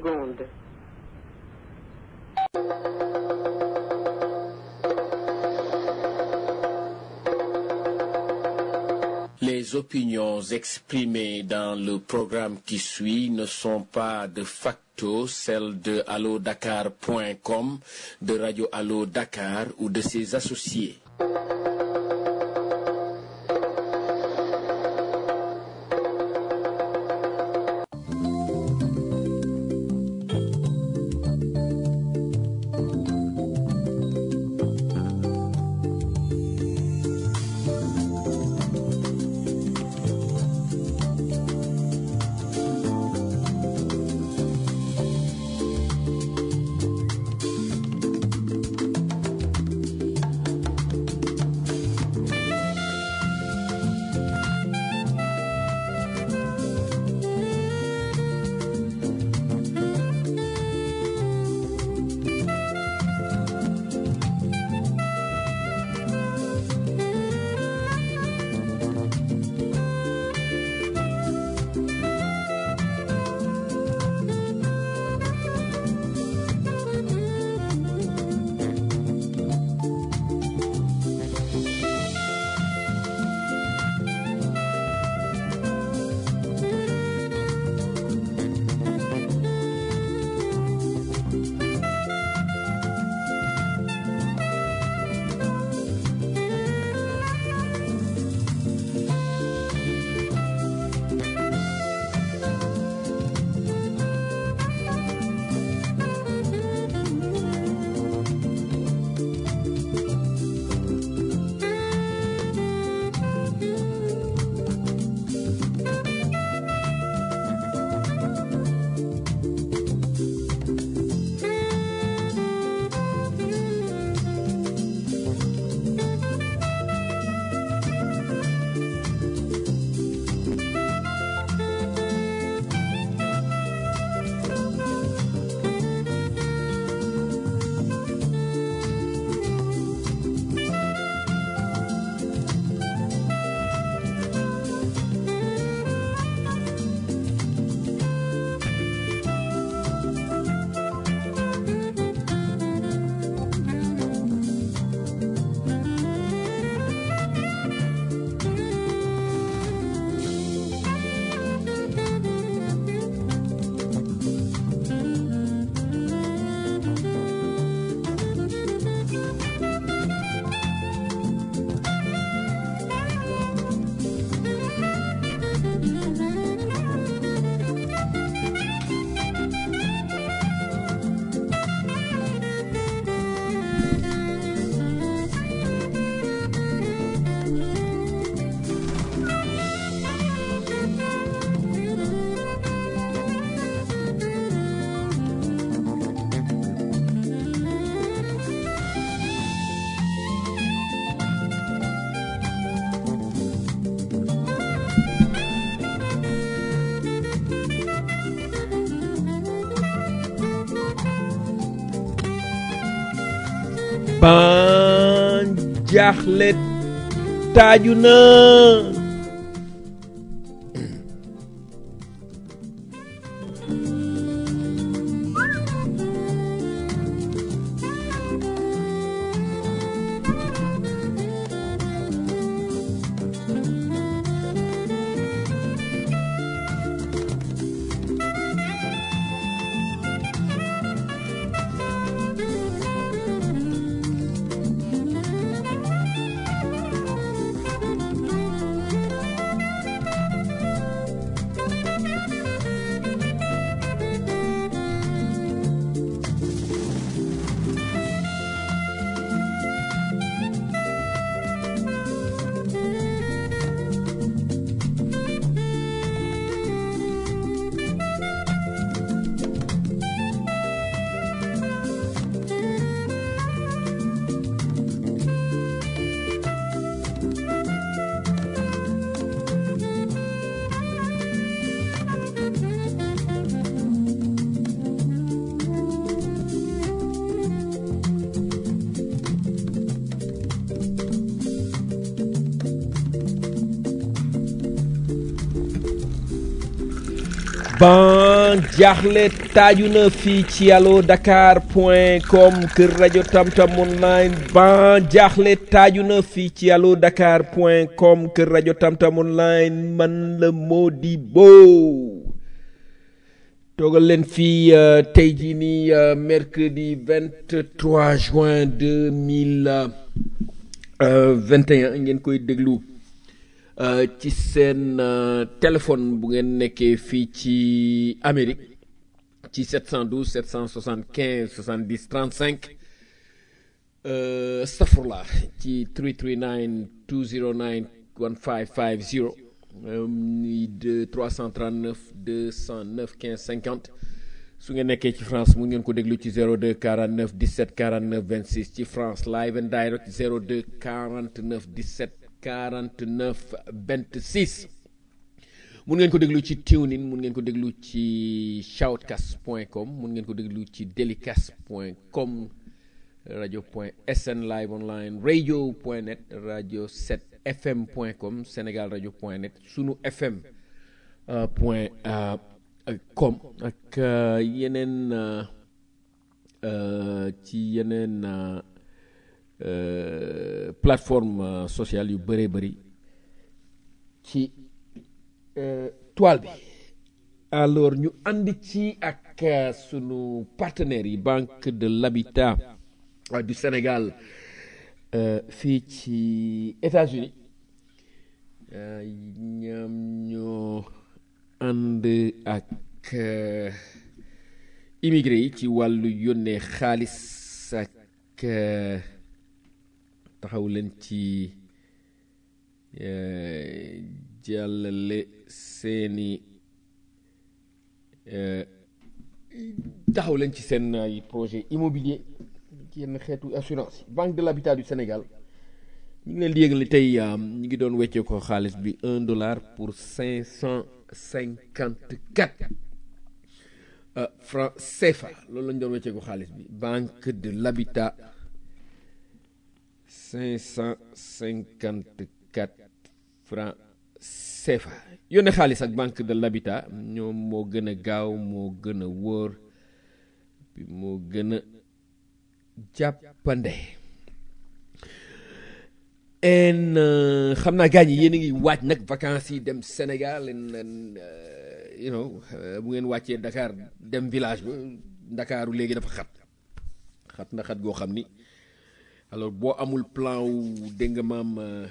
secondes. Les opinions exprimées dans le programme qui suit ne sont pas de facto celles de allodakar.com, de Radio Allo Dakar ou de ses associés. ban jaaxle taaju na ban ban jaaxle taaju na fii ci allo dakar point com kër rajo tamtam online ban jaaxle taaju na fii ci allo dakar point com kër rajo tamtam online man la Modibo toogal leen fii uh, tey jii nii uh, mercredi 23 juin 2021 ngeen koy déglu Uh, ci seen uh, téléphone bu ngeen nekkee fii ci Amérique ci 712 775 70 35 uh, astafurlah ci 339 209 1550 ni de 339 209 15 50 su ngeen nekkee ci France mu ngeen ko déglu ci 02 49 17 49 26 ci France live and direct 02 49 17 49 26 mun ngeen ko déglu ci TuneIn mun ngeen ko déglu ci shoutcast point com mun ngeen ko déglu ci delicast point com radio point sn live online radio point net radio 7 fm point com sénégal radio point net sunu fm uh, point uh, com ak uh, yeneen ci yeneen Uh, plateforme uh, sociale yu bëree bëri ci uh, toile bi alors ñu ànd ci ak sunu partenaires yi banque de l'habitat du Sénégal fii ci États-Unis ñoom ñoo ànd ak immigré yi ci wàllu yónnee xaalis ak taxaw leen ci jàllale seeni taxaw leen ci seen ay projet immobilier ci yenn xeetu assurance yi banque de l'habitat du Sénégal ñu ngi leen di yëgal ni tey ñu ngi doon weccee ko xaalis bi un dollar pour cinq cent cinquante quatre francs CFA loolu la ñu doon weccee ko xaalis bi banque de l'habitat 554 francs CFA yónnee xaalis ak banque de l'habitat ñoom moo gën a gaaw moo gën a wóor bi moo gën a jàppande en xam naa gaañ yi yéen a ngi waaj nag vacances yi dem Sénégal en you know bu ngeen wàccee Dakar dem village ba Ndakaaru léegi dafa xat xat na xat goo xam ni alors boo amul plan wu dégg nga maam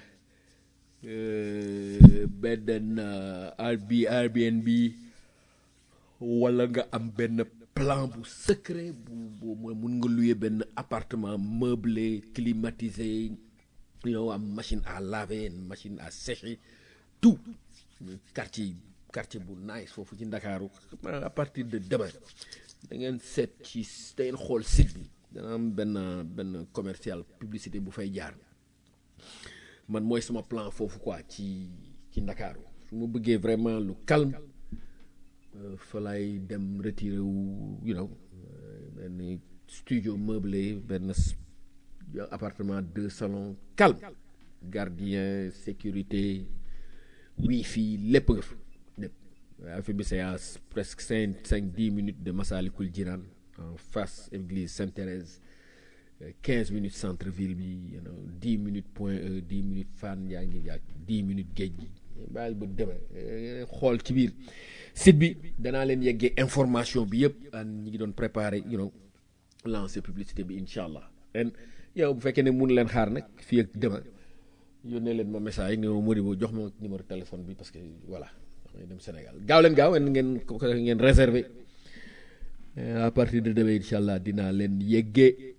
benn Airbnb Airbnb wala nga am benn plan bu secret bu bu mun nga louer benn appartement meublé climatisé yow am machine à laver machine à sécher tout quartier quartier bu nice foofu ci Ndakaaru à partir de demain da ngeen seet ci da ngeen xool site bi dana am benn benn commercial publicité bu fay jaar man mooy sama plan foofu quoi ci ci ndakaaru su ma bëggee vraiment lu calme fa lay dem retiré wu you know benn studio meublé benn appartement deux salons calme gardien sécurité wifi lépp nga fa lépp affaire bi c'est à presque cinq cinq dix minutes de Massalikul Jinaan en face église Sainte-Thérèse quinze minutes centre ville bi you know dix minutes point E dix minutes Fann yaa ngi yàgg dix minutes géej gi bàyyil ba demee xool ci biir site bi danaa leen yeggee information bi yëpp an ñi ngi doon préparer you know lancer publicité bi incha allah ren yow bu fekkee ne mun leen xaar nag fii ak demain yónnee leen ma message ne ma Modibo jox ma numéro téléphone bi parce que voilà damay dem Sénégal gaaw leen gaaw ngeen ngeen réserver à partir de demain incha allah dinaa leen yeggee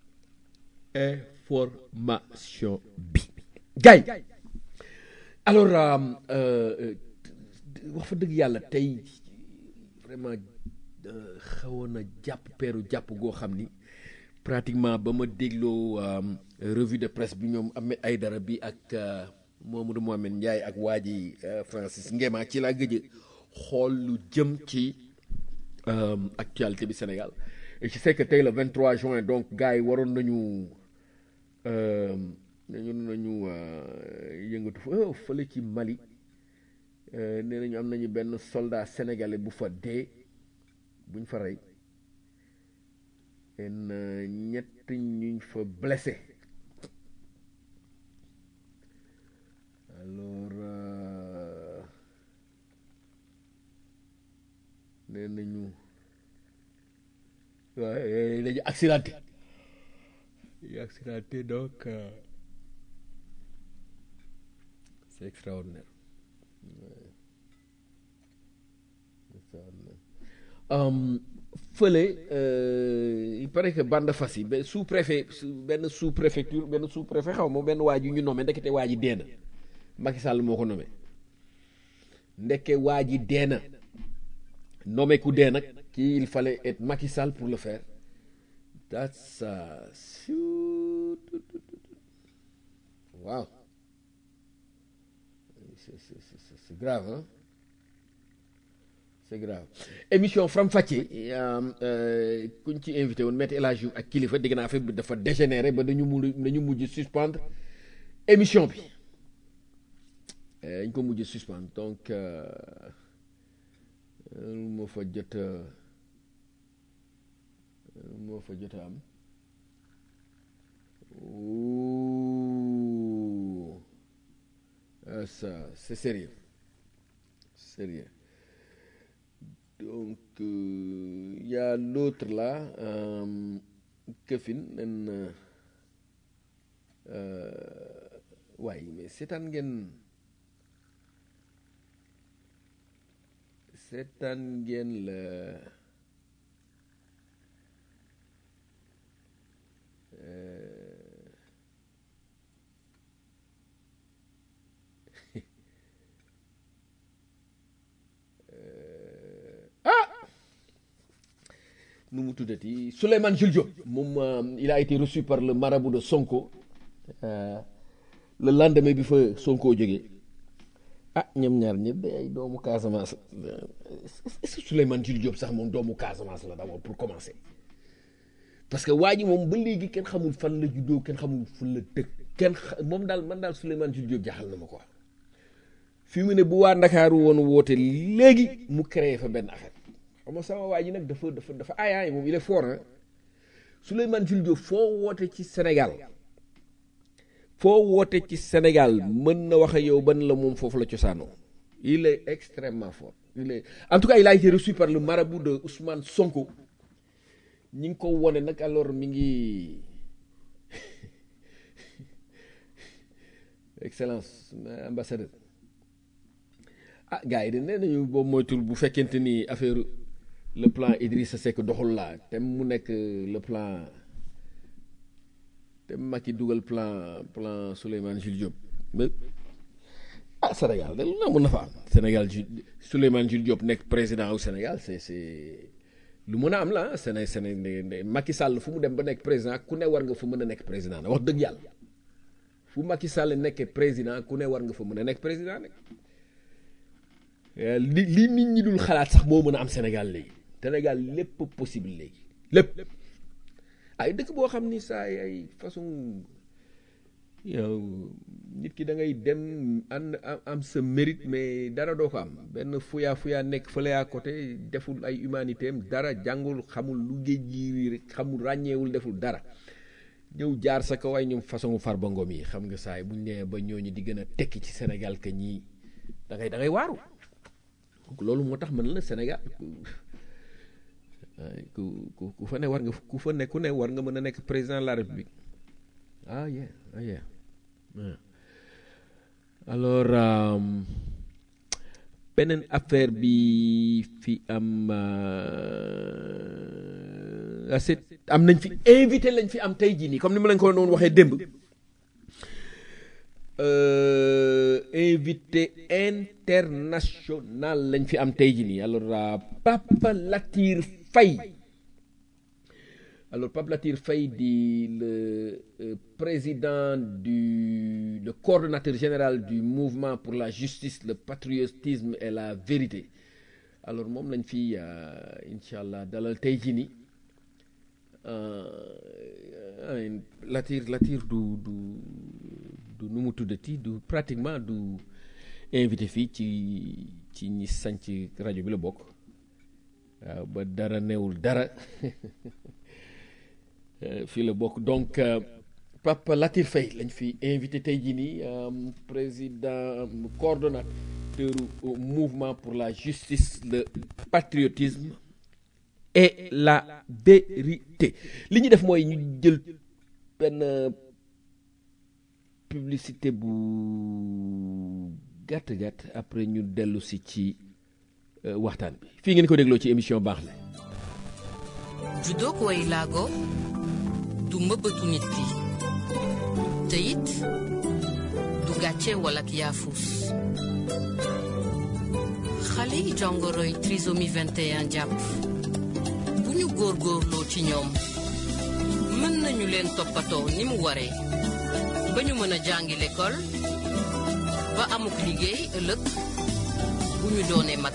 information bi gay alors wax fa dëgg yàlla tey vraiment xawoon na jàpp peeru jàpp goo xam ni pratiquement ba ma dégloo revue de presse bi ñoom Ahmed Aïdara bi ak Mamadou Mohamed Ndiaye ak waa ji Francis Ngema ci laa gëj xool lu jëm ci actualité bi Sénégal et je sais que tey le 23 juin donc gars yi waroon nañu nañu nañu yëngatu fa fële ci Mali nee nañu am nañu benn soldat sénégalais bu fa dee buñ fa rey en ñett ñuñ fa blessé alors nee nañu waaye dañu accidenté dañu accidenté donc c'est extraordinaire fële il paraît que bande fas yi ba sous préfet benn sous préfecture benn sous préfet xaw ma benn waa ji ñu nommé ndekete waa ji dee na Macky Sall moo ko nommé ndekke waa ji dee na nommé ku dee nag kii il fallait être Macky Sall pour le faire that's waaw c'est c'est grave hein c'est grave émission Faram Facce kuñ ci invité woon Maître El Hadji Diouf ak kilifa dégg naa affaire bi dafa dégénéré ba dañu mu dañu mujj suspendre émission bi dañ ko mujj suspendre donc moo fa jot moo fa jot a am ça c'est sérieux sérieux donc il y a l'autre là këfin nen waaye mais seetaan ngeen seetaan ngeen la nu mu tuddati Souleymane Jules Diop moom il a été reçu par le marabout de Sonko le lendemain bi fa Sonko jógee ah ñoom ñaar ñëpp ay doomu Casamance est-ce que Souleymane Jules Diop sax moom doomu Casamance la d'abord pour commencer parce que waa ji moom ba léegi kenn xamul fan la juddoo kenn xamul fan la dëkk kenn moom daal man daal Souleymane Jules Diop jaaxal na ma quoi fi mu ne bu waa Ndakaaru woon woote léegi mu créé fa benn affaire xam nga sama waa ji nag dafa dafa dafa aayaay moom il est fort hein Souleymane Jules Diop foo woote ci Sénégal foo woote ci Sénégal mën na wax ak yow ban la moom foofu la cosaanoo il est extrêmement fort il est en tout cas il a été reçu par le marabout de Ousmane Sonko ñi ngi ko wone nag alors mi ngi excellence ambassadeur ah gars yi de nee nañu boobu moytul bu fekkente ni affaire le plan Idrissa Seck doxul laa te mu nekk le plan te Macky dugal plan plan Souleymane Jules Diop mais ah Sénégal de lu na mën na fa am Sénégal ju Souleymane Jules Diop nekk président au Sénégal c'est c'est lu mën a am la Séné Séné Macky Sall fu mu dem ba nekk président ku ne war nga fa mën a nekk président na wax dëgg yàlla fu Macky Sall nekkee président ku ne war nga fa mën a nekk président nag li li nit ñi dul xalaat sax moo mën a am Sénégal léegi Sénégal lépp possible léegi lépp ay dëkk boo xam ni saa ay façon yow nit ki da ngay dem ànd am sa mérite mais dara doo ko am benn fuyaa fuyaa nekk fële à côté deful ay humanité am dara jàngul xamul lu géej gi rek xamul ràññeewul deful dara ñëw jaar sa kaw ay ñoom façon Farba Ngom yi xam nga saay buñ nee ba ñooñu di gën a tekki ci Sénégal que ñii da ngay da ngay waaru donc loolu moo tax man la Sénégal ku ku ku fa ne war nga ku fa ne ku ne war nga mën a nekk président de la République ah yeah ah yeah alors beneen affaire bi fi am assez am nañ fi invité lañ fi am tey jii nii comme ni ma lañ ko doon waxee démb invité international lañ fi am tey jii nii alors Papa Latir Faye alors Pape Latir Faye di le euh, président du le coordonnateur général du mouvement pour la justice le patriotisme et la vérité alors moom lañ fi incha allah dalal tey jii nii Latir Latir du du du nu mu tuddati du pratiquement du invité fii ci ci ñi sanc rajo bi la bokk waaw ba dara newul dara fii la bokk donc Papa Latir Faye lañ fi invité tey jii nii président coordonnateur mouvement pour la justice le patriotisme et la vérité li ñu def mooy ñu jël benn publicité bu gàtt gàtt après ñu dellu si ci waxtaan bi fii ngeen ko dégloo ci émission baax la judook way laago du mbëbëtu nit ki te it du gàcce wala ak yaafus xale yi jongoroy trisomie 21 jàpp bu ñu góorgóorloo ci ñoom mën nañu leen toppatoo ni mu waree ba ñu mën a jàngi l'école ba amuk liggéey ëllëg bu ñu doonee mag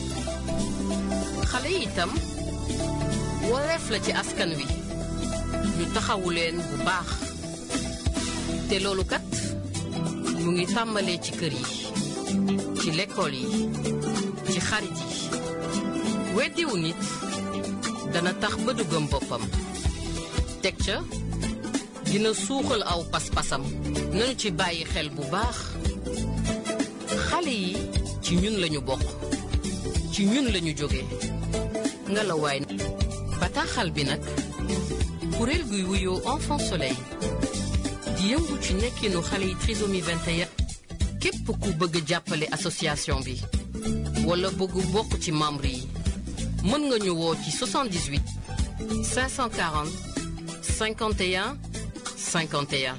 xale yi itam wareef la ci askan wi ñu taxawu leen bu baax te loolu kat mu ngi tàmbalee ci kër yi ci lekkool yi ci xarit yi weddiwu nit dana tax ba du gëm boppam teg ca dina suuxal aw pas-pasam nañu ci bàyyi xel bu baax xale yi ci ñun lañu bokk ci ñun lañu jóge nga la waay bataaxal bi nag kuréel guy wuyoo enfant soleil di yëngu ci nekkinu xale yi trisomie 21 képp ku bëgg jàppale association bi wala bëgg bokk ci membre yi mën nga ñu woo ci 78 540 51 51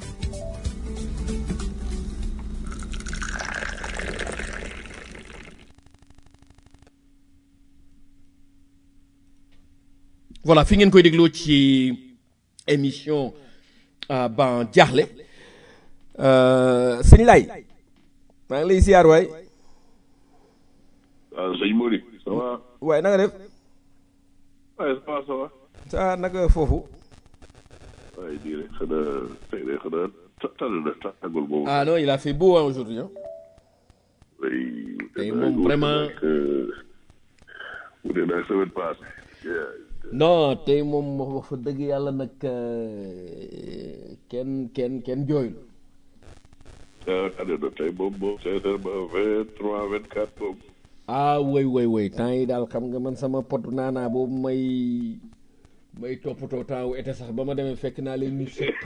voilà fi ngeen koy dégloo ci émission ban jaaxle sëñ Laay maa ngi lay siyaar waay waaw sëñ Mori ça va waaye na nga def waaye ça va ça va sa naka foofu waaye di rek xanaa tey de xanaa tànn na tàggul boobu ah non il a fait beau hein, aujourd'hui hein. oui tey moom vraiment mu ne nag semaine passée non tey moom wax fa dëgg yàlla nag kenn kenn kenn jooyul ah tànn na tey moom moom sincèrement vingt trois vingt quatre moom ah woy woy woy temps yi daal xam nga man sama pot naanaa boobu may may toppatoo temps wu été sax ba ma demee fekk naa leen ñu sëq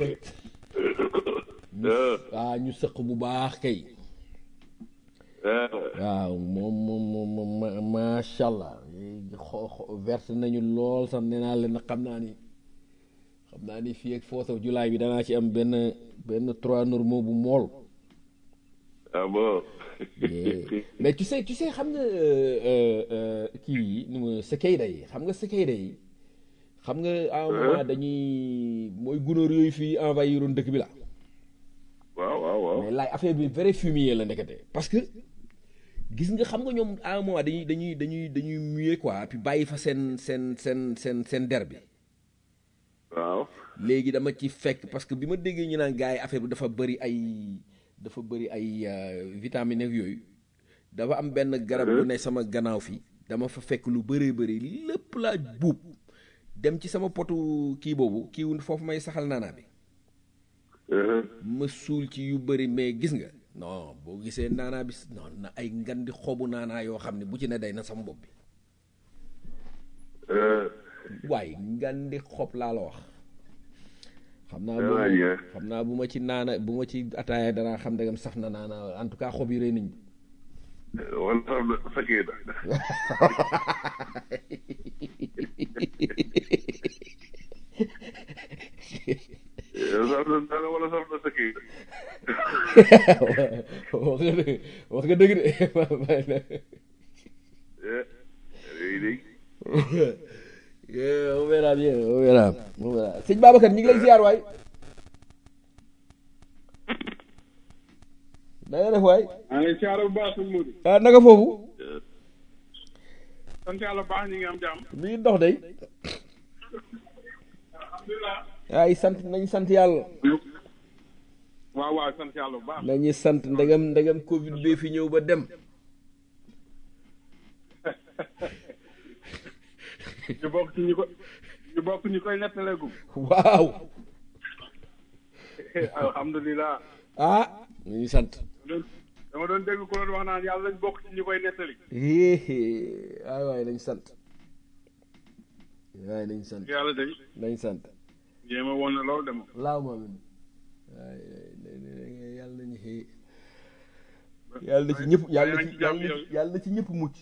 waaw ñu sëq bu baax kay waaw moom moom moom moom macha allah xo verte nañu lool sax nee naa leen xam naa ni xam naa ni fii ak fourth of July bi danaa ci am benn benn trois normaux bu mool. ah bon. mais tu sais tu sais xam nga kii yi nu mu cicada yi xam nga cicada yi xam nga à un moment dañuy mooy gunóor yooyu fii envahiroon dëkk bi la. waaw waaw waaw. mais laay affaire bi vrai fumier la ndekete parce que gis nga xam nga ñoom à un moment dañuy dañuy dañuy dañuy muer quoi puis bàyyi fa seen seen seen seen seen der bi. waaw. léegi dama ci fekk parce que bi ma déggee ñu naan gars yi affaire bi dafa bëri ay dafa bëri ay vitamines ak yooyu dafa am benn garab bu ne sama gannaaw fii dama fa fekk lu bëree bëri lépp laa buub dem ci sama potu kii boobu kii foofu may saxal naanaa bi. ma suul ci yu bëri mais gis nga non boo gisee naanaa bi non na ay ngan di xobu naanaa yoo xam ne bu ci ne day na sama bopp bi waaye ngan di xob laa la wax xam naa bu xam naa bu ma ci naana bu ma ci ataaya danaa xam ndegam saf na naana en tout cas xob yi rëy nañ wala saf na fekkee na saf na dara wala saf na fekkee wax nga dëgg wax nga dëgg de on verra bien on verra on verra sëñ Babacar ñu ngi lay ziar waay na nga def waay maa ngi ziar bu baax sëñ Modou. ah naka foofu sant yàlla bu baax ñu ngi am jàmm. mi ngi dox day ay sant nañ sant yàlla waaw waaw sant yàlla bu baax. nañu sant ndegam ndegam Covid bi fi ñëw ba dem ñu bokk ci ñu ko ñu bokk ñu koy nettaleegu waaw alhamdulilah ah ñu ngi sant dama doon dégg ko doon wax naan yàlla lañ bokk ci ñu koy nettali waay waay nañ sant waay nañ sant yàlla day nañ sant jéem a woon na loolu dem laaw ma min waay yàlla nañu xëy yàlla na ci ñëpp yàlla na ci yàlla na ci yàlla na ci ñëpp mucc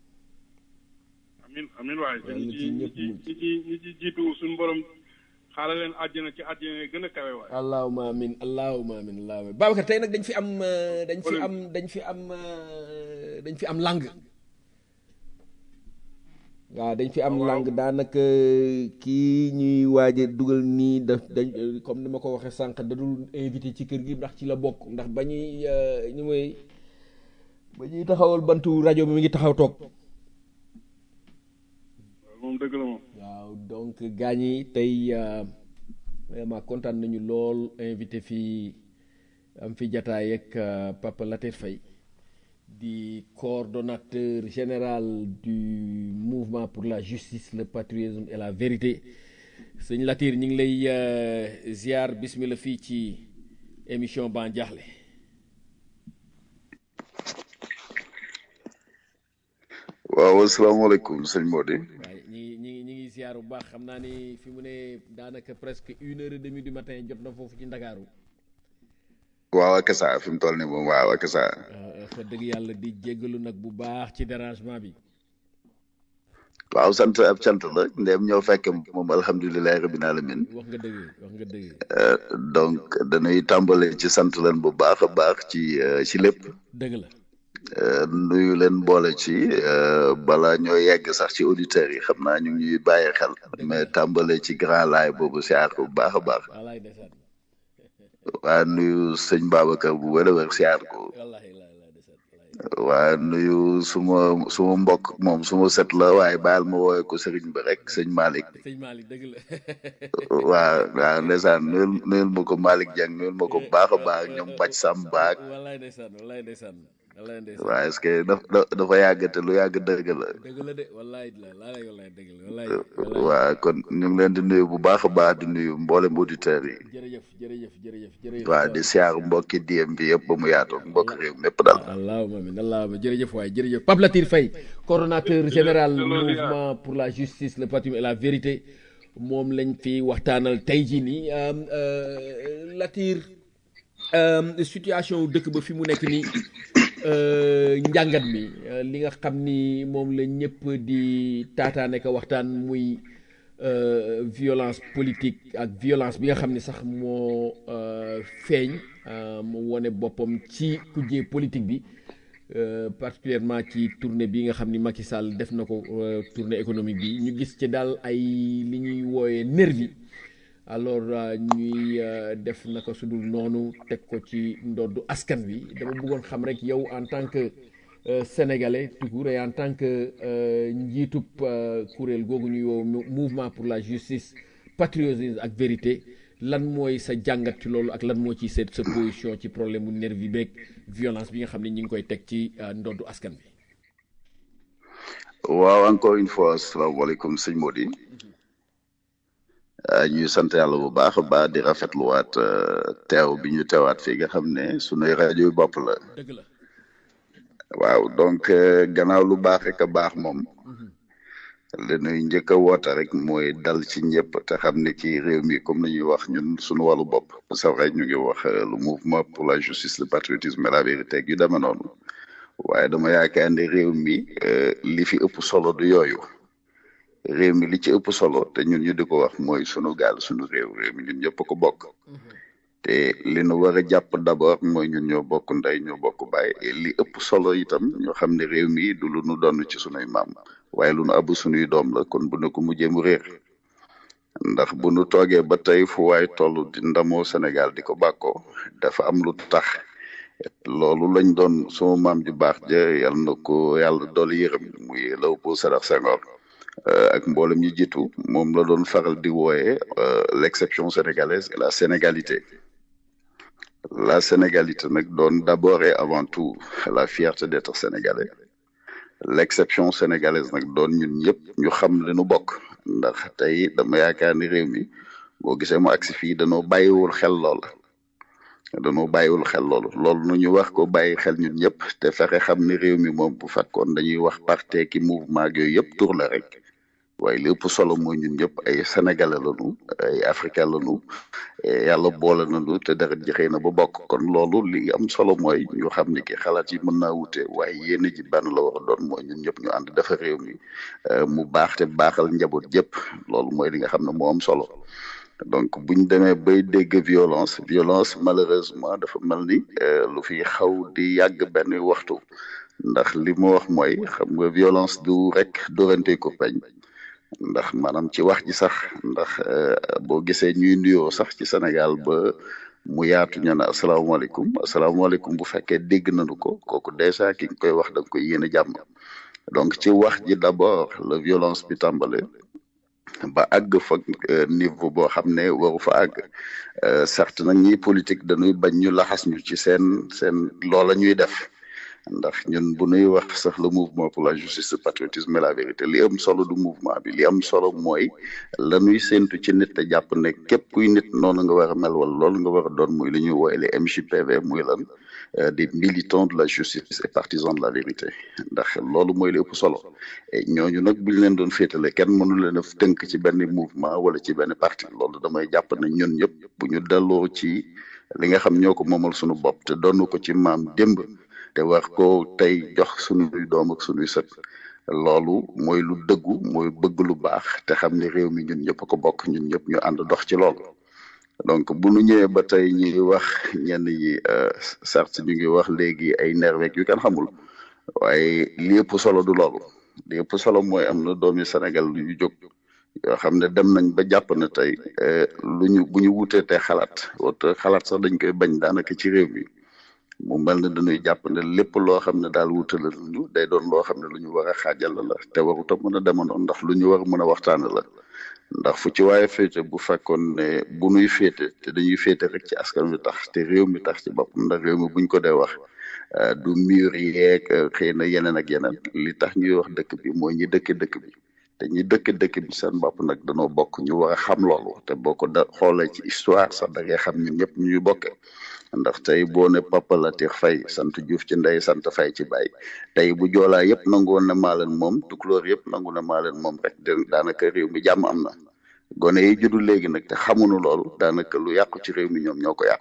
amin amin waaye Yàlla ñi ci ci ñi ñëpp ci mucc. ñi ci ñi ci jiitu suñu borom xaaral leen àjjana ci àjjana yi gën a kawe waay allahuma amin allahuma amin allahuma amin Babacar tey nag dañ fi am euh, dañ fi am dañ fi am euh, dañ fi am langue waaw dañ fi am langue daanaka kii ñuy waaje dugal nii daf dañ comme ni ma ko waxee sànq da dul invité ci kër gi ndax ci la bokk ndax ba ñuy euh, ñu mooy ba ñuy taxawal bantu rajo bi mi ngi taxaw toog waaw moom dëgg la moom waaw donc gaañ yi tey euh, vraiment kontaan nañu lool invité fii am fi jataay ak euh, Papa Latir Faye di coordonnateur général du mouvement pour la justice le patriotisme et la vérité sëñ Latir ñu ngi lay euh, ziar bismillah fii ci émission Ban Diakhli waaw asalaamaaleykum sëñ Mody waaye ñi ngi ñi ngi ñi ngi ziar bu baax xam naa ni fi mu ne daanaka presque une heure et demie du matin jot na foofu ci Ndakaaru waaw ak saa fi mu toll nii moom waaw ak saa fa dëgg yàlla di jéggalu nag bu baax ci dérangement bi waaw sant ab cant la ndéem ñoo fekk moom alhamdulilahi rabbil alamin wax nga dëgg wax nga dëgg Euh, donc dañuy tàmbale ci sant leen bu baax a baax ci euh, ci lépp dëgg la Euh, nuyu leen boole ci euh, bala ñoo yegg sax ci auditeurs yi xam naa ñu ngi ñuy bàyyi xel mais tàmbale ci grand laay boobu siyaar ko bu baax a baax wallaay ndeysaan waa nuyu sëñ Babacar bu wér a wér siyaar ko wallaay wallaay wallaay ndeysaan wallaay waa nuyu suma suma mbokk moom suma set la waaye baal ma wooye ko sëriñ bi rek sëñ Malick sëñ Malick dëgg la waa waaw ndeysaan nuyul nuyul ma ko Malick Dieng nuyul ma ko bu baax a baax ñoom Bac Samba ak wallaay ndeysaan wallaay ndeysaan wallaay ndeysaan waa est-ce que daf da- dafa yàgg te lu yàgg dëgg la dëgg la de wallaay la wallaay wallaay dëgg la wallaay wallaay waa kon ñu ngi leen di nuyu bu baax a baax di nuyu mboolem auditeurs yi jërëjëf jërëjëf jërëjëf jërëjëf waa di siyaar mbokki diem bi yëpp ba mu yaatoo mbokk réew mépp daal allahuma amin allahuma jërëjëf waay jërëjëf Pape Latir Faye coordonnateur général mouvement pour la justice le patrimoine et la vérité moom lañ fi waxtaanal tey jii nii euh, euh, Latir euh, situation wu dëkk ba fi mu nekk nii euh, njàngat mi euh, li nga xam ni moom la ñëpp di taataane ko waxtaan muy euh, violence politique ak violence bi nga xam ni sax moo euh, feeñ euh, mu wone boppam ci kujje politique bi euh, particulièrement ci tournée bi nga xam ni Macky Sall def na ko euh, tournée économique bi ñu gis ci daal ay li ñuy wooyee nervi alors euh, ñuy euh, def naka sudul noonu teg ko ci ndoddu askan wi dama bëggoon xam rek yow en tant que euh, sénégalais tout court et en tant que euh, njiitub euh, kuréel googu ñuy woo mou- mouvement pour la justice patriotisme ak vérité lan mooy sa jàngat ci loolu ak lan moo ci sa sa position ci problème mu nervi beeg violence bi nga xam ne ñi ngi koy teg ci euh, ndoddu askan bi waaw encore une fois asalaamaaleykum sëñ Mody ah, ñuy sant yàlla bu baax a baax di rafetluwaat euh, teew bi ñu teewaat fii nga xam ne sunuy rajo yu bopp la dëgg la waaw donc euh, gannaaw lu baax rek a baax moom li nuy njëkk a woote rek mooy dal ci ñëpp te xam ne ci réew mi comme ni ñuy wax ñun suñu wàllu bopp c'est vrai ñu ngi wax euh, le mouvement pour la justice le patriotisme et la vérité ak yu demee noonu waaye dama yaakaar ne réew mi euh, li fi ëpp solo du yooyu réew mi li ci ëpp solo te ñun ñu di ko wax mooy sunu gaal sunu réew réew mi ñun ñëpp ko bokk te li nu war a jàpp d'abord mooy ñun ñoo bokk ndey ñoo bokk baay et li ëpp solo itam ñoo xam ne réew mi du lu nu doon ci sunuy maam waaye lu nu abu sunuy doom la kon bu ne ko mujjee mu réer ndax bu nu toogee ba tey fu waay toll di ndamoo Sénégal di ko bàkkoo dafa am lu tax loolu lañ doon suma maam ju baax ja yal na ko yàlla dooli yërëm muy Léopold Sédar Senghor euh, ak mboolem ñi jiitu moom la doon faral di wooye euh, l'exception sénégalaise et la sénégalité la sénégalité nag doon d'abord et avant tout la fierté d'être sénégalais l'exception sénégalaise nag doon ñun ñëpp ñu xam li nu bokk ndax tey dama yaakaar ni réew mi boo gisee mu agsi fii danoo bàyyiwul xel loola danoo bàyyiwul xel loolu loolu nu ñu wax ko bàyyi xel ñun ñëpp te fexe xam ni réew mi moom bu fekkoon dañuy wax parti ki mouvement yooyu yëpp tur la rek waaye li ëpp solo mooy ñun ñëpp ay sénégalais lañu ay africain lañu yàlla boole nañu te deret ji xëy na ba bokk kon loolu li am solo mooy ñu xam ni ki xalaat yi mën naa wute waaye yéene ji benn la war a doon mooy ñun ñëpp ñu ànd dafa réew mi mu baax te baaxal njaboot yëpp loolu mooy li nga xam ne moo am solo donc buñ demee bay dégg violence violence malheureusement dafa mel ni lu fi xaw di yàgg benn waxtu ndax li mu wax mooy xam nga violence du rek dorante ko peñ ndax maanaam ci wax ji sax ndax boo gisee ñuy nuyoo sax ci Sénégal ba mu yaatu ñu ne asalaamaaleykum asalaamaaleykum bu fekkee dégg nañu ko kooku dèjà ki nga koy wax da nga koy yéene jàmm donc ci wax ji d'abord la violence bi tàmbale ba àgg fa niveau boo xam ne waru fa àgg certes nag ñi politique dañuy bañ ñu laxas ñu ci seen seen loola ñuy def ndax ñun bu nuy wax sax le mouvement pour la justice le patriotisme et la vérité li am solo du mouvement bi li am solo mooy la ñuy séntu ci nit te jàpp ne képp kuy nit noonu nga war a mel wala loolu nga war a doon muy li ñuy wooye les MJPV muy lan des militants de la justice et partisans de la vérité ndax loolu mooy li ëpp solo et ñooñu nag buñ leen doon féetale kenn mënu leen a tënk ci benn mouvement wala ci benn parti loolu damay jàpp ne ñun ñëpp bu ñu delloo ci li nga xam ñoo ko moomal suñu bopp te doonu ko ci maam démb te war ko tey jox sunuy doom ak sunuy sët loolu mooy lu dëggu mooy bëgg lu baax te xam ni réew mi ñun ñëpp ko bokk ñun ñëpp ñu ànd dox ci loolu donc bu nu ñëwee ba tey ñuy wax ñenn ñi certes ñu ngi wax léegi ay nervek yu kenn xamul waaye li ëpp solo du loolu li ëpp solo mooy am na doomi Sénégal lu ñu jóg yoo xam ne dem nañ ba jàpp na tey lu ñu bu ñu wutee te xalaat wala xalaat sax dañ koy bañ daanaka ci réew mi mu mel ne dañuy jàpp ne lépp loo xam ne daal wutale ñu day doon loo xam ne lu ñu war a xaajal la te warut a mën a demandoo ndax lu ñu war a mën a waxtaane la ndax fu ci waaye féete bu fekkoon ne bu nuy féete te dañuy féete rek ci askan wi tax te réew mi tax ci boppam ndax réew mi buñ ko dee wax du mur yeeg xëy na yeneen ak yeneen li tax ñuy wax dëkk bi mooy ñi dëkk dëkk bi te ñi dëkk dëkk bi seen bopp nag danoo bokk ñu war a xam loolu te boo ko da xoolee ci histoire sax da ngay xam ñun ñëpp ñu ñu bokke ndax tey boo ne Papa Latir Faye sant Diouf ci ndey sant Faye ci baay tey bu joolaa yëpp nangu woon na maa leen moom tukulóor yëpp nangu na maa leen moom rek daanaka réew mi jàmm am na gone yi juddu léegi nag te xamuñu loolu daanaka lu yàqu ci réew mi ñoom ñoo ko yàq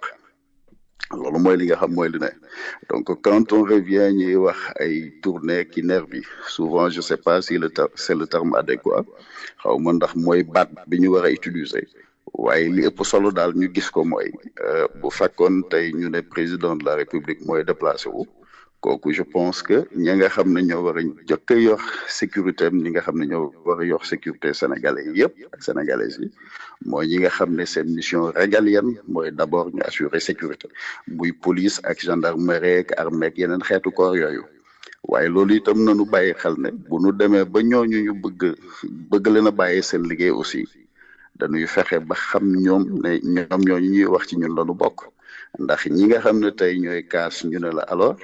loolu mooy li nga xam mooy li ne donc quand on revient ñuy wax ay tournée ki nervi souvent je sais pas si le ter c'est le terme adéquat xaw ma ndax mooy baat bi ñu war a utiliser waaye li ëpp solo daal ñu gis ko mooy bu fekkoon tey ñu ne président de la république mooy déplacé wu kooku je pense que ñi nga xam ne ñoo war a jëkk a yor sécurité am ñi nga xam ne ñoo war a yor sécurité sénégalais yëpp ak sénégalaises yi mooy ñi nga xam ne seen mission régalienne mooy d'abord ñu assurer sécurité muy police ak gendarmerie ak armée ak yeneen xeetu corps yooyu waaye loolu itam nañu bàyyi xel ne bu nu demee ba ñooñu ñu bëgg bëgg leen a bàyyi seen liggéey aussi dañuy fexe ba xam ñoom ne ñoom ñooñu ñuy wax ci ñun lañu bokk ndax ñi nga xam ne tey ñooy kaas ñu ne la alors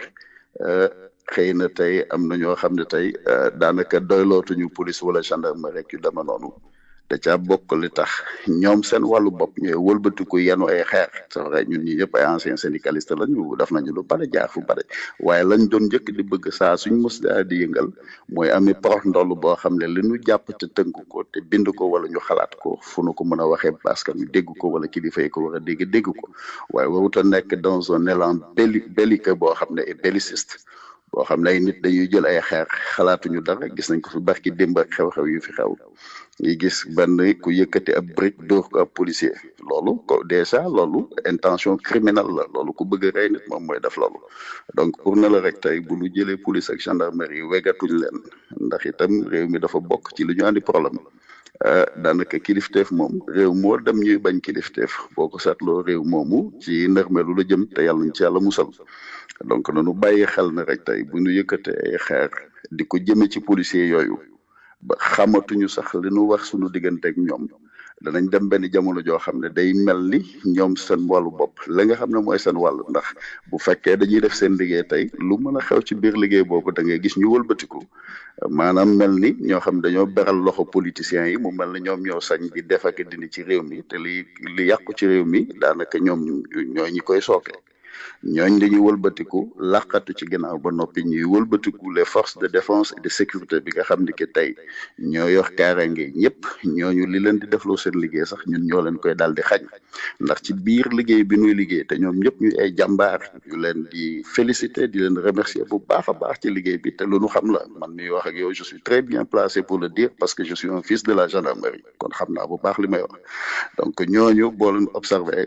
xëy na tey am na ñoo xam ne tey daanaka doylootuñu police wala gendarmerie rek yu dema noonu da caa bokk li tax ñoom seen wàllu bopp ñooy wëlbatiku yenu ay xeer c'est vrai ñun ñi ñëpp ay anciens syndicalistes lañu def nañu lu bare jaar fu bare waaye lañ doon njëkk di bëgg saa suñ mos daa di yëngal mooy ami porox ndoll boo xam ne li ñu jàpp te tënk ko te bind ko wala ñu xalaat ko fu nu ko mën a waxee parce que ñu dégg ko wala kilifa yi ko war a dégg dégg ko waaye warut a nekk dans un élan belli belliqueux boo xam ne et belliciste boo xam ne ay nit dañuy jël ay xeer xalaatuñu dara gis nañ ko fi barki démb ak xew-xew yu fi xew ñi gis benn ku yëkkati ab brique dóor ko ab policier loolu ko déjà loolu intention criminelle la loolu ku bëgg a rey nit moom mooy def loolu donc pour ne la rek tey bu ñu jëlee police ak gendarmerie wegatuñ leen ndax itam réew mi dafa bokk ci lu ñu andi problème daanaka kilifteef moom réew moo dem ñuy bañ kilifteef boo ko seetloo réew moomu ci ndërmeelu la jëm te yàlla ñu ci yàlla musal donc nanu bàyyi xel ne rek tey bu ñu yëkkatee ay xeer di ko jëme ci policier yooyu ba xamatuñu sax li nu wax suñu diggante ak ñoom danañ dem benn jamono joo xam ne day mel ni ñoom seen wàllu bopp la nga xam ne mooy seen wàll ndax bu fekkee dañuy def seen liggéey tey lu mën a xew ci biir liggéey boobu da ngay gis ñu wëlbatiku maanaam mel ni ñoo xam dañoo beral loxo politiciens yi mu mel ni ñoom ñoo sañ di def ak dindi ci réew mi te li li yàqu ci réew mi daanaka ñoom ñoo ñi koy sooke ñooñ dañuy wëlbatiku làqatu ci ginnaaw ba noppi ñuy wëlbatiku les forces de défense et de sécurité bi nga xam ni que tey ñoo yor kaaraange ñëpp ñooñu li leen di defloo seen liggéey sax ñun ñoo leen koy daal di xañ ndax ci biir liggéey bi ñuy liggéey te ñoom ñëpp ñuy ay jàmbaar ñu leen di féliciter di leen remercier bu baax a baax ci liggéey bi te lu nu xam la man miy wax ak yow je suis très bien placé pour le dire parce que je suis un fils de la gendarmerie kon xam naa bu baax li may wax donc ñooñu boo leen observé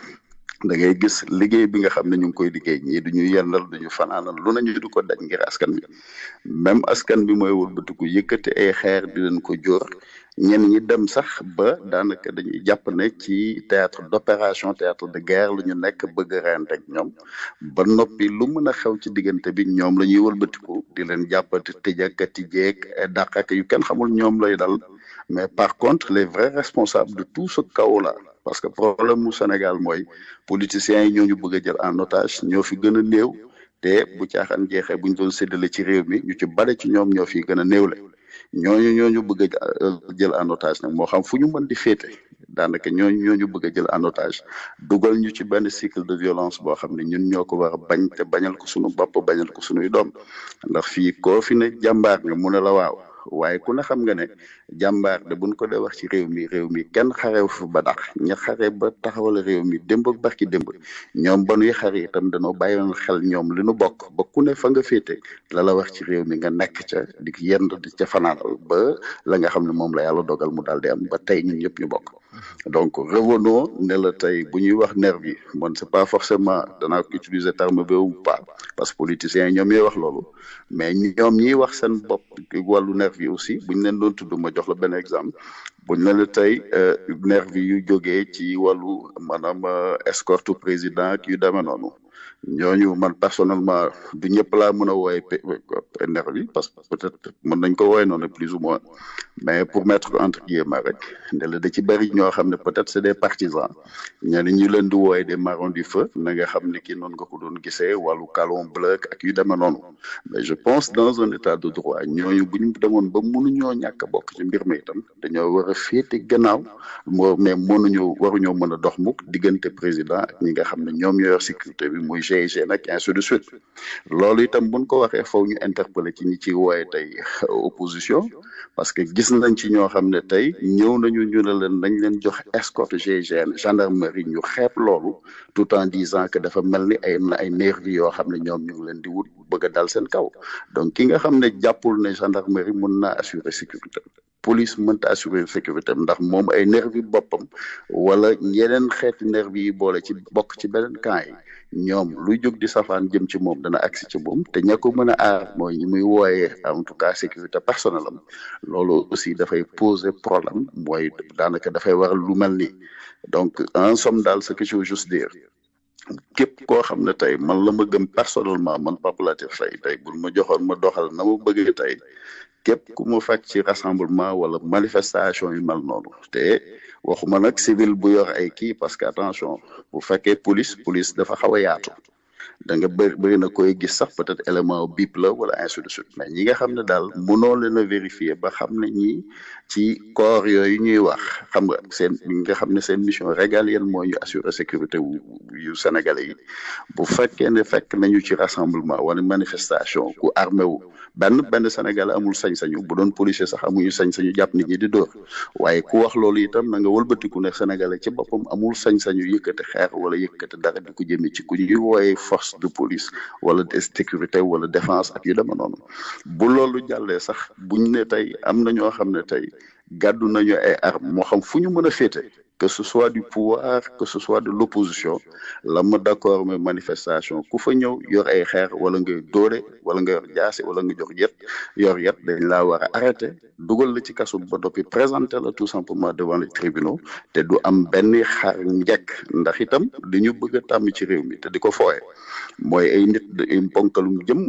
da ngay gis liggéey bi nga xam ne ñu ngi koy liggéey ñii duñu yendal duñu fanaanal lu nañu du ko daj ngir askan bi même askan bi mooy wëlbatiku yëkkati ay xeer di leen ko jóor ñenn ñi dem sax ba daanaka dañuy jàpp ne ci théâtre d'opération théâtre de guerre lu ñu nekk bëgg rent ak ñoom ba noppi lu mën a xew ci diggante bi ñoom la ñuy wëlbatiku di leen jàppati tëj ak tijjeeg dàq ak yu kenn xamul ñoom lay dal mais par contre les vrais responsables de tout ce chaos là parce que problème mu Sénégal mooy politiciens yi ñoo ñu bëgg a jël en otage ñoo fi gën a néew te bu caaxaan jeexee bu ñu doon séddale ci réew mi ñu ci bare ci ñoom ñoo fi gën a néewle ñooñu ñooñu bëgg a jël en otage nag moo xam fu ñu mën di féete daanaka ñooñu ñooñu bëgg a jël en otage dugal ñu ci benn cycle de violence boo xam ne ñun ñoo ko war a bañ te bañal ko suñu bopp bañal ko suñuy doom ndax fii koo fi ne jàmbaar nga mu ne la waaw waaye ku ne xam nga ne jàmbaar de buñ ko dee wax ci réew mi réew mi kenn xarew fi ba dax ña xare ba taxawal réew mi démb ak barki démb ñoom ba nuy xare itam dañoo bàyyoon xel ñoom li nu bokk ba ku ne fa nga féete la la wax ci réew mi nga nekk ca di yend di ca fanaanal ba la nga xam ne moom la yàlla dogal mu daal di am ba tey ñun ñëpp ñu bokk donc revenons ne la tey bu ñuy wax nervi man c'est pas forcément danaa ko utiliser terme bi ou pas parce que politiciens yi ñoom ñooy wax loolu mais ñoom ñiy wax seen bopp wàllu nervi aussi buñ leen doon tudd ma jox la benn exemple buñ ne la tey nervi yu jógee ci wàllu maanaam escorte président ak yu demee noonu ñooñu man personnellement du ñëpp laa mën a wooye nervi parce que peut-être mën nañ ko wooye noonu plus ou moins mais pour mettre entre guillemets rek ne la da ci bëri ñoo xam ne peut-être c'est des partisans ñenn ñu leen di wooye des marrons du feu na nga xam ne kii noonu nga ko doon gisee wàllu calon bleu ak yu demee noonu mais je pense dans un état de droit ñooñu bu ñu demoon ba mënuñoo ñàkk a bokk ci mbir mi itam dañoo war a féete gannaaw moo mais mënuñu waruñoo mën a dox mukk diggante président ak ñi nga xam ne ñoom ñoo yor sécurité bi muy GIGN nag ainsi de suite loolu itam buñ ko waxee faw ñu interpeller ci ñi ci wooye tey opposition parce que gis nañ ci ñoo xam ne tey ñëw nañu ñu ne leen nañ leen jox escorte GIGN gendarmerie ñu xeeb loolu tout en disant que dafa mel ni ay ay nervi yoo xam ne ñoom ñu ngi leen di wut bëgg a dal seen kaw donc ki nga xam ne jàppul ne gendarmerie mun naa assurer sécurité police mënta assurer sécurité ndax moom ay nervi boppam wala yeneen xeeti nervi yi boole ci bokk ci beneen camp yi ñoom luy jóg di safaan jëm ci moom dana agsi ci moom te ña ko mën a aar mooy ñi muy wooyee en tout cas sécurité personnelle am loolu aussi dafay poser problème mooy daanaka dafay waral lu mel nii donc en somme daal ce que je veux juste dire képp koo xam ne tey man la ma gëm personnellement man Pape Latif Faye tey buñ ma joxoon ma doxal na ma bëggee tey képp ku mu fekk ci rassemblement wala manifestation yu mel noonu te waxuma nag civil bu yor ay kii parce que attention bu fekkee police police dafa xaw a yaatu da nga bëri bëri na koy gis sax peut-être élément bip la wala ainsi de suite mais ñi nga xam ne daal mënoo leen a vérifier ba xam ne ñi ci corps yooyu ñuy wax xam nga seen ñi nga xam ne seen mission régalienne mooy ñu assurer sécurité wu yu sénégalais yi bu fekkee ne fekk nañu ci rassemblement wala manifestation ku armé wu benn benn sénégalais amul sañ-sañu bu doon policier sax amuñu sañ-sañu jàpp nit ñi di dóor waaye ku wax loolu itam na nga wëlbatiku ne sénégalais ci boppam amul sañ-sañu yëkkati xeer wala yëkkati dara di ko jëmee ci ku ñuy wooyee force de police wala de sécurité wala défense ak yu dema noonu bu loolu jàllee sax buñ ne tey am na ñoo xam ne tey gàddu nañu ay armes moo xam fu ñu mën a féete que ce soit du pouvoir que ce soit de l'opposition la ma d'accord mais manifestation ku fa ñëw yor ay xeer wala nga dóore wala nga yor jaase wala nga jox yet yor yet dañ laa war a arrêter dugal la ci kaso ba doppi présenter la tout simplement devant les tribunaux te du am benn xaar njekk ndax itam dañu bëgg a tàmm ci réew mi te di ko fooye mooy ay nit ay ponkalum jëmm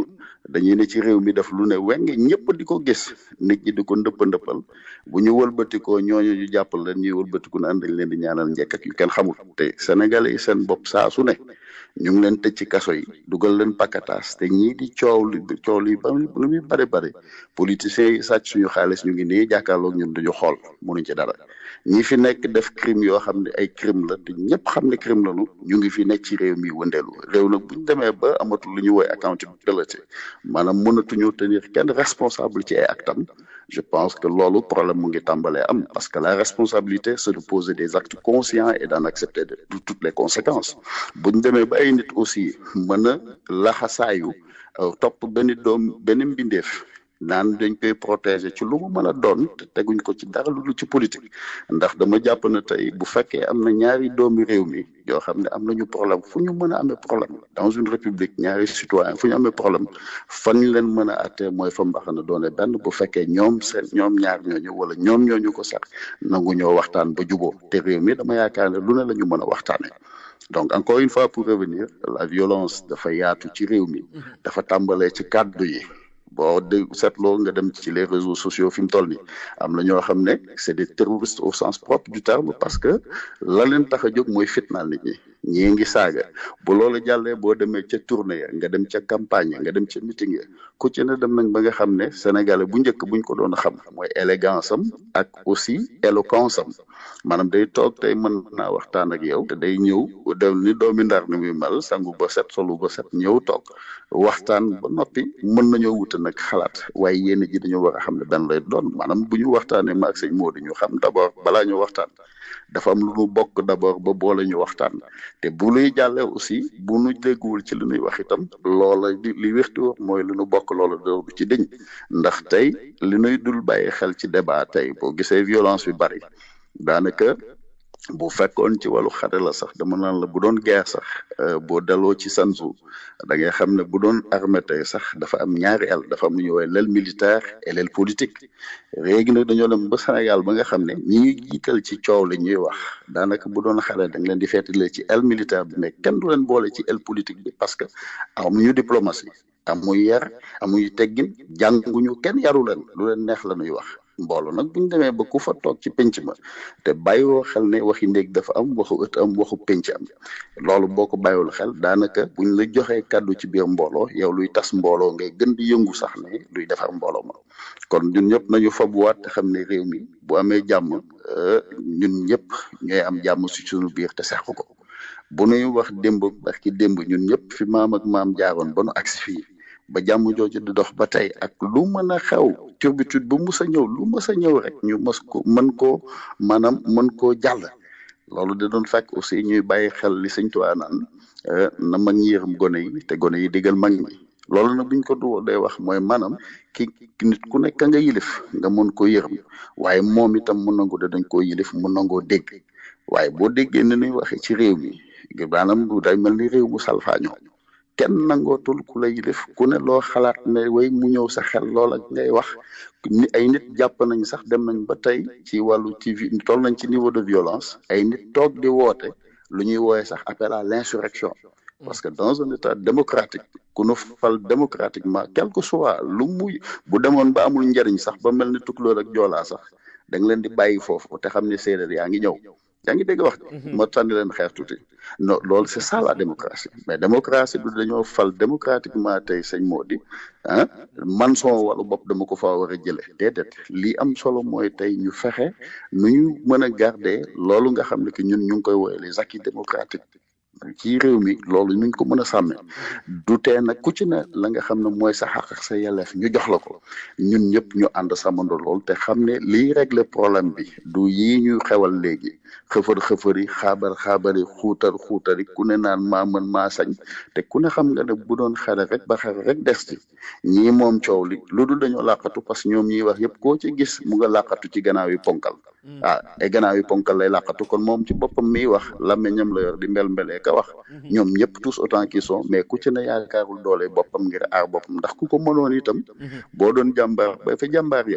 dañuy ne ci réew mi def lu ne weng ñëpp di ko gis nit ñi di ko ndëpp ndëppal bu ñu wëlbatikoo ñooñu ñu jàppal leen ñuy wëlbatiku naan dañ leen di ñaanal njekk ak yu kenn xamul te sénégalais yi seen bopp saa su ne ñu ngi leen tëj ci kaso yi dugal leen pakataas te ñii di coow li coow li ba lu muy bari bari politiciens yi sàcc suñu xaalis ñu ngi nii jàkkaarloog ñun duñu xool mënuñ ci dara ñi fi nekk def crime yoo xam ne ay crime la te ñëpp xam ne crime lañu ñu ngi fi nekk ci réew mi wëndeelu réew nag buñ demee ba amatul lu ñu woy accountability maanaam mënatuñu tenir kenn responsable ci ay actam je pense que loolu problème mu ngi tàmbalee am parce que la responsabilité c'est de poser des actes conscients et d'en accepter de toutes les conséquences buñ demee ba ay nit aussi mën a laxasaayu topp benn doom benn mbindeef naan dañ koy protéger ci lu mu mën a doon te teguñ ko ci dara lu ci politique ndax dama jàpp na tey bu fekkee am na ñaari doomi réew mi yoo xam ne am nañu problème fu ñu mën a amee problème dans une république ñaari citoyen fu ñu amee problème fan ñu leen mën a atte mooy fa mbaxana doone benn bu fekkee ñoom seen ñoom ñaar ñooñu wala ñoom ñooñu ko sax nangu ñoo waxtaan ba juboo te réew mi dama yaakaar ne lu ne la ñu mën a waxtaane donc encore une fois pour revenir la violence dafa yaatu ci réew mi dafa tàmbalee ci kàddu yi boo dégg seetloo nga dem ci les réseaux sociaux fi mu toll nii am na ñoo xam ne c'est des terroristes au sens propre du terme parce que la leen tax a jóg mooy fitnaal nit ñi ñii ngi saaga bu loolu jàllee boo demee ca tournée ya nga dem ca campagne nga dem ca meeting ya ku ci ne dem nañ ba nga xam ne sénégalais bu njëkk buñ ko doon xam mooy élégance am ak aussi éloquence am maanaam day toog tey mën naa waxtaan ak yow te day ñëw dem ni doomi ndar ni muy mel sangu ba set solu ba set ñëw toog waxtaan ba noppi mën nañoo wute nag xalaat waaye yéen ji dañoo war a xam ne benn lay doon maanaam bu ñu waxtaanee maag sëñ Modou ñu xam d'abord balaa ñu waxtaan dafa am lu nu bokk d'abord ba boole ñu waxtaan te bu luy jàllee aussi bu nu dégguwul ci li nuy wax itam loola li li wérti wax mooy li nu bokk loola doo du ci dëñ ndax tey li nuy dul bàyyi xel ci débat tey boo gisee violence bi bari daanaka bu fekkoon ci wàllu xare la sax dama naan la bu doon guerre sax boo daloo ci sansu da ngay xam ne bu doon armée tey sax dafa am ñaari el dafa am lu ñuy woowee l'aile militaire et l'aile politique léegi nag dañoo dem ba Sénégal ba nga xam ne ñi ñuy jiital ci coow li ñuy wax daanaka bu doon xare da nga leen di feetale ci aile militaire bi mais kenn du leen boole ci aile politique bi parce que amuñu diplomatie amuñu yar amuñu teggin jànguñu kenn yaru leen lu leen neex la ñuy wax mbooloo nag buñ demee ba ku fa toog ci penc ma te bàyyiwoo xel ne waxi néeg dafa am waxu ëtt am waxu penc am loolu boo ko bàyyiwul xel daanaka buñ la joxee kàddu ci biir mbooloo yow luy tas mbooloo ngay gën di yëngu sax ne luy defar mbooloo ma kon ñun ñëpp nañu fabuwaat te xam ne réew mi bu amee jàmm ñun ñëpp ñooy am jàmm si suñu biir te seq ko bu nuy wax démb ak ki démb ñun ñëpp fi maam ak maam jaaroon ba nu agsi fii ba jàmm jooju di dox ba tey ak lu mën a xew turbitude bu mus a ñëw lu mus a ñëw rek ñu mës ko mën koo maanaam mën koo jàll loolu da doon fekk aussi ñuy bàyyi xel li sëñ Tuubaa naan na mag ñi yërëm gone yi te gone yi digal mag ñi loolu nag buñ ko du day wax mooy maanaam ki nit ku nekk nga yilif nga mën ko yërëm waaye moom itam mu nangu da dañ koo yilif mu nangoo dégg waaye boo déggee ni ñuy waxee ci réew mi maanaam day mel ni réew mu salfaañoo kenn nangootul ku la yilif ku ne loo xalaat ne way mu ñëw sa xel loola ngay wax ni ay nit jàpp nañ sax dem nañ ba tey ci wàllu ci toll nañ ci niveau de violence ay nit toog di woote lu ñuy wooye sax appel à l'insurrection parce que dans un état démocratique ku nu fal démocratiquement quel que soit lu muy bu demoon ba amul njariñ sax ba mel ni tukulóor ak joolaa sax da nga leen di bàyyi foofu te xam ne séeréer yaa ngi ñëw yaa ngi dégg wax ma tànni leen xeex tuuti non loolu c'est ça la démocratie mais démocratie du dañoo fal démocratiquement tey sëñ moo di ah man sama wàllu bopp dama ko faa war a jële déedéet lii am solo mooy tey ñu fexe nu ñu mën a garder loolu nga xam ne que ñun ñu ngi koy woowee les acquis démocratiques ci réew mi loolu nuñ ko mën a sàmme du tee nag ku ci ne la nga xam ne mooy sa xaq ak sa yelleef ñu jox la ko ñun ñëpp ñu ànd sàmmandoo lool te xam ne liy régler problème bi du yii ñuy xewal léegi xëfër xëfëri xaabar xaabari xuutar xuutari ku ne naan maa mën maa sañ te ku ne xam nga ne bu doon xare rek ba xare rek des ci ñii moom coow li lu dul dañoo làqatu parce que ñoom ñiy wax yëpp koo ci gis mu nga làqatu ci gannaaw yi ponkal ah ay gannaaw yi ponkal lay làqatu kon moom ci boppam miy wax làmmiñam la yor di mbel mbelee ka wax ñoom ñëpp tous autant qu'ils sont mais ku ci ne yaakaarul doole boppam ngir aar boppam ndax ku ko mënoon itam boo doon jàmbaar ba fa jàmbaar yam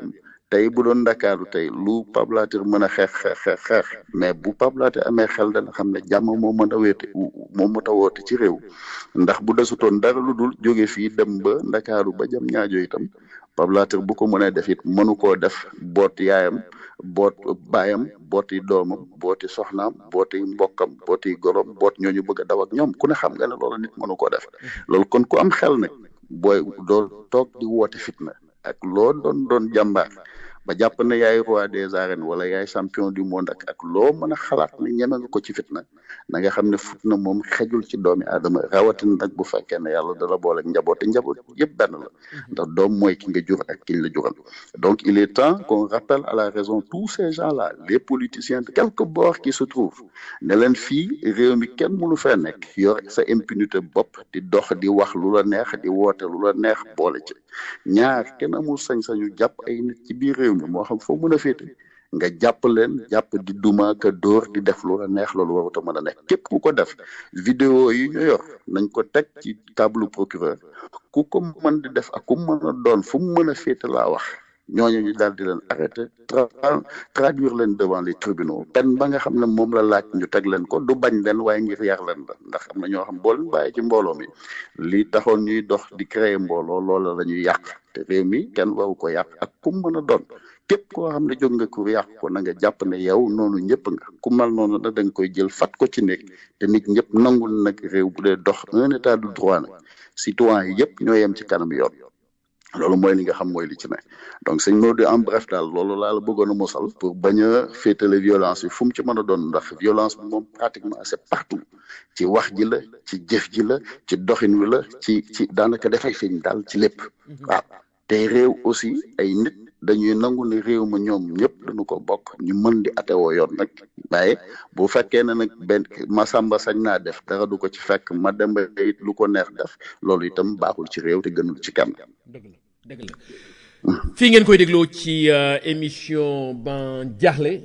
tey bu doon ndakaaru tey lu Pape Latir mën a xeex xeex xeex xeex mais bu Pape Latir amee xel dana xam ne jàmm moo mën a wéete moo mën a woote ci réew ndax bu desutoon dara lu dul jóge fii dem ba ndakaaru ba jam ñaajo itam Pape Latir bu ko mënee def it mënu koo def boot yaayam boot baayam booti doomam booti soxnaam booti mbokkam booti gorom boot ñooñu bëgg a daw ak ñoom ku ne xam nga ne loolu nit mënu koo def loolu kon ku am xel nag booy doo toog di woote fitna ak loo doon doon jàmbaar ba jàpp ne yaay roi des arènes wala yaay champion du monde ak ak loo mën a xalaat ne ñeme nga ko ci fitna na nga xam ne fitna moom xejul ci doomi aadama rawatina nag bu fekkee ne yàlla dala boole ak njaboot te njaboot yëpp benn la ndax doom mooy ki nga jur ak kiñ la jural donc il est temps qu'on rappelle à la raison tous ces gens là les politiciens de quelque bord qui se trouvent ne leen fii réew mi kenn mënu fee nekk yor sa impunité bopp di dox di wax lu la neex di woote lu la neex boole ci ñaar kenn amul sañ-sañu jàpp ay nit ci biir réew mi moo xam foo mën a féete nga jàpp leen jàpp di duma ka dóor di def lu la neex loolu warut a mën a nekk képp ku ko def vidéo yi ñu yor nañ ko teg ci table procureur ku ko mën di def ak ku mën a doon fu mu mën a féete laa wax ñooñu ñu daal di leen arrêté traduire leen devant les tribunaux pen ba nga xam ne moom la laaj ñu teg leen ko du bañ leen waaye ngir yar leen la ndax am na ñoo xam boo leen bàyyi ci mbooloo mi li taxoon ñuy dox di créer mbooloo loola la ñuy yàq te réew mi kenn waru ko yàq ak ku mën a doon képp koo xam ne jóg nga ko yàq ko na nga jàpp ne yow noonu ñëpp nga ku mal noonu nag da nga koy jël fat ko ci nekk te nit ñëpp nangul nag réew bu dee dox un état de droit nag citoyen yi yëpp ñoo yem ci kanam yoon loolu mooy li nga xam mooy li ci ne donc sëñ Maodo en bref daal loolu laa la bëggoon a mosal pour bañ a féetale violence yi fu mu ci mën a doon ndax violence bi moom pratiquement c'est partout ci wax ji la ci jëf ji la ci doxin wi la ci ci daanaka dafay feeñ daal ci lépp waaw te réew aussi ay nit dañuy nangu ne réew ma ñoom ñëpp dañu ko bokk ñu mën di atewoo yoon nag waaye bu fekkee ne nag benn Masamba sañ naa def dara du ko ci fekk ma demba it lu ko neex def loolu itam baaxul ci réew te gënul ci kenn dëgg la dëgg la fii ngeen koy dégloo ci émission ban jaaxle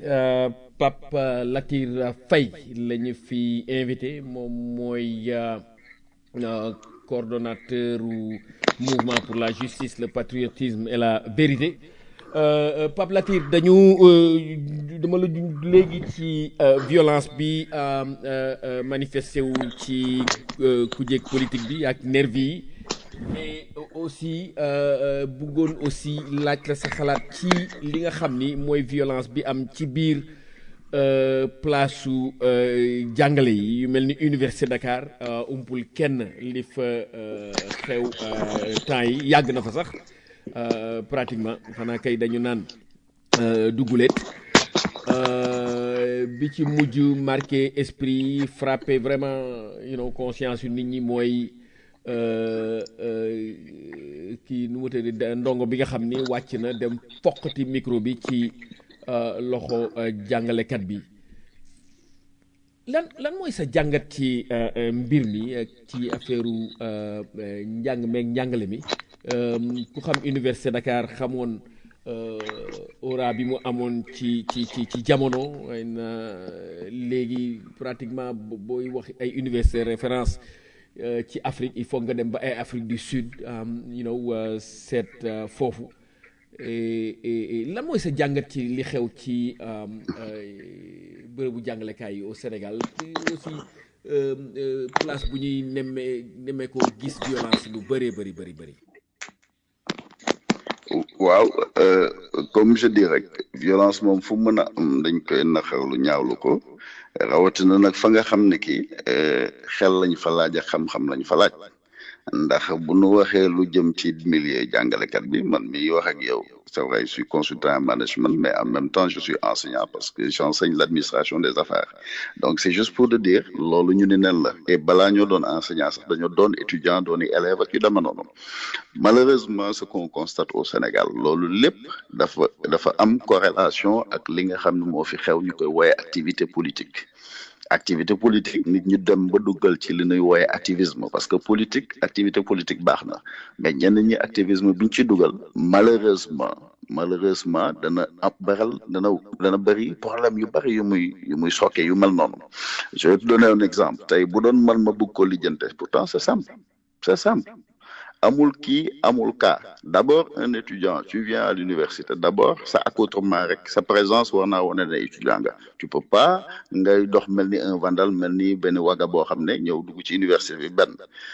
Pape Latir Faye la ñu fi invité moom mooy coordonnateur mouvement pour la justice le patriotisme et la vérité Pape Latir dañu dama la léegi ci violence bi manifesté wu ci kujjeeg politique bi ak nervi yi mais aussi bëggoon aussi laaj la sa xalaat ci li nga xam ni mooy violence bi am ci biir place su jàngale yi yu mel ni université Dakar umpul kenn li fa xew temps yi yàgg na fa sax pratiquement xanaa kay dañu naan duguleet bi ci mujj marqué esprit frappé vraiment you know conscience yu nit ñi mooy kii nu mu tëddee ndongo bi nga xam ni wàcc na dem foqati micro bi ci loxo jàngalekat bi lan lan mooy sa jàngat ci mbir mi ci affaire njàng meeg njàngale mi ku xam université Dakar xamoon aura bi mu amoon ci ci ci ci jamono ay na léegi pratiquement booy wax ay université référence ci Afrique il faut nga dem ba ay Afrique du Sud you know seet foofu lan mooy sa jàngat ci li xew ci bërëbu jàngalekaay yi au Sénégal aussi place bu ñuy nemmee nemmee ko gis violence lu bëree bëri bëri bëri waaw comme je dis rek violence moom fu mën a am dañ koy naxarlu ñaawlu ko rawatina nag fa nga xam ne kii xel lañ fa laaj ak xam-xam lañ fa laaj ndax bu nu waxee lu jëm ci milieu jàngalekat bi man mi wax ak yow c'est vrai je suis consultant en management mais en même temps je suis enseignant parce que j'enseigne l'administration des affaires donc c'est juste pour te dire loolu ñu ni nen la et balaa ñoo doon enseignant sax dañoo doon étudiant dooni élève ak yu dama noonu malheureusement ce qu'on constate au Sénégal loolu lépp dafa dafa am corrélation ak li nga xam ne moo fi xew ñu koy wooye activité politique activité politique nit ñu dem ba duggal ci li ñuy wooye activisme parce que politique activité politique baax na mais ñenn ñi activisme biñ ci dugal malheureusement malheureusement dana ab baral dana dana bëri problème yu bëri yu muy yu muy sokke yu mel noonu je vais te donner un exemple tey bu doon man ma bëgg ko lijjante pourtant c'est simple c'est simple amul kii amul cas d'abord un étudiant tu viens à l'université d'abord sa accoutrement rek sa présence war naa wane ne étudiant nga tu peux pas ngay dox mel ni un vandal mel ni benn waga boo xam ne ñëw dugg ci université bi benn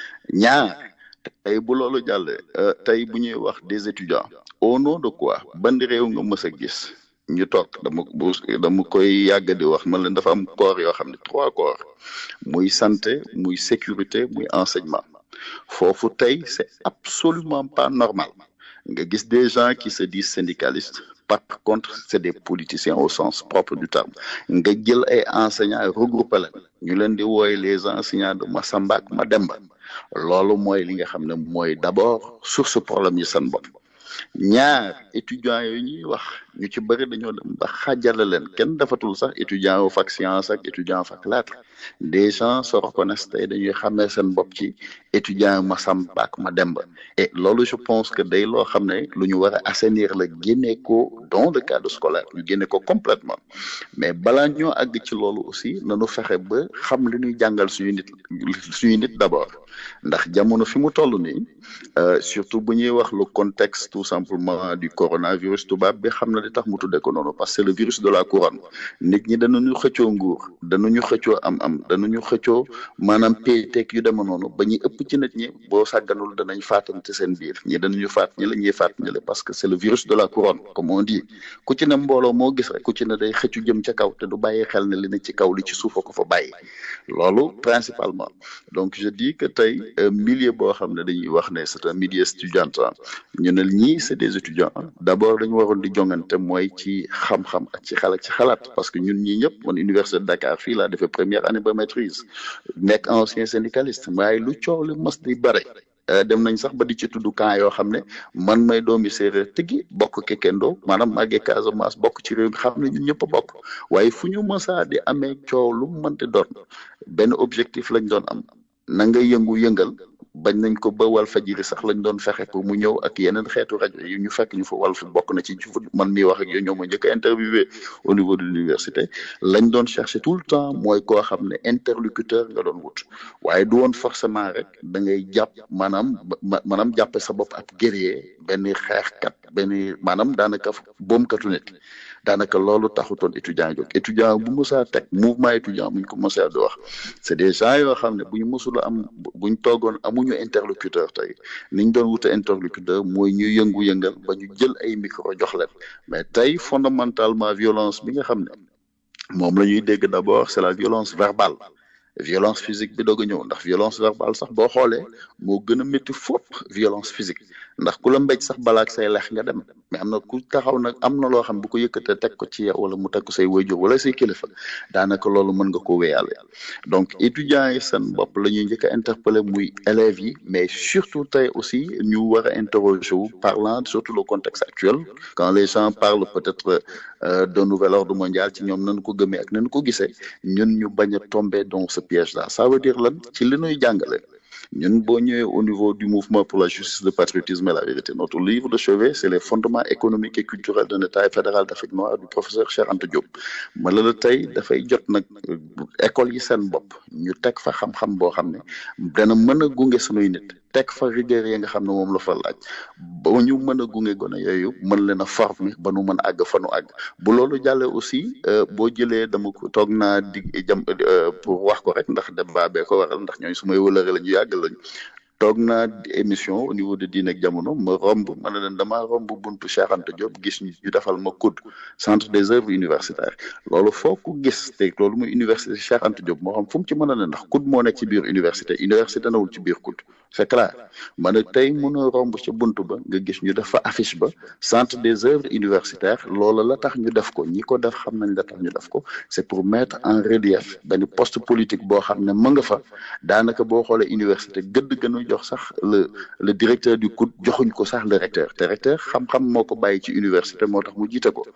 ñaar tey bu loolu jàllee tey bu ñuy wax des étudiants au nom de quoi ban réew nga mës a gis ñu toog dama bu dama koy yàgg di wax man leen dafa am corps yoo xam ne trois corps muy santé muy sécurité muy enseignement foofu tey c'est absolument pas normal nga gis des gens qui se disent syndicalistes par contre c'est des politiciens au sens propre du terme nga jël ay enseignants regroupé leen ñu leen di wooye les enseignants de Massamba ak Mademba loolu mooy li nga xam ne mooy d'abord source problème yi seen bopp ñaar étudiants yooyu ñuy wax ñu ci bëri dañoo dem ba xaajale leen kenn defatul sax étudiant wu fac science ak étudiant fac lettres des gens se reconnaissent tey dañuy xamee seen bopp ci étudiant Massamba ak Mademba et loolu je pense que day loo xam ne lu ñu war a assainir la génne ko dans le cadre scolaire ñu génne ko complètement mais balaa ñoo àgg ci loolu aussi nañu fexe ba xam li ñuy jàngal suñu nit suñu nit d'abord ndax jamono fi mu toll nii surtout bu ñuy wax le contexte tout simplement du coronavirus tubaab bi xam na li tax mu tuddee ko noonu parce que c'est le virus de la couronne nit ñi danañu xëccoo nguur danañu xëccoo am-am danañu xëccoo maanaam péeteeg yu dema noonu ba ñuy ëpp ci nit ñi boo sàgganul danañ faatante seen biir ñi danañu faat ñi la ñuy faat ñi la parce que c'est le virus de la couronne comme on dit ku ci ne mbooloo moo gis rek ku ci ne day xëccu jëm ca kaw te du bàyyi xel ne li ne ci kaw li ci suufa ko fa bàyyi loolu principalement donc je dis que tey milieu boo xam ne dañuy wax ne c'est un milieu étudiantin ñu ne ñii c'est des étudiants d'abord dañu waroon di jongante mooy ci xam-xam ak ci xalaat ci xalaat parce que ñun ñii ñëpp man université de Dakar fii laa defee première année ba maîtrise nekk ancien syndicaliste waaye lu coow li mas di bare dem nañ sax ba di ci tudd camp yoo xam ne man may doomi séeréer tëggi bokk kekendoo maanaam màggee Casamance bokk ci réew mi xam ne ñun ñëpp a bokk waaye fu ñu mësaa di amee coow lu mu mënti doon benn objectif lañ doon am na nga yëngu-yëngal bañ nañ ko ba wal fajiri sax lañ doon fexe pour mu ñëw ak yeneen xeetu rajo yi ñu fekk ñu fa wal fi bokk na ci man mi wax ak yow ñoo ma njëkk a interviewé au niveau de l'université lañ doon chercher tout le temps mooy koo xam ne interlocuteur nga doon wut waaye du woon forcément rek da ngay jàpp maanaam maanaam jàppe sa bopp ab guerrier benn xeexkat benn maanaam daanaka boomkatu nit daanaka loolu taxutoon étudiant jóg étudiant bu mësaa teg mouvement étudiant bu ñu ko mësaa di wax c'est des gens yoo xam ne bu ñu mësula am bu ñu toogoon amuñu interlocuteur tey niñ doon wute interlocuteur mooy ñu yëngu-yëngal ba ñu jël ay micro jox leen mais tey fondamentalement violence bi nga xam ne moom la ñuy dégg d'abord c'est la violence verbale violence physique bi doog a ñëw ndax violence verbale sax boo xoolee moo gën a métti fopp violence physique ndax ku la mbéj sax balaak say lex nga dem mais am na ku taxaw nag am na loo xam bu ko yëkkatee teg ko ci yow wala mu teg ko say wayjur wala say kilifa daanaka loolu mën nga ko wéyale donc étudiants yi seen bopp la ñuy njëkk a interpeller muy élèves yi mais surtout tey aussi ñu war a interroger wu parlant surtout le contexte actuel quand les gens parlent peut-être d'un nouvel ordre mondial ci ñoom nañu ko gëmee ak nañu ko gisee ñun ñu bañ a tomber dans ce piège là ça veut dire lan ci li ñuy jàngale ñun boo ñëwee au niveau du mouvement pour la justice le patriotisme et la vérité notre livre de chevet c'est les fondements économiques et culturels d'un état fédéral d'Afrique noire du professeur Cheikh Anta Diop ma la la tey dafay jot nag école yi seen bopp ñu teg fa xam-xam boo xam ne dana mën a gunge sunuy nit teg fa rigueur yi nga xam ne moom la fa laaj ba ñu mën a gunge gone yooyu mën leen a former ba nu mën a àgg fa nu àgg bu loolu jàllee aussi boo jëlee dama ko toog naa di jam pour wax ko rek ndax débat bee ko waral ndax ñooy su may wëlëre la ñu yàgg lañu toog naa émission au niveau de Diine ak Jamono ma romb ma ne leen damaa romb buntu Cheikh Anta Diop gis ñu defal ma COUD centre des œuvres universitaires loolu foo ko gis te loolu muy université Cheikh Anta Diop moo xam fu mu ci mën a ne ndax COUD moo nekk ci biir université université nawul ci biir COUD c'est clair ma ne tey mën a romb ca buntu ba nga gis ñu def fa affiche ba centre des œuvres universitaires loola la tax ñu def ko ñi ko def xam nañ la tax ñu def ko c'est pour mettre en relief benn poste politique boo xam ne mën nga fa daanaka boo xoolee université gëdd gënu jox sax le le directeur du COUD joxuñ ko sax le recteur te recteur xam-xam moo ko bàyyi ci université moo tax mu jiite ko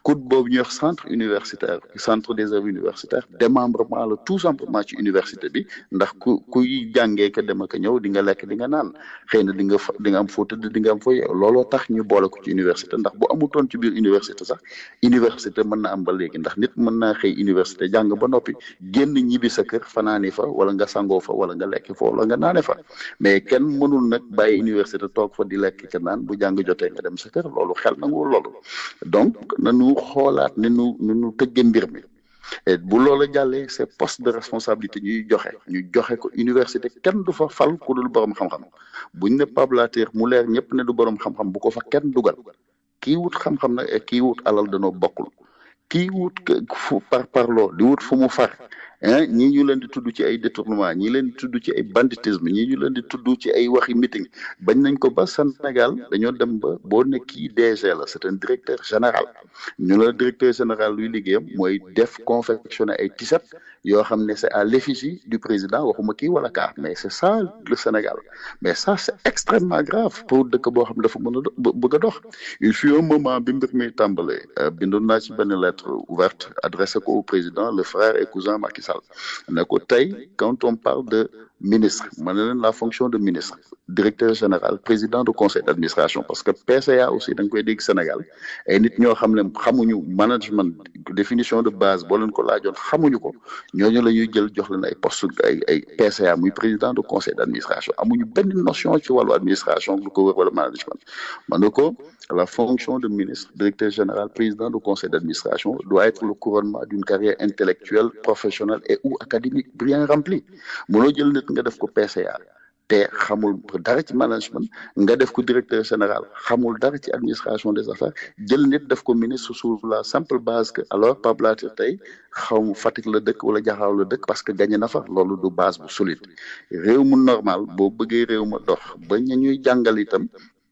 COUD boobu ñuy wax centre universitaire centre des œuvres universitaires démembrement la tout simplement ci université bi ndax ku kuy jàngee ka dem ak ñëw di nga lekk di nga naan xëy na di nga fa di nga am foo tëdd di nga am foo yeew looloo tax ñu boole ko ci université ndax bu amutoon ci biir université sax université mën na am ba léegi ndax nit mën naa xëy université jàng ba noppi génn ñibbi sa kër fanaani fa wala nga sangoo fa wala nga lekk fa wala nga naane fa mais kenn mënul nag bàyyi université toog fa di lekk ka naan bu jàng jotee nga dem sa kër loolu xel nangu loolu donc nanu xoolaat ni nu ni nu tëgge mbir mi et bu loola jàllee c'est poste de responsabilité ñuy joxe ñu joxe ko université kenn du fa fal ku dul borom xam-xam buñ ne pablateur mu leer ñëpp ne du borom xam-xam bu ko fa kenn dugal kii wut xam-xam nag et kii wut alal danoo bokkul kii wut fu par parloo di wut fu mu far ah ñii ñu leen di tudd ci ay détournement ñii leen di tudd ci ay banditisme ñii ñu leen di tudd ci ay waxi meeting bañ nañ ko ba Sénégal dañoo dem ba boo ne kii DG la c'est un directeur général ñu la directeur général luy liggéeyam mooy def confectionner ay t-shirt yoo xam ne c'est à l'effigie du président waxuma kii wala kaa mais c'est ça le Sénégal mais ça c'est extrêmement grave pour dëkk boo xam ne dafa mën a bëgg a dox il fut un moment bi mbir mi tàmbalee bindoon naa ci benn lettre ouverte adressé ko au président le frère et cousin Macky Sall ne ko tey quand on parle de ministre ma ne leen la fonction de ministre directeur général président de conseil d'administration parce que PCA aussi da nga koy dégg Sénégal ay nit ñoo xam ne xamuñu management définition de base boo leen ko laajoon xamuñu ko ñooñu la ñuy jël jox leen ay poste ay ay PCA muy président de conseil d'administration amuñu benn notion ci wàllu administration lu ko wër wala management ma ne ko la fonction de ministre directeur général président de conseil d'administration doit être le couronnement d'une carrière intellectuelle professionnelle et ou académique bien remplie mënoo jël nit nga def ko PCA te xamul dara ci management nga def ko directeur général xamul dara ci administration des affaires jël nit def ko ministre sur la simple base que alors Pape Latir tey xaw Fatick la dëkk wala Jaxaaw la dëkk parce que gagné na fa loolu du base bu solide réew mu normal boo bëggee réew ma dox ba ña ñuy jàngal itam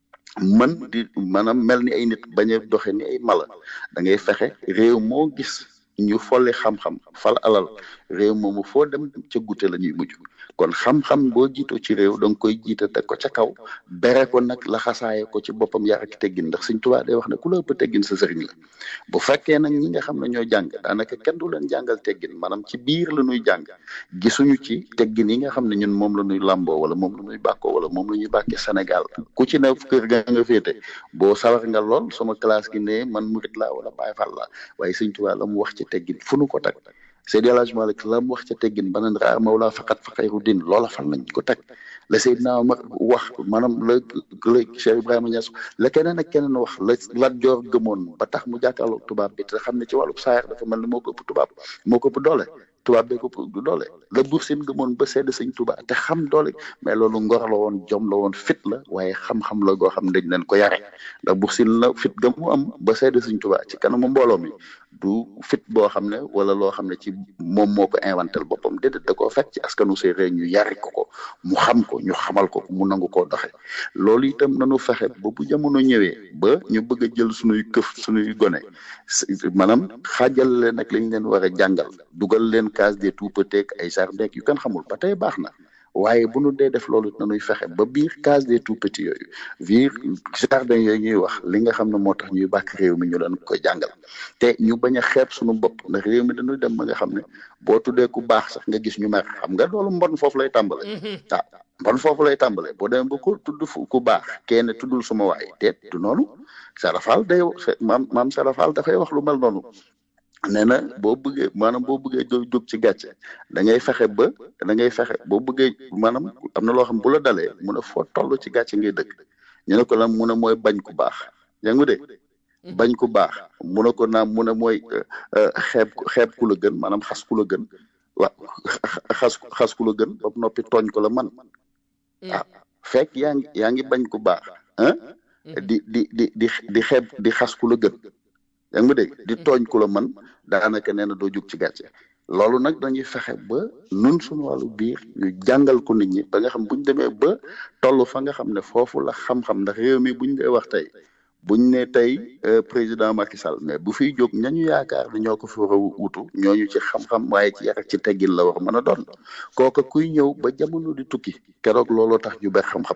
mën di maanaam mel ni ay nit bañ a doxe ni ay mala da ngay fexe réew moo gis ñu folli xam-xam fal alal réew moomu foo dem ca gute la ñuy mujj kon xam-xam boo jiitoo ci réew da nga koy jiite teg ko ca kaw bere ko nag la xasaaye ko ci boppam yar ak teggin ndax Sëñ Tuubaa day wax ne ku la ëpp teggin sa sëriñ la bu fekkee nag ñi nga xam ne ñoo jàng daanaka kenn du leen jàngal teggin maanaam ci biir la ñuy jàng gisuñu ci teggin yi nga xam ne ñun moom la ñuy làmboo wala moom la ñuy bàkkoo wala moom la ñuy bàkkee Sénégal ku ci ne kër ga nga féete boo sawar nga lool sama classe gi ne man murit laa wala Baay Faal laa waaye Sëñ Tuubaa la mu wax ci teggin fu nu ko teg Seydi El Hadji Malick la mu wax ca teggin banan raar mawla faqat fa xayru din loola fan lañ ko teg la Seydina Omar wax maanaam la la Cheikh Ibrahima Niass la keneen ak keneen wax la Lat Joor gëmoon ba tax mu jàkkaarloo tubaab bi te xam ne ci wàllu saayar dafa mel ni moo ko ëpp tubaab moo ko ëpp doole tubaab bee ko ëpp doole la Buur Siin gëmoon ba sedd Sëñ Tuubaa te xam doole mais loolu ngor la woon jom la woon fit la waaye xam-xam la goo xam dañ leen ko yare ndax Buur Siin la fit ga mu am ba sedd Sëñ Tuubaa ci kanamu mbooloo mi du fit boo xam ne wala loo xam ne ci moom moo ko inventel boppam déedéet da koo fekk ci askanu séeréer ñu yari ko ko mu xam ko ñu xamal ko mu nangu koo doxe loolu itam nanu fexe ba bu jamono ñëwee ba ñu bëgg a jël sunuy këf sunuy gone maanaam xaajal leen ak lañ leen war a jàngal dugal leen case des tout petits ay jardin yu kenn xamul ba tey baax na waaye bu nu dee def loolu nanuy fexe ba biir case des tout petits yooyu biir jardin yooyu ñuy wax li nga xam ne moo tax ñuy bàkk réew mi ñu leen koy jàngal te ñu bañ a xeeb suñu bopp ndax réew mi dañuy dem ba nga xam ne boo tuddee ku baax sax nga gis ñu mer xam nga loolu mbon foofu lay tàmbale ah mbon foofu lay tàmbale boo demee ba ko tudd fu ku baax kenn tuddul suma waay teet du noonu sarafal day maam maam sarafal dafay wax lu mel noonu nee na boo bëggee maanaam boo bëggee jóg jóg ci gàcce da ngay fexe ba da ngay fexe boo bëggee maanaam am na loo xam bu la dalee mun a foo toll ci gàcce ngay dëkk ñu ne ko lan mun a mooy bañ ku baax yaa ngi de bañ ku baax mun a ko naam mun a mooy xeeb xeeb ku la gën maanaam xas ku la gën waaw xas xas ku la gën ba noppi tooñ ko la man ah fekk yaa ngi yaa ngi bañ ku baax ah di di di di di xeeb di xas ku la gën yaa ngi ma dégg di tooñ ku la man daanaka nee na doo jóg ci gàcce loolu nag dañuy fexe ba nun suñu wàllu biir ñu jàngal ko nit ñi ba nga xam buñ demee ba toll fa nga xam ne foofu la xam-xam ndax réew mi buñ dee wax tey buñ ne tey président Macky Sall mais bu fiy jóg ñañu yaakaar ne ñoo ko fi war a wutu ñooñu ci xam-xam waaye ci yar ak ci teggin la war mën a doon kooka kuy ñëw ba jamono di tukki keroog looloo tax ñu ber xam-xam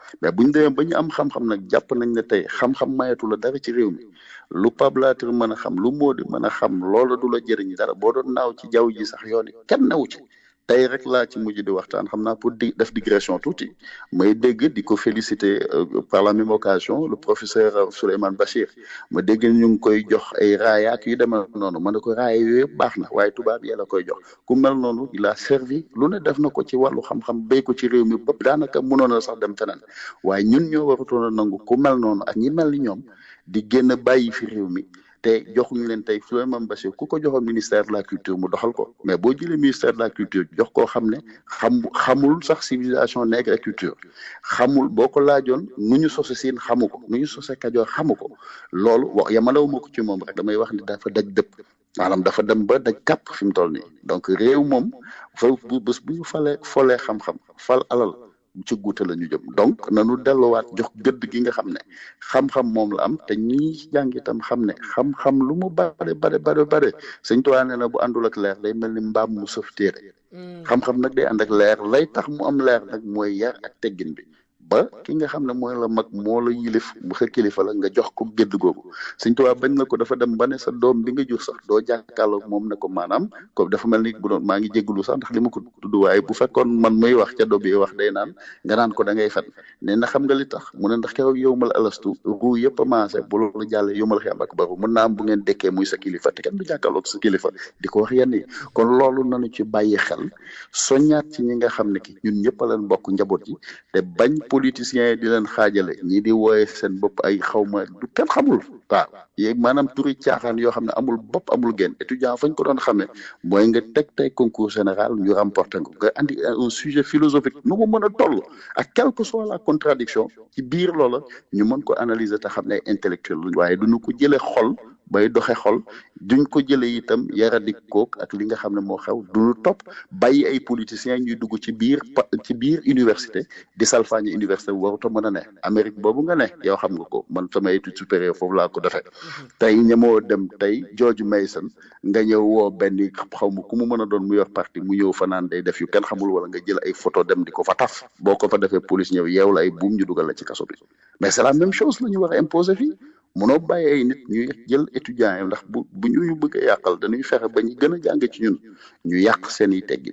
mais bu ñu demee ba ñu am xam-xam nag jàpp nañ ne tey xam-xam mayatu la dara ci réew mi lu pablatir mën a xam lu moo di mën a xam loola du la jëriñ dara boo doon naaw ci jaww ji sax yoon yi kenn newu ci tey rek laa ci mujj di waxtaan xam naa pour di def digression tuuti may dégg di ko féliciter par la même occasion le professeur Souleymane Bachir ma dégg ñu ngi koy jox ay raayaak yu demee noonu ma ne ko raaya yooyu yëpp baax na waaye tubaab yi la koy jox ku mel noonu il a servi lu ne def na ko ci wàllu xam-xam béy ko ci réew mi ba daanaka mënoon na sax dem feneen waaye ñun ñoo warutoon a nangu ku mel noonu ak ñi mel ni ñoom di génn bàyyi fi réew mi te joxuñu leen tey Souleymane Bachir ku ko joxoon ministère de la culture mu doxal ko mais boo jëlee ministère de la culture jox koo xam ne xam xamul sax civilisation nègre et culture xamul boo ko laajoon nu ñu sose siin xamu ko nu ñu sose kajoor xamu ko loolu wax yamalewuma ko ci moom rek damay wax ni dafa daj dëpp maanaam dafa dem ba daj kàpp fi mu toll nii donc réew moom fa bu bés bu ñu falee folee xam-xam fal alal ci guute la ñu jëm donc nanu delluwaat jox gëdd gi nga xam ne xam-xam moom la am te ñi jàng itam xam ne xam-xam lu mu bare bare bare bare sëñ Tuubaa nee na bu àndul ak leer day mel ni mbaam mu sëf téere xam-xam nag day ànd ak leer lay tax mu am leer nag mooy yar ak teggin bi ba ki nga xam ne mooy la mag moo la yilif bu xa kilifa la nga jox ko gédd googu sëñ Tuubaa bañ na ko dafa dem ba ne sa doom bi nga jur sax doo jàkkaarloog moom ne ko maanaam ko dafa mel ni bu doon maa ngi jégalu sax ndax li ma ko tudd waaye bu fekkoon man muy wax ca do bi wax day naan nga naan ko da ngay fen ne na xam nga li tax mu ne ndax keroog yow mal alastu ruu yëpp a maase bu loolu jàllee yow mal xam ak baru mën naa am bu ngeen dekkee muy sa kilifa te kenn du jàkkaarloog sa kilifa di ko wax yenn yi kon loolu nanu ci bàyyi xel soññaat ci ñi nga xam ne ki ñun ñëpp a leen bokk njaboot yi te bañ politiciens yi di leen xaajale ñii di wooye seen bopp ay xawma du kenn xamul waaw yéeg maanaam turi caaxaan yoo xam ne amul bopp amul genn étudiant fañ ko doon xamee mooy nga teg tey concours général ñu remporté nga nga andi un sujet philosophique nu mu mën a toll ak quelle que soit la contradiction ci biir loola ñu mën ko analyser te xam ne ay intellectuel luñ waaye duñu ko jëlee xol bay doxe xol duñ ko jëlee itam yaradik kook ak li nga xam ne moo xew duñu topp bàyyi ay politiciens ñuy dugg ci biir ci biir université di salfaañi université bu waruta mën a ne Amérique boobu nga ne yow xam nga ko man sama étude supérieure foofu laa ko defee tey ñemoo dem tey George Mason nga ñëw woo benn xaw ma ku mu mën a doon mu yor parti mu ñëw fa naan day def yu kenn xamul wala nga jël ay photo dem di ko fa taf boo ko fa defee police ñëw yeew la ay buum ñu dugal la ci kaso bi mais c'est la même chose la ñu war a imposer fii munoo bàyyi ay nit ñuy jël étudiants yi ndax bu bu ñu bëgg a yàqal dañuy fexe ba ñu gën a jàng ci ñun ñu yàq seen i teggin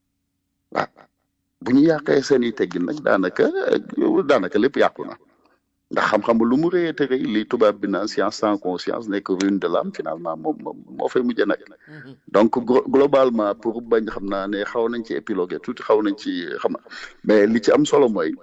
waaw bu ñu yàqee seen i teggin nag daanaka daanaka lépp yàqu na ndax xam-xam lu mu rëyee te rëy li tubaab bi naan science sans conscience nekk ruine de l'âme finalement moom moo fay mujj nag donc globalement pour bañ xam naa ne xaw nañ ci épilogué tuuti xaw nañ ci xam mais li ci am solo mooy.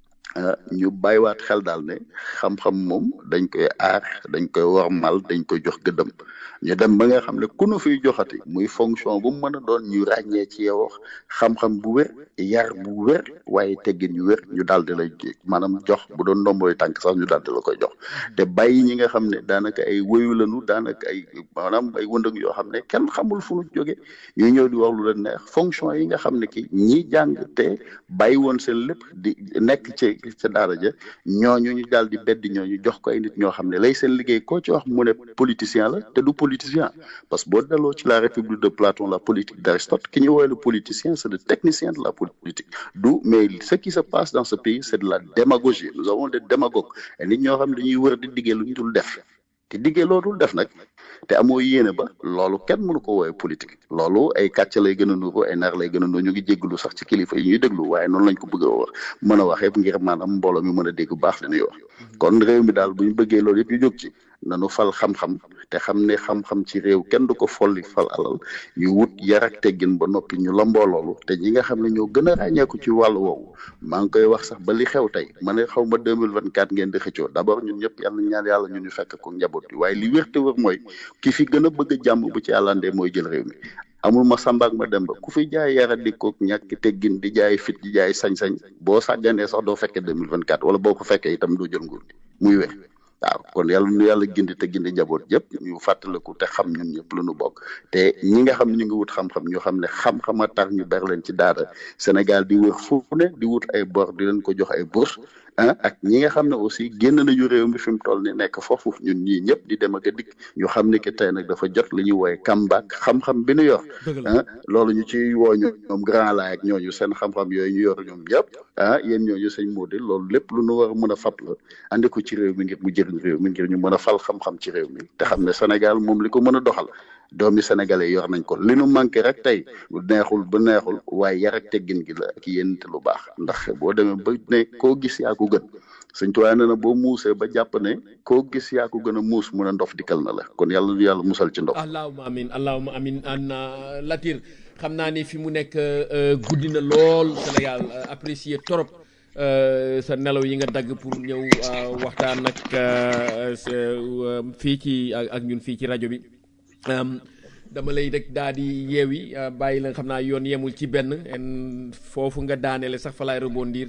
ñu bàyyiwaat xel daal ne xam-xam moom dañ koy aar dañ koy wormal dañ koy jox gëddëm ñu dem ba nga xam ne ku nu fiy joxati muy fonction bu mu mën a doon ñu ràññee ci yow xam-xam bu wér yar bu wér waaye teggin yu wér ñu daal di lay maanaam jox bu doon ndomboy tànk sax ñu daal di la koy jox te bàyyi ñi nga xam ne daanaka ay woyu lañu daanaka ay maanaam ay wëndëg yoo xam ne kenn xamul fu nu jóge ñuy ñëw di wax lu leen neex fonction yi nga xam ne ki ñi jàng te bàyyi woon seen lépp di nekk ci ca daara ja ñooñu ñu daal di beddi ñooñu jox ko ay nit ñoo xam ne lay seen liggéey koo ci wax mu ne politicien la te du politicien parce que boo delloo ci la république de Platon la politique d'Aristote ki ñu woowee le politicien c'est le technicien de la politique du mais ce qui se passe dans ce pays c'est de la démagogie nous avons des démagogues et nit ñoo xam ne dañuy wër di diggee lu ñu dul def te diggee loo dul def nag te amoo yéene ba loolu kenn mënu ko woowee politique loolu ay kàcc lay gën a nuru ay nar lay gën a nuru ñu ngi jégglu sax ci kilifa yi ñuy déglu waaye noonu lañ ko bëgg a wax mën a waxee ngir maanaam mbooloo mi mën a dégg bu baax li ñuy wax kon réew mi daal bu ñu bëggee loolu yëpp ñu jóg ci nanu fal xam-xam te xam ne xam-xam ci réew kenn du ko folli fal alal ñu wut yar ak teggin ba noppi ñu lamboo loolu te ñi nga xam ne ñoo gën a ràññeeku ci wàllu woowu maa ngi koy wax sax ba li xew tey ma ne xaw ma 2024 ngeen di xëccoo d'abord ñun ñëpp yàlla ñaan yàlla ñu ñu fekk ko njaboot bi waaye li wér te wér mooy ki fi gën a bëgg a jàmm bu ci àllandee mooy jël réew mi amul ma samba ak ma demba ku fi jaay yara di ko ñàkk teggin di jaay fit di jaay sañ-sañ boo sàgganee sax doo fekkee 2024 wala boo ko fekkee itam doo jël nguur gi muy wér waaw kon yàlla nu yàlla gindi te gindi njaboot yëpp ñu fàttaliku te xam ñun ñëpp lu nu bokk te ñi nga xam ne ñu ngi wut xam-xam ñu xam ne xam-xam a tax ñu ber leen ci daara Sénégal di wër fu ne di wut ay bor di leen ko jox ay bourse ah ak ñi nga xam ne aussi génn nañu réew mi fi mu toll ni nekk foofu ñun ñii ñëpp di dem ak a dikk ñu xam ne que tey nag dafa jot li ñuy wooye comeback xam-xam bi nu yor ah loolu ñu ci woo ñu ñoom grand laay ak ñooñu seen xam-xam yooyu ñu yor ñoom ñëpp ah yéen ñooñu sëñ Modou loolu lépp lu nu war a mën a fab la andi ko ci réew mi ngir mu jëriñ réew mi ngir ñu mën a fal xam-xam ci réew mi te xam ne Sénégal moom li ko mën a doxal doomi sénégalais yor nañ ko li nu manqué rek tey bu neexul bu neexul waaye yar ak teggin gi la ak yéen te lu baax ndax boo demee ba ne koo gis yaa ko gën sëñ tuwaay nee na boo muusee ba jàpp ne koo gis yaa ko gën a muus mun a ndof dikkal na la kon yàlla nu yàlla musal ci ndof allahuma amin allahuma amin an latir xam naa ni fi mu nekk guddi na lool Sénégal apprécier trop sa nelaw yi nga dagg pour ñëw waxtaan ak fii ci ak ñun fii ci rajo bi dama lay rek daal di yeewi bàyyi la xam naa yoon yemul ci benn foofu nga daaneele sax fa laay rebondir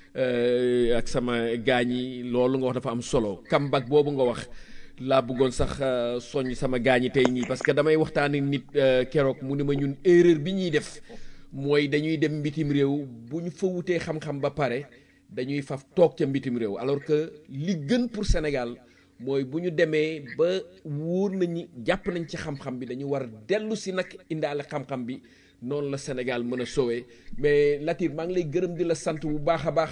ak sama gaañ yi loolu nga wax dafa am solo comeback boobu nga wax laa bëggoon sax soññ sama gaañ yi tey ñii parce que damay waxtaani nit keroog mu ni ma ñun erreur bi ñuy def mooy dañuy dem mbitim réew bu ñu fa wutee xam-xam ba pare dañuy faf toog ca mbitim réew alors que li gën pour Sénégal mooy bu ñu demee ba wóor nañu jàpp nañ ci xam-xam bi dañu war a dellu si nag indaale xam-xam bi noonu la Sénégal mën a soowee mais Latir maa ngi lay gërëm di la sant bu baax a baax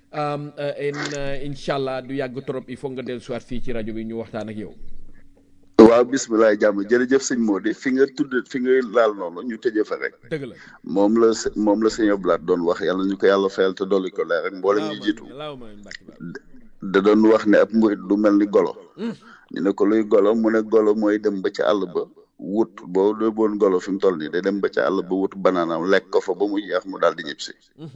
incha allah du yàgg trop il faut nga dellu siwaat fii ci rajo bi ñu waxtaan ak yow. waaw bisimilah jàmm jërëjëf sëñ Mody fi nga tudd fi nga laal noonu ñu tëjee fa rek. dëgg la moom la moom la sëñ Abdoulaye doon wax yàlla ñu ko yàlla fayal te dolli ko leer rek mboolem ñu jiitu. da doon wax ne ab murit du mel ni golo ñu ne ko luy golo mu ne golo mooy dem ba ca àll ba wut boo dee boon golo fi mu toll nii day dem ba ca àll ba wut banaanaam lekk ko fa ba mu jeex mu daal di ñib si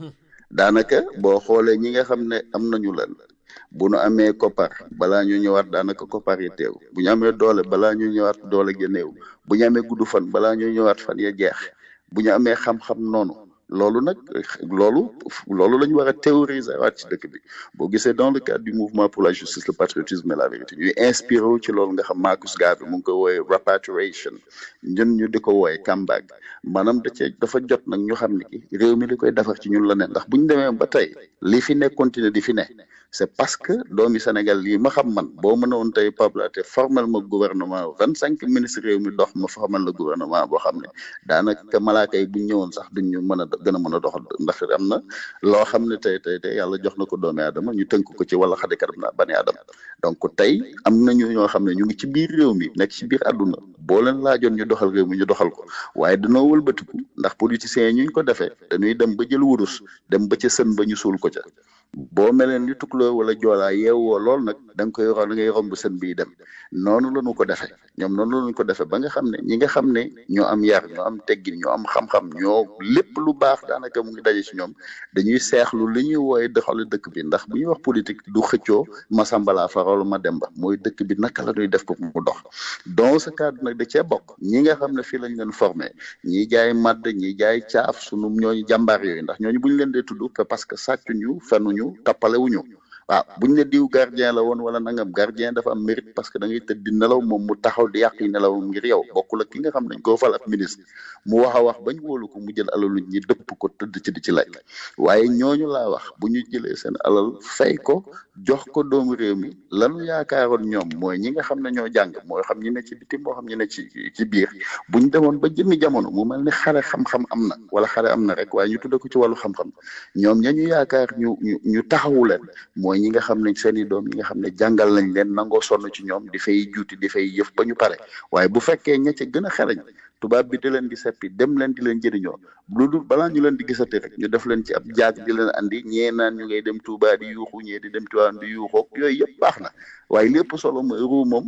daanaka boo xoolee ñi nga xam ne am nañu leen bu nu amee koppar balaa ñu ñëwaat daanaka koppar yi teew bu ñu amee doole balaa ñu ñëwaat doole ja néew bu ñu amee gudd fan balaa ñu ñëwaat fan ya jeex bu ñu amee xam-xam noonu loolu nag loolu loolu la ñu war a théoriser waat ci dëkk bi boo gisee dans le cadre du mouvement pour la justice le patriotisme et la vérité ñuy inspiré wu ci loolu nga xam Marcus Garvey mu ngi ko wooyee repatriation ñun ñu di ko wooyee comeback maanaam da cee dafa jot nag ñu xam ne ki réew mi li koy defar ci ñun la ne ndax bu ñu demee ba tey li fi ne continuer di fi ne c'est parce que doomi Sénégal lii ma xam man boo mënoon tey Pablo te formel ma gouvernement vingt cinq ministres réew mi dox ma formel la gouvernement boo xam ne daanaka malaaka yi bu ñu ñëwoon sax duñ ñu mën a gën a mën a doxal ndax am na loo xam ne tey tey tey yàlla jox na ko doomi aadama ñu tënk ko ci wala xade karam naa bani aadama donc tey am nañu ñoo xam ne ñu ngi ci biir réew mi nekk ci biir àdduna boo leen laajoon ñu doxal réew mi ñu doxal ko waaye danoo wëlbatiku ndax politiciens yi ñu ko defee dañuy dem ba jël wurus dem ba ca sën ba ñu suul ko ca boo meleen ni tukuloo wala joolaa yeewoo lool nag da nga koy ro da ngay romb sën bii dem noonu la ñu ko defee ñoom noonu la ñu ko defee ba nga xam ne ñi nga xam ne ñoo am yar ñoo am teggin ñoo am xam-xam ñoo lépp lu baax daanaka mu ngi daje ci ñoom dañuy seexlu li ñuy wooye doxalu dëkk bi ndax bu ñuy wax politique du xëccoo ma sambala faral ma demba mooy dëkk bi naka la ñuy def pour mu dox dans ce cadre nag da cee bokk ñi nga xam ne fii lañ leen formé ñi jaay madd ñi jaay caaf sunu ñooñu jàmbaar yooyu ndax ñooñu bu ñu leen dee tudd parce que sàccuñu fenuñu tappale wuñu waaw buñ ne diw gardien la woon wala nangam gardien dafa am mérite parce que da ngay tëdd di nelaw moom mu taxaw di yàq yi nelawam ngir yow bokkul ak ki nga xam ne dañ koo fal ab ministre mu wax a wax bañ wóolu ko mu jël alalu ñi dëpp ko tëdd ci di ci lekk waaye ñooñu laa wax bu ñu jëlee seen alal fay ko jox ko doomu réew mi lanu yaakaaroon ñoom mooy ñi nga xam ne ñoo jàng moo xam ñi ne ci bitim moo xam ñi ne ci ci biir buñ demoon ba jëmmi jamono mu mel ni xare xam-xam am na wala xare am na rek waaye ñu tudde ko ci wàllu xam-xam ñoom ña ñu yaakaar ñu ñu ñu taxawu leen mooy ñi nga xam ne seen i doom ñi nga xam ne jàngal nañ leen nangoo sonn ci ñoom di fay juuti di fay yëf ba ñu pare waaye bu fekkee ña ca gën a xarañ tubaab bi di leen di seppi dem leen di leen jëriñoo lu dul balaa ñu leen di gisati rek ñu def leen ci ab jaag di leen andi ñee naan ñu ngay dem Touba di yuuxu ñee di dem Tiwaan di yuuxoo yooyu yëpp baax na waaye lépp solo mooy ruu moom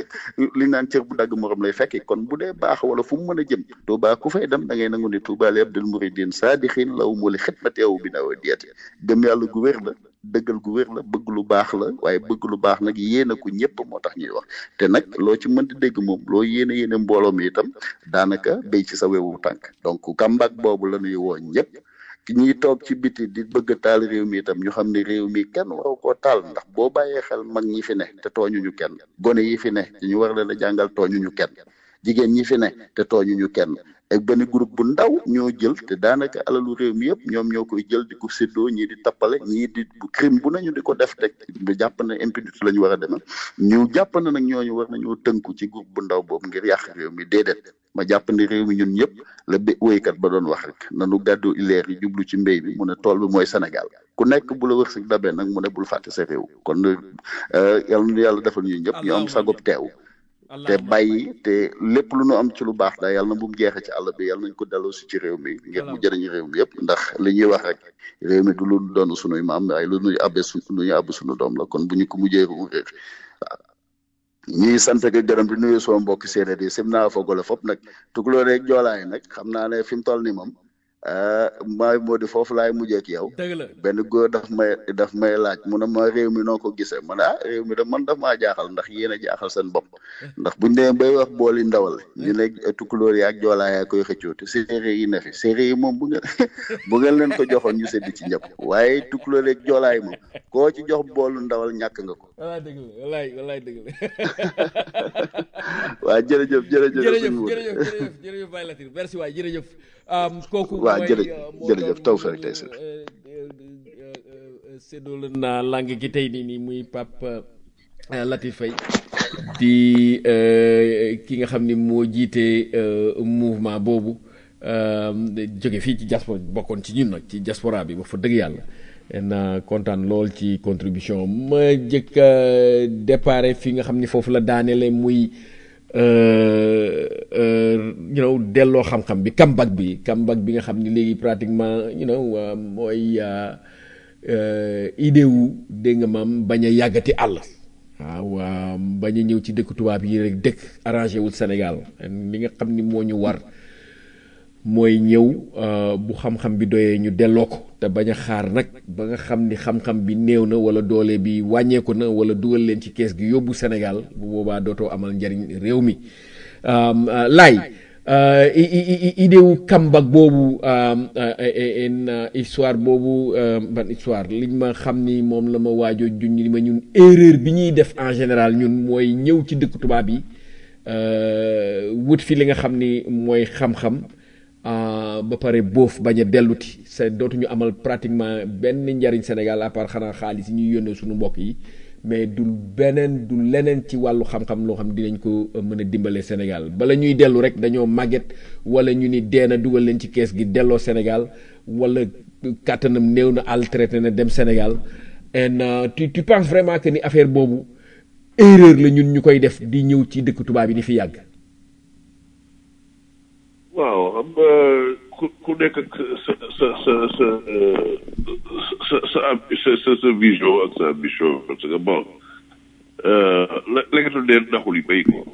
li naan cër bu dagg morom lay fekki kon bu dee baax wala fu mu mën a jëm Touba ku fay dem da ngay nangu ni Touba li abdul muridin saadixin law mu li xidmateewu bi nawa diyati gëm yàlla gu wér la dëggal gu wér la bëgg lu baax la waaye bëgg lu baax nag yéene ko ñëpp moo tax ñuy wax te nag loo ci mënti dégg moom loo yéene yéene mbooloo mi itam daanaka béy ci sa wewu tànk donc kàmbaak boobu la ñuy woo ñëpp ñiy toog ci biti di bëgg a taal réew mi itam ñu xam ne réew mi kenn waru koo taal ndax boo bàyyee xel mag ñi fi ne te tooñuñu kenn gone yi fi ne te ñu war leen a jàngal tooñuñu kenn jigéen ñi fi ne te tooñuñu kenn ak benn groupe bu ndaw ñoo jël te daanaka alalu réew mi yëpp ñoom ñoo koy jël di ko séddoo ñii di tappale ñii di bu crime bu nañu di ko def teg bu jàpp ne impunité la ñu war a demee ñu jàpp ne nag ñooñu war nañoo tënku ci groupe bu ndaw boobu ngir yàq réew mi déedéet ma jàpp ne réew mi ñun ñëpp la bé woykat ba doon wax rek nanu gàddu ileer yi jublu ci mbéy bi mu ne tool bi mooy Sénégal ku nekk bu la wërsëg dabee nag mu ne bul fàtte sa réew kon yàlla nu yàlla defal ñu ñëpp ñu am sagub teew te bàyyi te lépp lu nu am ci lu baax daal yàlla na bu mu jeexee ci àll bi yàlla nañ ko delloo si ci réew mi ngir mu jëriñ réew mi yëpp ndax li ñuy wax rek réew mi du lu doon sunuy maam waaye lu nuy abbe su lu ñuy abbe sunu doom la kon bu ñu ko mujjee réew waaw ñuy sant ak gërëm di nuyu soo mbokki séeréer yi sim naa fogole fop nag tukulóor rek joolaay nag xam naa ne fi mu toll ni moom maay moo di foofu laay mujjee ak yow benn góor daf may daf may laaj mu ne ma réew mi noo ko gisee ma ne ah réew mi de man daf maa jaaxal ndax yéen a jaaxal seen bopp ndax buñ demee bay wax booli ndawal ñu ne tukulóor yi ak joolaa yaa koy xëccoo te séeréer yi ne fi séeréer yi moom bu ngeen bu ngeen leen ko joxoon ñu seddi ci ñëpp waaye tukulóor yi ak joolaa yi moom koo ci jox boolu ndawal ñàkk nga ko wallaay dëgg la wallaay wallaay dëgg la waa jërëjëf jërëjëf jërëjëf jërëjëf jërëjëf jërëjëf Baye Latir merci waay jërëjëf kooku waaw jërëjëf jërëjëf taw fa rek tey si séddoo naa langue gi tey nii nii muy Pape Latir Faye di ki nga xam ni moo jiite mouvement boobu jóge fii ci diaspora bokkoon ci ñun nag ci diaspora bi ba fa dëgg yàlla na kontaan lool ci contribution ma jëkk a déparé fi nga xam ni foofu la daanele muy you know delloo xam-xam bi comeback bi comeback bi nga xam ni léegi pratiquement you know mooy idée wu dégg nga maam bañ a yàggati àll waaw bañ a ñëw ci dëkk tubaab yi rek dëkk arrangé wul Sénégal li nga xam ni moo ñu war mooy ñëw bu xam-xam bi doyee ñu delloo ko te bañ a xaar nag ba nga xam ni xam-xam bi néew na wala doole bi wàññeeku na wala dugal leen ci kees gi yóbbu Sénégal bu boobaa dootoo amal njariñ réew mi laay idée wu kambak boobu histoire boobu ban histoire liñ ma xam ni moom la ma waajoo juñ ni ma ñun erreur bi ñuy def en général ñun mooy ñëw ci dëkk tubaab yi wut fi li nga xam ni mooy xam-xam ba pare boof bañ a delluti c'est dootuñu amal pratiquement benn njariñ Sénégal à part xanaa xaalis yi ñuy yónnee suñu mbokk yi mais du beneen du leneen ci wàllu xam-xam loo xam dinañ ko mën a dimbale Sénégal bala ñuy dellu rek dañoo màgget wala ñu ni deena dugal leen ci kees gi delloo Sénégal wala kàttanam néew na àll traité na dem Sénégal and tu tu penses vraiment que ni affaire boobu erreur la ñun ñu koy def di ñëw ci dëkk tubaab yi di fi yàgg. waaw xam nga ku ku nekk ak sa sa sa sa sa sa sa sa vision ak sa ambition parce que bon la lekkatul dee naxul yi béy ko.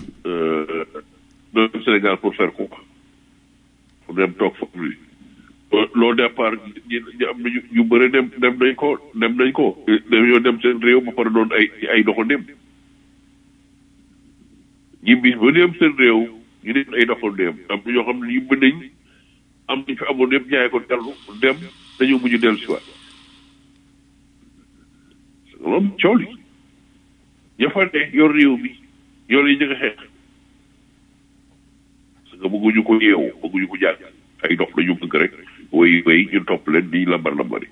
doon Sénégal pour faire quoi pour dem toog foofu li loo départ ñi ñi am nañu ñu bëri dem dem nañ ko dem nañ ko. dañoo dem seen réew ba pare doon ay ay doxandéem ñi bis ba dem seen réew. ñu ne ay doxal dem am na ñoo xam ne yëpp nañ am nañ fi amoon yëpp jaay ko dellu dem dañoo mujj dellu si waat loolu coow li ña fa ne yor réew mi yor yi ñu nga xeex parce que bëgguñu ko yeewu bëgguñu ko jàng ay dox la ñu bëgg rek way way ñu topp leen di lambar lambari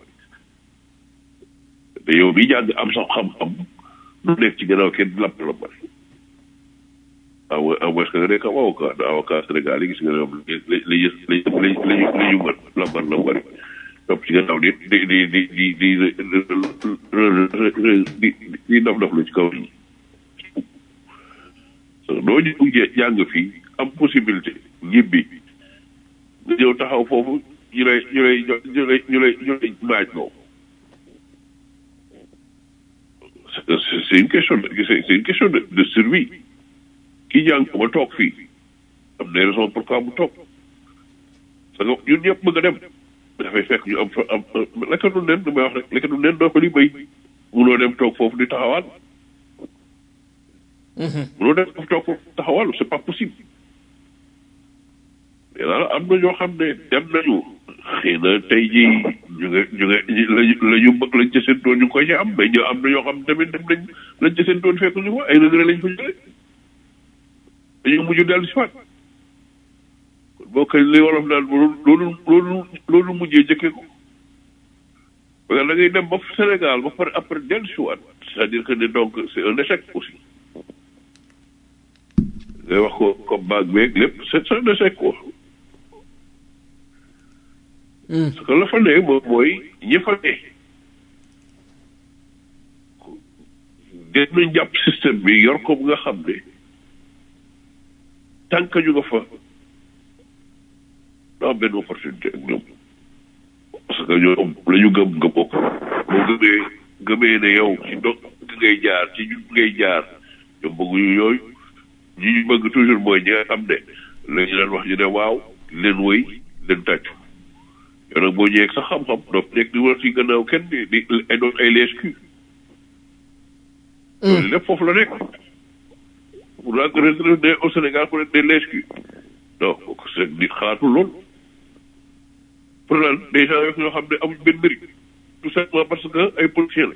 te yow mi jàng am sax xam-xam lu nekk ci gannaaw kenn di lambar lambari aw aw est-ce que nga nekk am avocat avocat Sénégal yi gis nga ñoom li li li li li li ñu mën lambar lambari topp ci gannaaw di di di di di di di di dof dof lu ci kaw yi doo ñu jàng fii am possibilité ñibbi nga ñëw taxaw foofu ñu lay ñu lay ñu lay ñu lay ñu lay maaj loo c'est une question de c'est une question de de survie ki jàng ba toog fii am na raison pourquoi mu toog parce que ñun ñëpp bëgg a dem dafay fekk ñu am fa am lekkatu nen du may wax rek lekkatu nen doo ko li béy munoo dem toog foofu di taxawal munoo dem foofu toog foofu taxawal c'est pas possible mais daal am na ñoo xam ne dem nañu xëy na tey jii ñu nga ñu nga lañu la ñu bëgg lañ ca séentoon ñu ngi koy ci am mais ñu am na ñoo xam tamit dem nañ lañ ca séentoon fekk ñu ko ay regret lañ fa jëlee dañu mujj dellu si waat kon boo koy li wolof naan loolu loolu loolu mujjee jëkkee ko parce que da ngay dem ba Sénégal ba pare après dellu si waat c'est-à-dire que ne donc c'est un échec aussi ngay wax ko comme baag beeg lépp c'est un échec quoi parce que la fa ne moom mooy ñi fa ne gën nañ jàpp système bi yor ko bu nga xam ne tant que ñu nga fa doo am benn opportunité ak ñoom parce que ñoom la ñu gëm nga bokk boo gëmee gëmee ne yow ci dog ngay jaar ci ñu ngay jaar ñoom bëgguñu yooyu ñi ñu bëgg toujours mooy ñi nga xam ne la ñu leen wax ñu ne waaw leen wëy leen tàccu yow nag boo ñëwee sax xam-xam doo nekk di war ci gannaaw kenn di di ay doon ay lees kii loolu lépp foofu la nekk pour la retraité au Sénégal pour être des lees kii donc c'est nit xalaatul loolu pour lan des gens yoo xam ne amuñ benn mérite tout simplement parce que ay policiers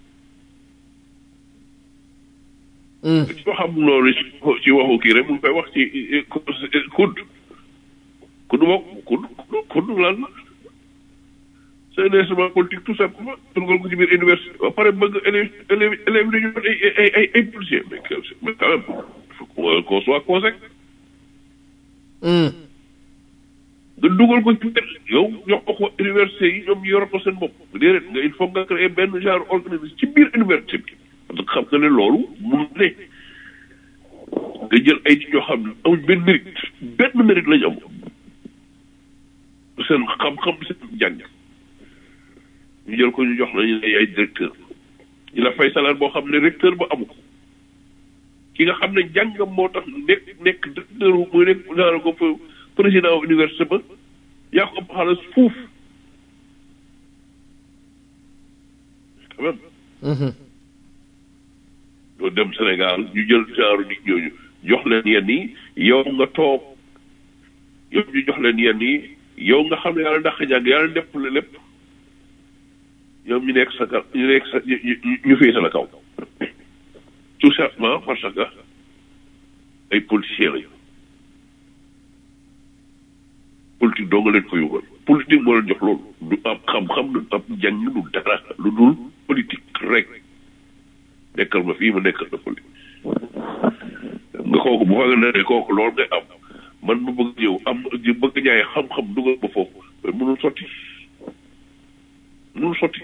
la ci xam loolu ci ci waxu kii rek mu ngi koy wax ci kudd kudd moom kudd kudd lan la c'est un instrument politique tout simplement dugal ko ci biir université ba pare bëgg élèves élèves élèves dañu doon ay ay ay ay policiers mais mais quand même il faut qu'on soit conséquent nga dugal ko ci biir yow jox ko université yi ñoom ñu yor ko seen bopp déedéet nga il faut nga créer benn genre organisme ci biir université bi parce que xam nga ne loolu mun ne nga jël ay nit ñoo xam ne amuñ benn mérite benn mérite lañu am seen xam-xam seen jàng ñu jël ko ñu jox la ñu ne ay directeur ñu la fay salaire boo xam ne recteur ba amu ko ki nga xam ne jàngam moo tax nekk nekk directeur muy nekk genre ko fa président université ba yaa ko ëpp xaalis fuuf quand même doo dem Sénégal ñu jël genre nit ñooñu jox leen yenn yi yow nga toog yow ñu jox leen yenn yi yow nga xam ne yàlla ndax jàng yàlla def la lépp ñoom ñu nekk sa kaw ñu nekk sa ñu fii sa la kaw tout simplement parce que ay politiciens lañu politique doo nga leen ko yóbbal politique moo leen jox loolu du am xam-xam du am jàng du dara lu dul politique rek nekkal ma fii ma nekkal na politique nga kooku bu fa nga ne kooku loolu ngay am man ma bëgg ñëw am bëgg jaay xam-xam dugal ba foofu mais mënul sotti mënul sotti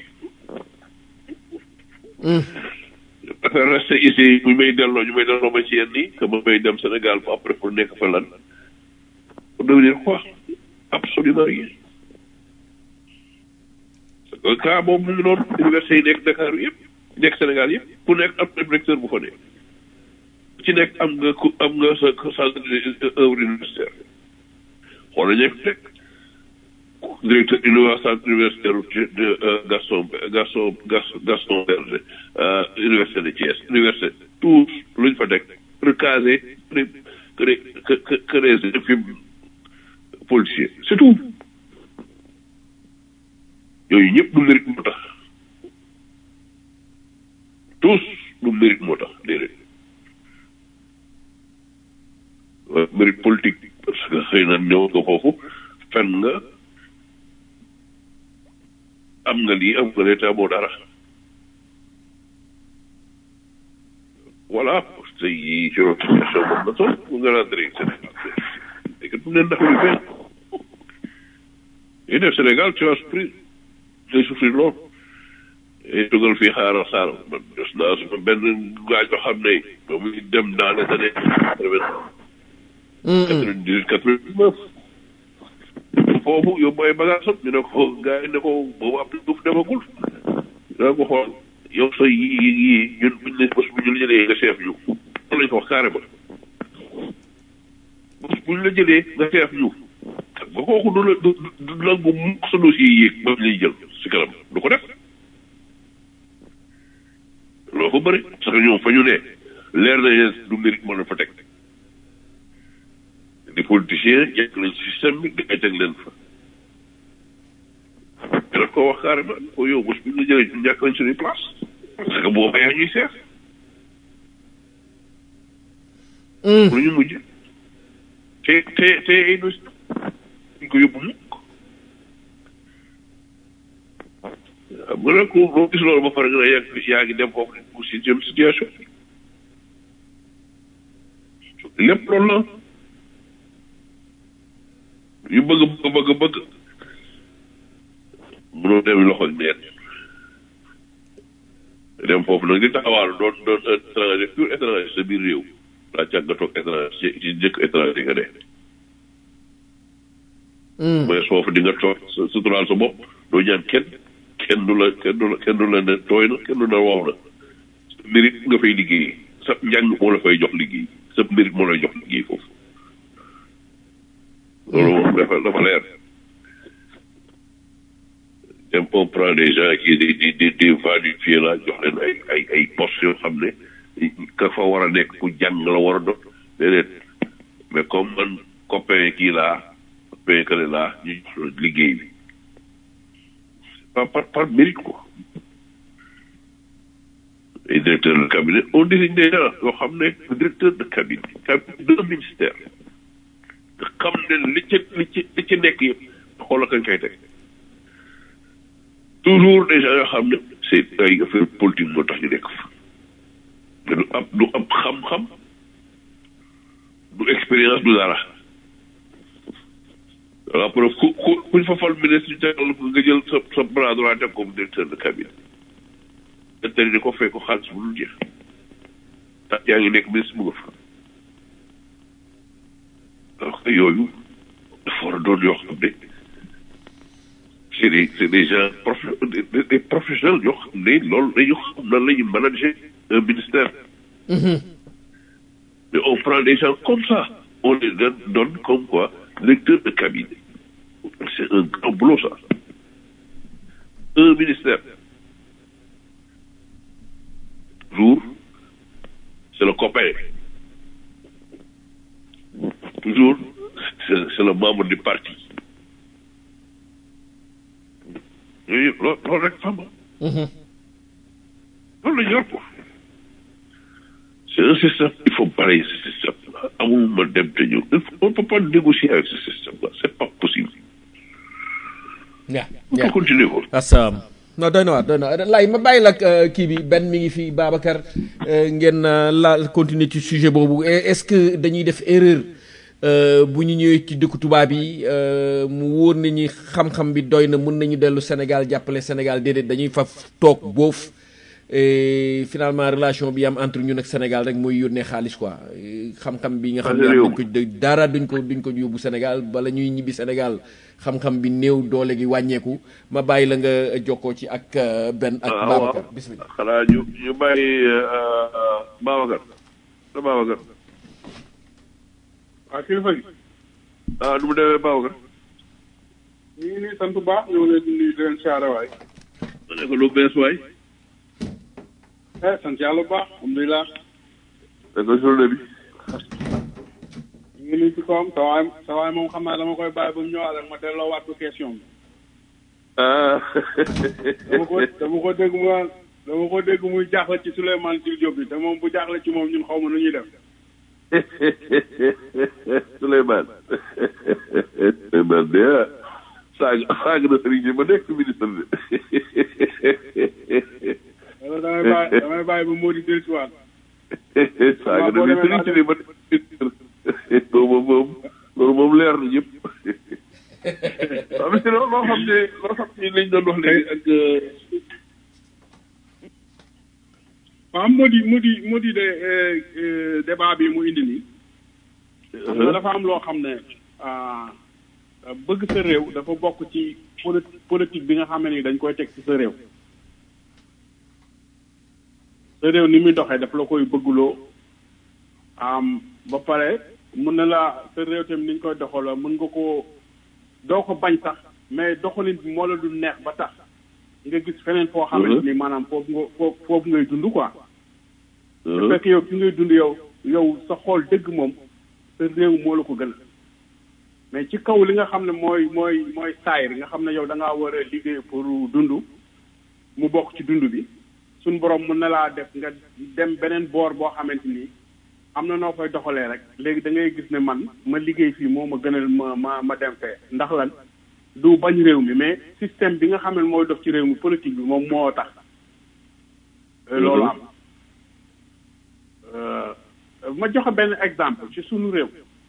affaire resté ici ñu may delloo ñu may delloo ma ci yenn yi que ma may dem Sénégal fa après pour nekk fa lan pour devenir quoi absolument rien parce que cas boobu mu ngi noonu université yi nekk Dakar yëpp nekk Sénégal yëpp ku nekk am na directeur bu fa nekk ci nekk am nga ku am nga sa centre œuvre universitaire xoolal ñëpp fekk directeur université centre universitaire de Gaston Gaston Gaston Berger université de Thiès université tous luñ fa nekk recasé que que que des fi policier c'est tout yooyu ñëpp du mérite moo tax tous du mérite moo tax déedéet mérite politique parce que xëy na ñëw nga foofu fen nga am nga lii am nga l'état moo dara voilà te yi ci rotation moom na tool mu nga rentré Sénégal léegi du leen ndax lu benn yi def Sénégal tu vas souffrir ngay souffrir lool et dugal fii xaaral xaaral man des naa su benn gaaj yoo xam ne ba muy dem dans les années quatre-vingt-dix-huit quatre-vingt-dix-neuf foofu yóbbu ay bagage am ñu ne ko gars yi ne ko boobu ab duuf demagul daa ko xool yow sa yi yi ñun buñ ne bés bu ñu la jëlee nga chef ñu loolu lañ ko wax carrément bés bu ñu la jëlee nga chef ñu ba kooku du la du du nangu mukk sa dossier yi yéeg ba lay jël si kanam du ko def loo ko bëri parce que ñoom fa ñu ne leer na leen du mérite moo leen fa teg di politicien yegg nañ ci système bi di teg leen fa ko wax carrément ko yow bés bu ñu jëlee ñu ñàkk nañ suñuy place parce que boo bayee ñuy seet pour ñu mujj te te te ay nos ñu ko yóbbu mukk xam nga nag boo gis loolu ba pare nga ne yaa ngi yaa ngi dem foofu pour si jëm situation lépp loolu la yu bëgg bëgg bëgg bëgg mënoo dem loxo neen dem foofu nag di taxawaalu doon doon étranger pur étranger sa biir réew laa càgg nga toog étranger ci ci njëkk étranger nga dee mais foofu di nga toog sa suturaal sa bopp doo ñaan kenn kenn du la kenn du la kenn du la ne tooy na kenn du la wow na sa mérite nga fay liggéey sa njàng moo la fay jox liggéey sa mérite moo lay jox liggéey foofu loolu moom dafa dafa leer dem on prend des gens qui di di di di validifier la jox leen ay ay ay postes yoo xam ne ka fa war a nekk ku jàng la war a doon déedéet mais comme man copain kii laa copain kële laa ñu jox liggéey bi par par par mérite quoi et directeur de cabinet on désigne des gens yoo xam ne directeur de cabinet cabinet d'un ministère nga xam ne li ci li ci li ci nekk yëpp xoolal kañ koy teg toujours des gens yoo xam ne c'est ay affaire politique moo tax ñu nekk fa te du ab du ab xam-xam du expérience du dara après ku ku kuñ fa fal ministre ñu tegal ko nga jël sa sa bras droit teg ko directeur de cabinet te tey di ko fay ko xaalis bu dul jeex tax yaa ngi nekk ministre mu nga fa alors que yooyu dafa war a doon yoo xam ne c'est des c'est des gens prof des, des professionnels yoo xam ne loolu dañu xam nan la ñu manager un ministère. mais on prend des gens comme ça on les donne, donne comme quoi lecteur de cabinet c'est un grand boulot ça un ministère toujours c'est le copain toujours c'est c'est le membre du parti yooyu yëpp loolu loolu rek xam loolu la ñu yor ko c'est un système il faut balayer ce système là amul ma dem te ñëw il faut on ne peut pas négocier avec ce système là c'est pas possible Yeah, on yeah. peut continuer ko That's um, non doy na waar doy na waar lay ma bàyyi la ak, euh, kii bi benn mi ngi fi Babacar euh, ngeen euh, la continuer ci sujet boobu Et est-ce que dañuy def erreur euh, bu ñu ñëwee ci dëkku tubaab yi euh, mu wóor nañu xam-xam bi doy na mën nañu dellu Sénégal jàppale Sénégal déedéet dañuy fa toog boof et finalement relation bi am entre ñun ak Sénégal rek mooy yónnee xaalis quoi Et xam-xam bi nga xam ne am réew duñ ko dara duñ ko duñ ko yóbbu Sénégal bala ñuy ñibbi Sénégal xam-xam bi néew doole gi wàññeeku ma bàyyi la nga jokkoo ci ak euh, Ben ak Ah, Babacar waaw. bismillah xanaa ñu ñu bàyyi Babacar la Babacar waaw kilifa gi ah nu mu demee Babacar ñu ngi nii sant bu baax ñoo leen di nuyu di leen siyaare waay ma ne ko lu bees waay eh sant yàlla bu baax alhamdulilah ne ko journée bi ñu ngi nii ci kawam sa waay sa waay moom xam naa dama koy bàyyi ba mu ñëwaat rek ma delloo waat ko question bi ah dama ko dama ko dégg mu naan dama ko dégg muy jaaxle ci Souleymane Jules Diop bi te moom bu jaaxle ci moom ñun xaw ma nu ñuy def Souleymane Souleymane de ah saag saag na sëriñ bi ba nekk ministre de wala damay bàyyi damay bàyyi ba moo di dellusiwaat saag na ni sëriñ si ba nekk ministre loolu moom moom loolu moom leer na ñëpp waaw mais sinon loo xam ne loo xam ne lañ doon wax léegi ak waaw moo di moo di moo di de eh, eh, débat bi mu indi nii xam nga dafa am loo xam ne ah, bëgg sa réew dafa bokk ci poli- politique bi nga xam ne ni dañ koy teg ci sa réew sa réew ni muy doxee daf la koy bëgguloo am ba pare mën na la sa réew tamit ni ñu koy doxaloo mën nga ko doo ko bañ sax mais doxalin bi moo la du neex ba tax nga gis feneen foo xamante ni maanaam foofu nga foofu foofu ngay dund quoi su fekk yow fi ngay dund yow yow sa xool dëgg moom sa réew moo la ko gën mais ci kaw li nga xam ne mooy mooy mooy saayir nga xam ne yow da ngaa war a liggéey pour dund mu bokk ci dund bi suñ borom mën na laa def nga dem beneen boor boo xamante ni am na noo koy doxalee rek léegi da ngay gis ne man ma liggéey fii moo ma gënal ma ma ma dem fee ndax lan du bañ réew mi mais système bi nga xam ne mooy dox ci réew mi politique bi moom moo tax loolu am ma joxe benn exemple ci sunu réew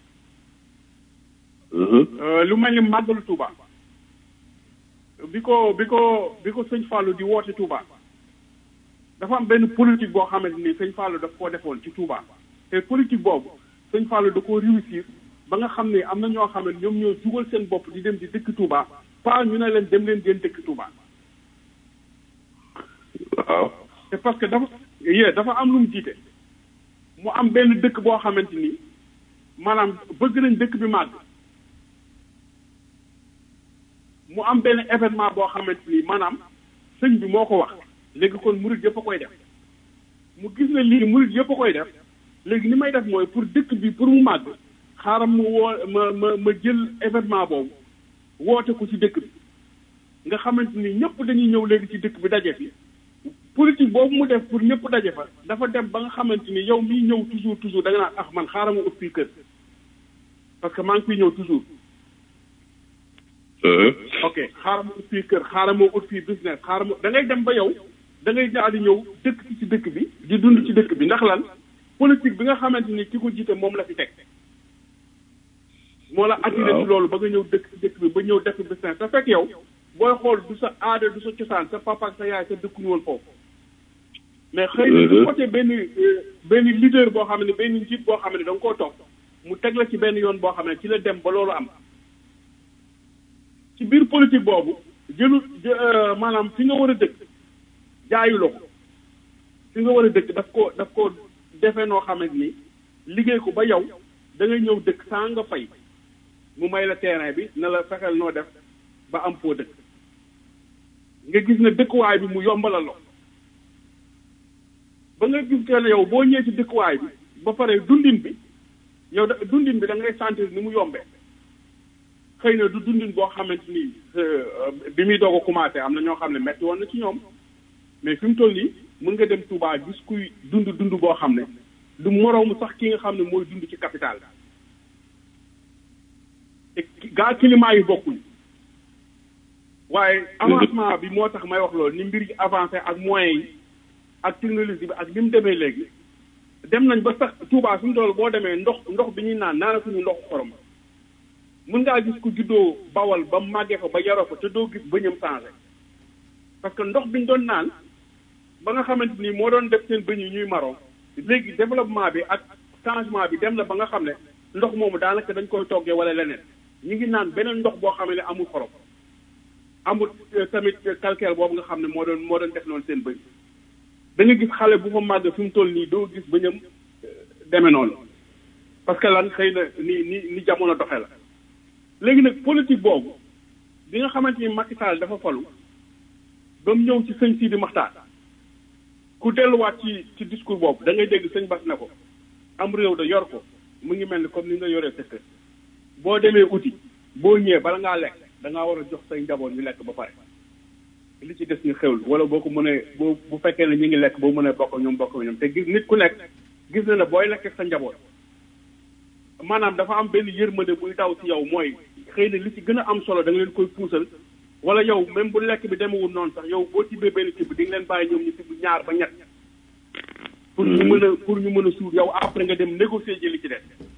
lu mel ni màggalu Touba bi ko bi ko bi ko sëñ Fallou di woote Touba dafa am benn politique boo xamante ni sëñ Fallou daf koo defoon ci Touba te politique boobu sëñ Fallou da koo réussir ba nga xam ne am na ñoo xam ne ñoom ñoo jugal seen bopp di dem di dëkk Touba pas ñu ne leen dem leen ngeen dëkk Touba. waaw. c'est parce que dafa yee dafa am lu mu jiite mu am benn dëkk boo xamante ni maanaam bëgg nañ dëkk bi màgg mu am benn événement boo xamante ni maanaam sëñ bi moo ko wax léegi kon murid yëpp a koy def mu gis ne lii murid yëpp a koy def léegi ni may def mooy pour dëkk bi pour mu màgg xaaral mu woo ma ma ma jël événement boobu woote ko ci dëkk bi nga xamante ni ñëpp dañuy ñëw léegi ci dëkk bi daje fi politique boobu mu def pour ñëpp daje fa dafa dem ba nga xamante ni yow miy ñëw toujours toujours da nga naan ah man xaaral ma ut fii kër parce que maa ngi fiy ñëw toujours. ok xaaral ma ut fii kër xaaral ma ut fii business xaaral ma da ngay dem ba yow da ngay daal di ñëw dëkk ci ci dëkk bi di dund ci dëkk bi ndax lan politique bi nga xamante ni ki ko jiite moom la fi teg. moo la attiré ci loolu ba nga ñëw dëkk ci dëkk bi ba ñëw def business te fekk yow booy xool du sa aada du sa cosaan sa papa ak sa yaay sa dëkkuñu woon foofu. mais xëy na du côté benn benn leader boo xam ne benn njiit boo xam ne da nga koo toog mu teg la ci benn yoon boo xam ne ci la dem ba loolu am ci biir politique boobu jëlu maanaam fi nga war a dëkk jaayu la ko fi nga war a dëkk daf ko daf ko defee noo xamante ni liggéey ko ba yow da ngay ñëw dëkk saa nga fay mu may la terrain bi na la fexeel noo def ba am foo dëkk nga gis ne dëkkuwaay bi mu yombalal la ba nga gis que ne yow boo ñëwee ci dëkkuwaay bi ba pare dundin bi yow da dundin bi da ngay sentir ni mu yombee xëy na du dundin boo xamante ni bi muy doog a commencé am na ñoo xam ne metti woon na ci ñoom mais fi mu toll nii mën nga dem Touba gis kuy dund dund boo xam ne du moroomu sax ki nga xam ne mooy dund ci capital te gaa climat yi bokkuñ waaye avancement bi moo tax may wax loolu ni mbir yi avancé ak moyens yi ak technologie bi ak li mu demee léegi dem nañ ba sax Touba suñu dool boo demee ndox ndox bi ñuy naan naanatuñu ndox xorom mën ngaa gis ku juddoo bawal ba màggee fa ba yaroo fa te doo gis bëñam changé parce que ndox bi ñu doon naan ba nga xamante ni moo doon def seen bëñ yi ñuy maron léegi développement bi ak changement bi dem na ba nga xam ne ndox moomu daanaka dañ koy toggee wala leneen ñu ngi naan beneen ndox boo xam ne amul xorom amul tamit calcaire boobu nga xam ne moo doon moo doon def noonu seen bëñ da nga gis xale bu fa màgg fi mu toll nii doo gis bëñam demee noonu parce que lan xëy na ni ni ni jamono doxe la léegi nag politique boobu bi nga xamante ni Macky Sall dafa falu ba mu ñëw ci sëñ Sidi Maxtaar ku delluwaat ci ci discours boobu da ngay dégg sëñ Bass ne ko am réew da yor ko mu ngi mel ni comme ni nga yoree sa kër boo demee uti boo ñëwee bala ngaa lekk da ngaa war a jox say njaboot ñu lekk ba pare li ci des ñu xewlu wala boo ko mënee boo bu fekkee ne ñu ngi lekk boo mënee bokk ñoom bokk ñoom te gis nit ku nekk gis na ne booy lekk sa njaboot maanaam dafa am benn yërmande buy daw ci yow mooy xëy na li ci gën a am solo da nga leen koy puusal wala yow même bu lekk bi demewul noonu sax yow boo tibbee benn tibb di nga leen bàyyi ñoom ñu tibb ñaar ba ñett pour ñu mën a pour ñu mën a suur yow après nga dem négocier ji li ci des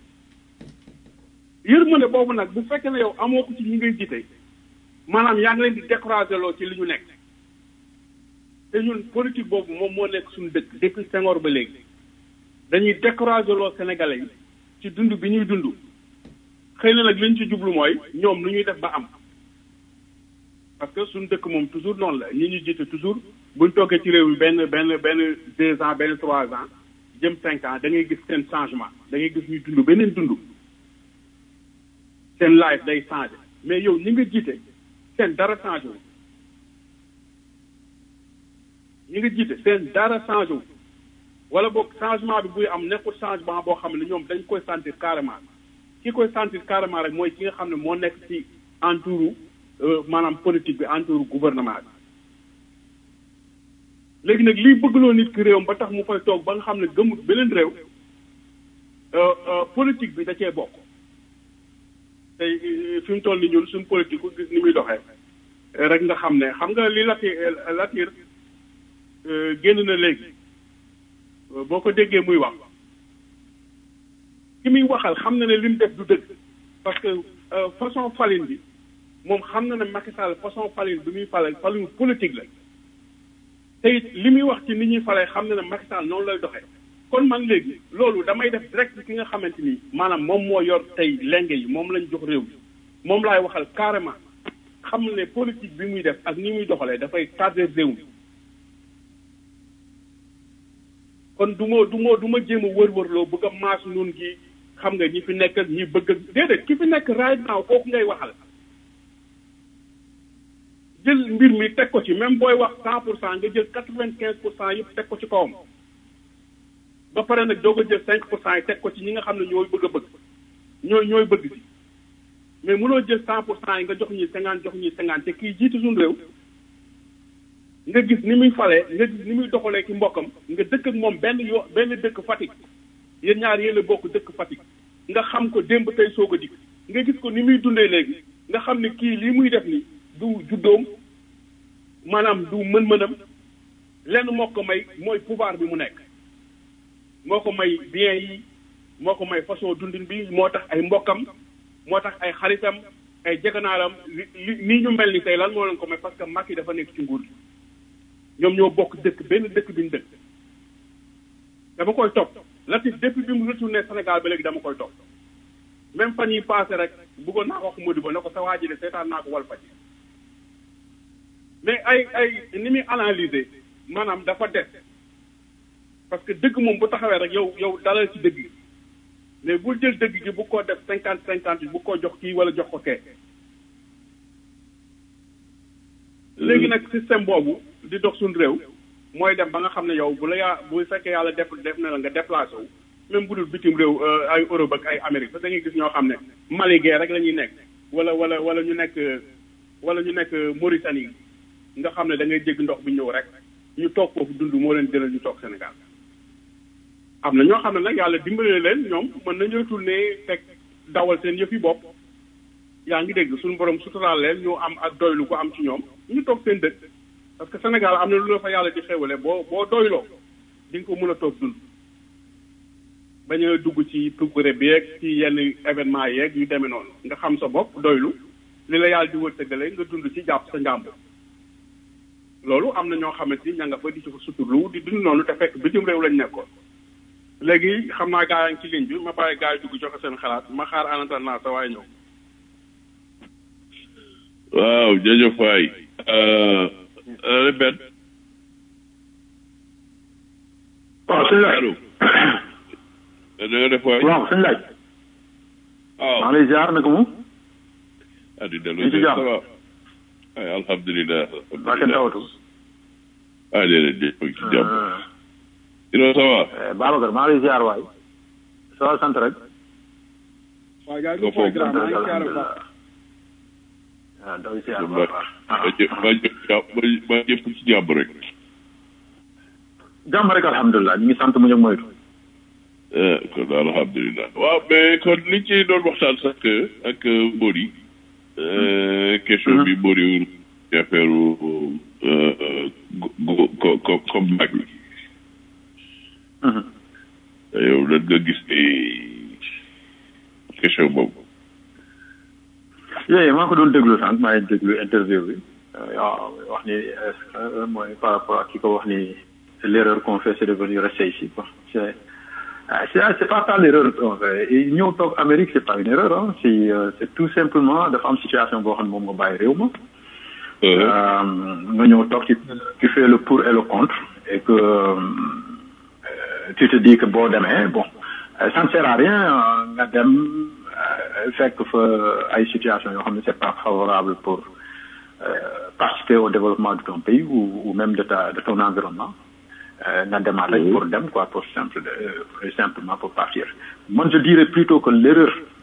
yërmande boobu nag bu fekkee ne yow amoo ko ci ñi ngay jiite maanaam yaa ngi leen di décourager loo ci li ñu nekk te ñun politique boobu moom moo nekk suñu dëkk depuis Senghor ba léegi dañuy décourager loo Sénégalais yi ci dund bi ñuy dund xëy na nag li ñu ci jublu mooy ñoom nu ñuy def ba am parce que suñu dëkk moom toujours noonu la ñi ñu jiite toujours buñ toogee ci réew mi benn benn benn deux ans benn trois ans jëm cinq ans da ngay gis seen changement da ngay gis ñuy dund beneen dund seen life day changé mais yow ñi nga jiite seen dara changé wu ñi nga jiite seen dara changé wu wala boog changement bi buy am nekkul changement boo xam ne ñoom dañ koy sentir carrément ki koy sentir carrément rek mooy ki nga xam ne moo nekk ci entouru maanaam politique bi entouru gouvernement bi léegi nag liy bëggloo nit ki réewam ba tax mu fay toog ba nga xam ne gëmut beneen réew politique bi da cee bokk tey fi mu toll ni ñun suñ politique ku gis ni muy doxee rek nga xam ne xam nga li lati latir génn na léegi boo ko déggee muy wax ki muy waxal xam na ne li mu def du dëgg parce que façon falin bi moom xam na ne Macky Sall façon falin bi muy fale falin politique la te it li muy wax ci ni ñuy falee xam na ne Macky Sall noonu lay doxee kon man léegi loolu damay def direct ki nga xamante ni maanaam moom moo yor tey lenge yi moom lañ jox réew mi moom laay waxal carrément xam ne politique bi muy def ak ni muy doxalee dafay tardé réew mi kon du ma du ma du ma jéem a wër-wërloo bëgg a maas noonu gi xam nga ñi fi nekk ak ñi bëgg ak déedéet ki fi nekk right now kooku ngay waxal jël mbir mi teg ko ci même booy wax cent pour cent nga jël quatre vingt quinze pour cent yëpp teg ko ci kawam ba pare nag doog a jël cinq pour cent yi teg ko ci ñi nga xam ne ñooy bëgg a bëgg ñooy ñooy bëgg si mais mënoo jël cent pour cent yi nga jox ñi cinquante jox ñi cinquante te kii jiitu suñu réew nga gis ni muy falee nga gis ni muy doxalee ki mbokkam nga dëkk ak moom benn yoo benn dëkk Fatick yéen ñaar yéen a bokk dëkk Fatick nga xam ko démb tey soog a dikk nga gis ko ni muy dundee léegi nga xam ne kii lii muy def ni du juddoom maanaam du mën-mënam lenn moo ko may mooy pouvoir bi mu nekk moo ko may bien yi moo ko may façon dundin bi moo tax ay mbokkam moo tax ay xaritam ay jeganaaram li nii ñu mel ni tey lan moo leen ko may parce que Macky dafa nekk ci nguur gi ñoom ñoo bokk dëkk benn dëkk bi ñu dëkk dama koy topp Latif depuis bi mu retourné Sénégal ba léegi dama koy topp même fan yi passé rek bëggoon naa ko wax Modibo ne ko sa waa ji de seetaan naa ko wal faj mais ay ay ni muy analyser maanaam dafa des parce que dëgg moom bu taxawee rek yow yow dalal ci dëgg mais bul jël dëgg gi bu ko def cinquante cinquante bu ko jox kii wala jox ko kee léegi nag système boobu di dox suñu réew mooy dem ba nga xam ne yow bu la yaa bu fekkee yàlla def def na la nga déplacé wu même bu dul bitim réew ay Europe ak ay Amérique parce que da ngay gis ñoo xam ne Mali gee rek la ñuy nekk wala wala wala ñu nekk wala ñu nekk Mauritanie nga xam ne da ngay jégg ndox bi ñëw rek ñu toog foofu dund moo leen gënal ñu toog Sénégal am na ñoo xam ne nag yàlla dimbale leen ñoom mën nañu retourner teg dawal seen yëf yi bopp yaa ngi dégg suñu borom suturaal leen ñu am ak doylu ko am ci ñoom ñu toog seen dëkk parce que Sénégal am na lu la fa yàlla di xewale boo boo doyloo di nga ko mën a toog dund bañ a dugg ci tukkure bi yeeg ci yenn événement yeeg yu demee noonu nga xam sa bopp doylu li la yàlla di wërsëgale nga dund ci jàpp sa njàmbur loolu am na ñoo xamante ni ña nga fa di ci fa suturlu di dund noonu te fekk bitim réew lañ nekkoon léegi xam naa gaa yi ci ligne bi ma bàyyi gaa yi dugg joxe seen xalaat ma xaar anantal naa sa waaye ñëw waaw jërëjëf waay répète waaw suñu laaj allo da nga def waay waaw suñu laaj waaw maa ngi lay ziar naka mu ah di dellu ñu ci jàmm. ça va ay alhamdulilah waa kenn tawatu ah déedéet déet ci jàmm sinon ça va Babacar maa ngi lay ziar waay ça va sant rek waaw gaa Nga foog grand maa ngi siyaare bu alhamdulilah baax waaw daw ziar bu ma baax ma jë ma jë ma ma jëpp ci jàmm rek jàmm rek alhamdulilah ñu ngi sant mu ñu moytu ah kon alhamdulilah waaw mais kon li ci doon waxtaan sax ak Mbodi question bi Mbodi ci affaire ko ko comme mag bi yow lan nga gis ni question boobu yooyu maa ko doon déglu sànq maa ngi déglu interview bi waaw wax ni est-ce que mooy par rapport ak ki ko wax ni l'erreur qu'on fait c'est de venir rester ici quoi c'est ah, c'est c'est pas ça l'erreur qu'on fait Et ñëw toog Amérique c'est pas une erreur hein c'est euh, c'est tout simplement dafa am situation boo xam ne moom nga bàyyi réew ma Euh, nga ñëw toog ci tu fais le pour et le contre et que euh, tu te dis que boo demee bon euh, ça ne sert à rien euh, nga dem euh, fekk fa ay situation yoo xam ne c'est pas favorable pour euh, participer au développement de ton pays ou, ou même de ta de ton environnement euh, nga demaat rek pour dem quoi pour simple euh, simplement pour partir man je dirais plutôt que l'erreur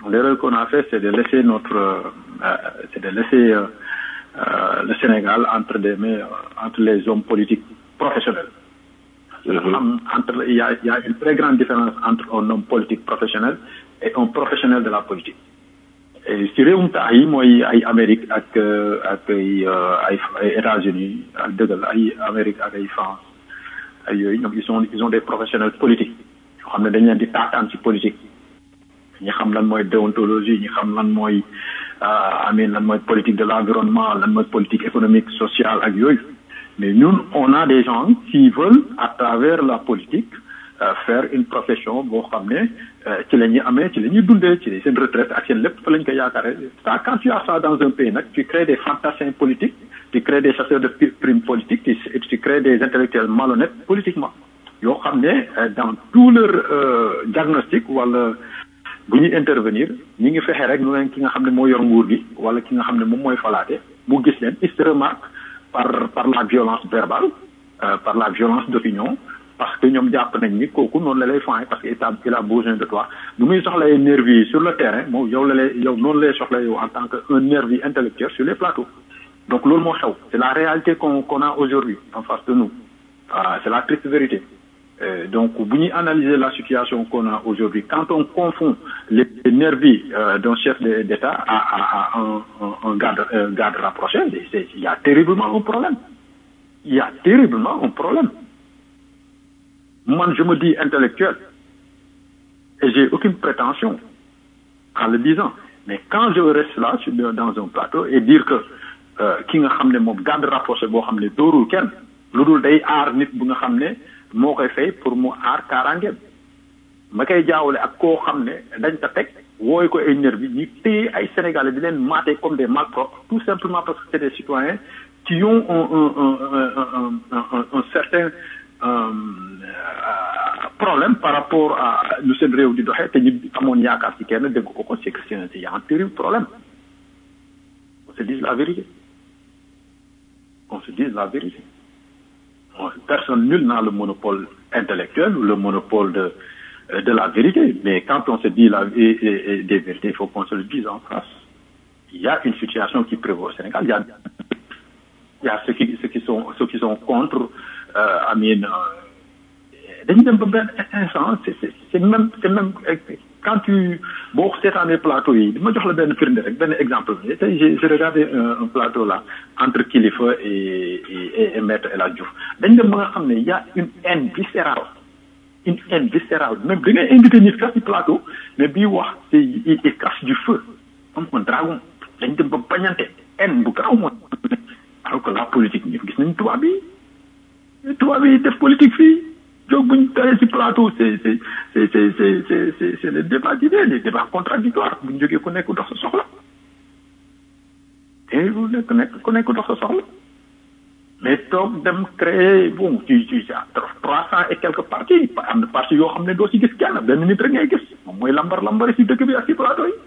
L'erreur qu'on a fait, c'est de laisser notre, euh, c'est de laisser euh, euh, le Sénégal entre des mains, euh, entre les hommes politiques professionnels. Am- entre, il, y a, il y a une très grande différence entre un homme politique professionnel et un professionnel de la politique. Et si réewum taax yi mooy ay Amérique ak euh, ak ay euh, ay ay États-Unis ak dëggal ay Amérique ak ay France ay yooyu ñoom ils sont ils ont des professionnels politiques yoo xam ne dañ leen di taataan ci politique ñi xam lan mooy déontologie ñi xam lan mooy euh, amin lan mooy politique de l'environnement lan mooy politique économique sociale ak yooyu mais ñun on a des gens qui veulent à travers la politique euh, faire une profession boo xam ne euh, ci la ñuy amee ci la ñuy dundee ci seen retraite ak seen lépp fa lañ koy yaakaare ça quand tu as ça dans un pays nag tu crées des fantassins politiques tu crées des chasseurs de pi- primes politiques tu, tu crées des intellectuels malhonnêtes politiquement yoo xam ne euh, dans tout leur euh, diagnostic wala bu ñuy intervenir ñi ngi fexe rek nu leen ki nga xam ne moo yor nguur gi wala ki nga xam ne moom mooy falaate mu gis leen il se remarque par par la violence verbale euh, par la violence d'opinion parce que ñoom jàpp nañ ni kooku noonu la lay fay parce que il a il a besoin de toi nu muy soxlay nervi yi sur le terrain moom yow la lay yow noonu lay soxla yow en tant que un nervi intellectuel sur les plateaux donc loolu moo xew c'est la réalité qu'on qu'on a aujourd'hui en face de nous ah c'est la triste vérité Euh, donc bu ñuy analyser la situation qu'on a aujourd'hui quand on confond les, les nervis euh, d'un chef de- d'État à, à, à un, un, un garde un garde rapproché c'est- c'est- il y a terriblement un problème il y a terriblement un problème moi je me dis intellectuel et j'ai aucune prétention en le disant mais quand je reste là sur- dans un plateau et dire que euh, ki nga xam ne moom garde rapproché boo xam ne dóorul kenn lu dul day aar nit bu nga xam ne moo koy fay pour mu aar kaaraangeem ma koy jaawale ak koo xam ne dañ ko teg wooy ko ay nervi ñu téye ay sénégalais di leen mater comme des malpropres tout simplement parce que c'est des citoyens qui ont un un un un un un, un, un certain euh, problème par rapport à lu seen réew di doxee te ñu amoon yaakaar ci kenn dégg ko ko c'est que c'est un- il y a un terrible problème on se dise la vérité on se dise la vérité Bon, personne nul n'a le monopole intellectuel ou le monopole de euh, de la vérité mais quand on se dit la et, et- et des vérités il faut qu'on se le dise en face il y a une situation qui prévaut au Sénégal il y a il y a ceux qui ceux qui sont ceux qui sont contre euh, Amine dañu dem ba benn instant c'est c'est c'est même c'est même euh, quand tu boo seetaanee plateau yi dama jox la benn firnde rek benn exemple bi tey j'ai j'ai regardé un, un plateau là entre Kilifeu et et, et Maître El Hadj Diouf dañ dem ba nga xam ne y a une haine viscérale une haine viscérale même da ngay invité nit sax ci plateau mais bii wax c'est il il cache du feu comme un dragon dañ dem ba bañante haine bu garaaw mooy alors que la politique ñu gis nañ tubaab yi tubaab yi def politique fii jóg buñ taree ci plateau c'est c'est c'est c'est c'est c'est c'est c'est le débat d'idées les débats contradictoires buñ jógee ku nekk dox sa soxla te lu nekk nekk ku nekk dox sa soxla mais toog dem créer bon ci ci trois cent et quelques partis am na parti yoo xam ne doo ci gis kenn benn nit rek ngay gis moom mooy lambar lambari ci dëkk bi ak ci plateau yi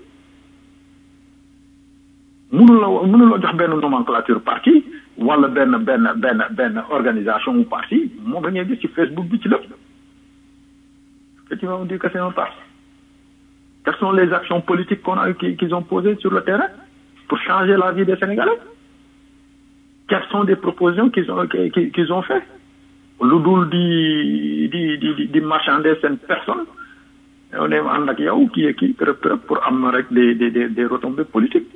mënuloo mënuloo jox benn nomenclature parti wala benn benn benn benn organisation ou parti moom la ngay gis ci Facebook bi ci lépp que tu vas me dire que c'est un parti quelles sont les actions politiques qu'on a qui- qu'ils ont posées sur le terrain pour changer la vie des Sénégalais quelles sont des propositions qu'ils ont qui- qui- qu'ils ont fait lu dul di di di di di marchander seen personne on est ànd ak yow kii kii kërëb kërëb pour am rek des des des des retombées politiques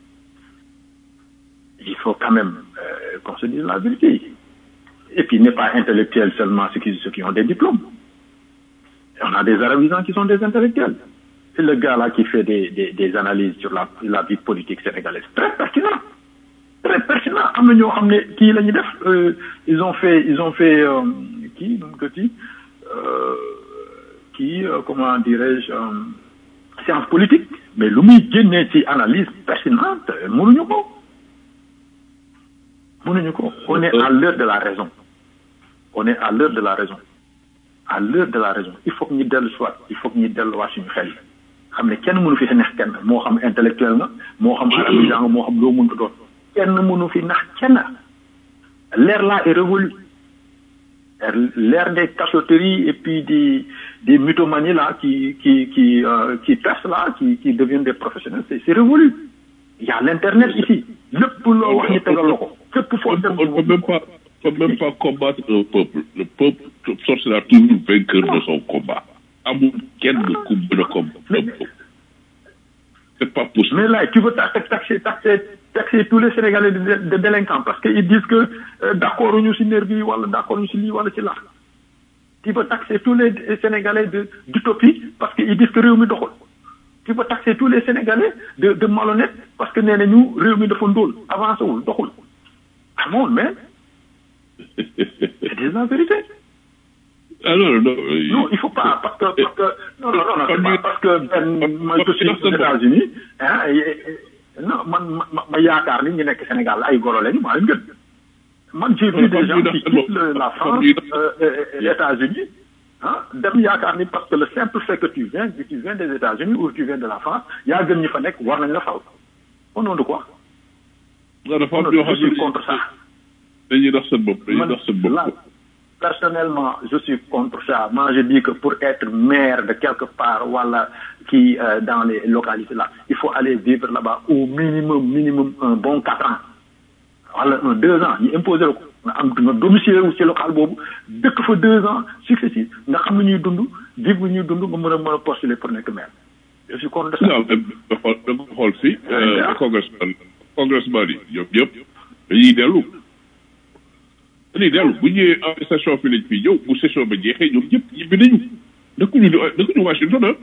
il faut quand même euh, qu'on se dise la vérité. Et puis, il n'est pas intellectuel seulement ceux qui, ceux qui ont des diplômes. On a des arabisants qui sont des intellectuels. C'est le gars là qui fait des, des, des analyses sur la, la vie politique sénégalaise. Très pertinent. Très pertinent. Am na ñoo xam ne kii la ñu def euh, ils ont fait ils ont fait euh, kii nu mu ko ti euh, kii euh, comment dirais-je euh, science politique mais lu muy génnee ci analyse pertinente mënuñu ko mënuñu ko on est à l'heure de la raison on est à l'heure de la raison à l'heure de la raison il faut que ñu dellu soit il faut que ñu delluwaat suñu xel yi xam ne kenn mënu fi neex kenn moo xam intellectuel nga moo xam arabisant nga moo xam loo mënta doon kenn mënu fi nax kenn l'ère là est révolue l'ère des cachotteries et puis des des mythomanies là qui, qui, qui, euh, qui testent là, qui, qui deviennent des professionnels. C'est c'est révolu. Il y a l'Internet ici. Le poulo, wax ñu tegal la ko. Fépp foo On dem ne peut même pas, on peut même pas combattre un peuple. Le peuple sortira toujours vainqueur de son combat. Amul kenn ku mën a combattre un peuple. C'est pas possible. Mais là, tu veux taxer, taxer, taxer, taxer tous les Sénégalais de, de délinquants parce qu'ils disent que euh, d'accord, nous sommes nervis, ou d'accord, nous sommes voilà, c'est là. Tu veux taxer tous les Sénégalais de- d'utopie parce qu'ils disent que Réumi doxul. Tu veux taxer tous les Sénégalais de, de malhonnêtes parce que nee nañu Réumi dafa ndóol avancé wul doxul. Ah non, mais c'est la vérité. Ah non, non. Non, il faut pas, parce que, parce que, non, non, non, non, c'est pas parce que ben, moi, je suis aux États-Unis, hein, et- et- non, man, ma, ma yaakaar ni ñu nekk Sénégal ay golo lañu, maa leen gën. Man, j'ai vu des gens qui quittent le- la France, euh, et- et les États-Unis, hein, dem yaakaar ni parce que le simple fait que tu viens, que tu viens des États-Unis ou tu viens de la France, yaa gën ñi fa nekk, war nañ la fal. Au nom de quoi? Non, dafa Au am nom ñoo de- je xam suis ne contre ça. dañuy nax seen bopp dañuy Man, nax seen bopp. là, personnellement, je suis contre ça. Moi, je dis que pour être maire de quelque part, voilà, qui euh, dans les localités là, il faut aller vivre là-bas au minimum, minimum un bon quatre ans. Voilà, un deux ans, ñu imposer la ko. nga am nga domicile wu ci local boobu dëkk fa deux ans successifs nga xam ne ñuy dund vivre lu ñuy dund nga mën a mën a postuler pour nekk maire. Je suis contre ça. non da nga xool da nga xool fii congressman congressman yi ñoom ñëpp dañuy dellu dañuy dellu bu ñëwee en session fi lañ fii ñëw bu session ba jeexee ñoom ñëpp ñibbi nañu dëkkuñu dëkkuñu Washington ah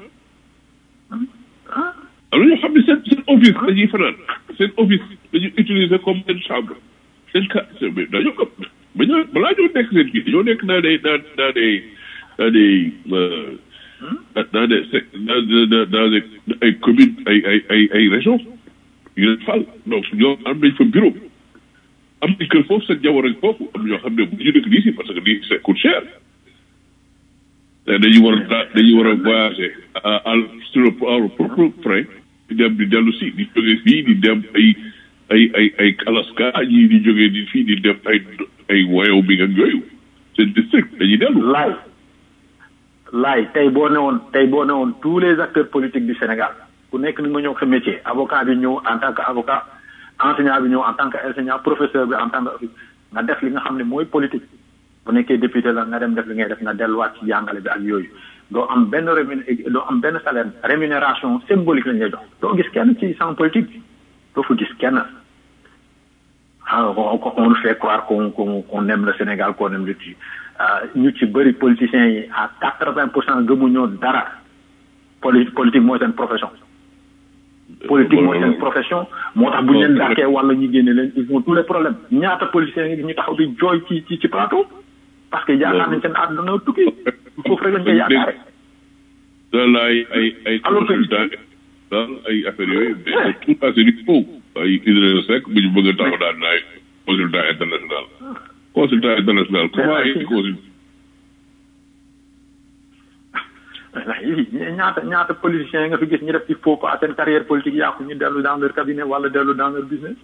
am na ñoo xam ne seen seen office dañuy fanaan seen office dañuy utiliser comme seen chambre seen ka mais dañoo ko ba ñoo balaa ñoo nekk seen kii dañoo nekk dans des dans dans des dans des euh, dans des dans des dans des ay communes ay ay ay ay régions yu leen fal donc ñoo am nañ fa bureau am nañ kër foofu seen jabar ak foofu am ñoo xam ne bu ñu dëkk lii si parce que lii ça coûte cher te dañuy war a dañuy war a voyager à à sur le à leur propre frais di dem di dellu si di jóge fii di dem ay ay ay ay Alaska ñii di jógee di fii di dem ay ay Wyoming ak yooyu seen district dañuy dellu. laay laay tey boo newoon tey boo newoon tous les acteurs politiques du Sénégal ku nekk ni nga ñëw sa métier avocat bi ñëw en tant que avocat enseignant bi ñëw en tant que enseignant professeur bi en tant que nga def li nga xam ne mooy politique bu nekkee député la nga dem def li ngay def nga delluwaat ci jàngale bi ak yooyu doo am benn rémun doo am benn salaire rémunération symbolique lañ lay jox doo gis kenn ci sans politique bi doo fa gis kenn ah on, on nous fait croire qu'on qu'on qu'on aime le Sénégal qu'on aime le pays ñu ci bëri politiciens yi à quatre vingt pour cent gëmuñoo dara poli politique mooy seen profession politique mooy seen profession moo tax bu ñu leen dàkkee wala ñu génne leen ils ont tous les problèmes ñaata politiciens yi ñu taxaw di jooy ci ci ci plateau parce que yaakaar nañ seen àdduna tukki foofu rek lañ koy yaakaare daal ay ay ay consultant daal ay affaires yooyu mais tout ça c'est du faux ay Idrissa Seck bu ñu bëgg a taxaw daal naay consultant international consultant international comment ay consultant ñaata ñaata politiciens nga fi gis ñu def ci faux pas seen carrière politique yàqu ñu dellu dans leur cabinet wala dellu dans leur business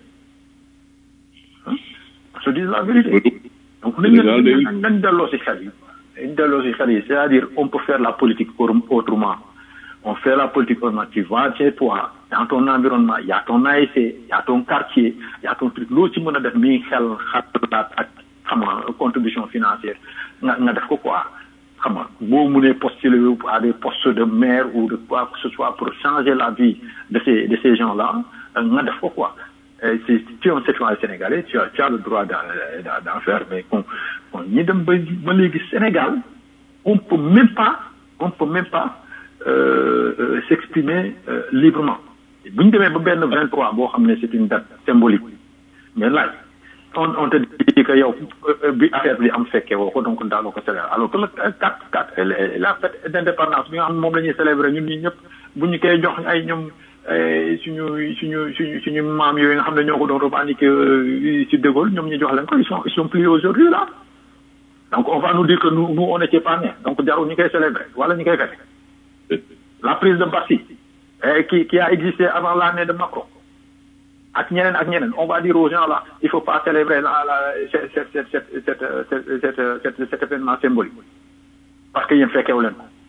se disent la vérité donc nañ leen nañ delloo si xel yi nañ delloo si xel yi c'est-à-dire on peut faire la politique autrement on fait la politique autrement tu vas chez toi dans ton environnement il y a ton ASC il y a ton quartier il y a ton truc loo ci mën a def mi xel xalaat ak xam nga contribution financière nga nga def ko quoi xam nga boo mënee postuler à des postes de maire ou de quoi que ce soit pour changer la vie de ces de ces gens là nga def ko quoi si tu es un citoyen sénégalais tu as tu as le droit d'en faire mais kon kon ñi dem ba ba léegi Sénégal on peut même pas on peut même pas euh, s'exprimer euh, librement bu ñu demee ba benn 23 boo xam ne c'est une date symbolique mais là on on te dit que yow bi affaire bi am fekkee woo ko donc daanoo ko célébrer alors que le 4 4 la fête d'indépendance bi nga xam moom la ñuy célébrer ñun ñii ñëpp bu ñu koy jox ay ñoom suñu suñu suñu suñu maam yooyu nga xam ne ñoo ko doon revendiquer ci De Gaulle ñoom ñu jox leen ko ils sont ils sont plus aujourd'hui là donc on va nous dire que nous nous on n'était pas nés donc jarul ñu koy célébrer wala ñu koy fête la prise de Barcy qui qui a existé avant l'année de Macron ak ñeneen ak ñeneen on va dire aux gens là il faut pas célébrer la la cet cet cet cet cet cet cet événement symbolique parce que yéen fekkewu leen ko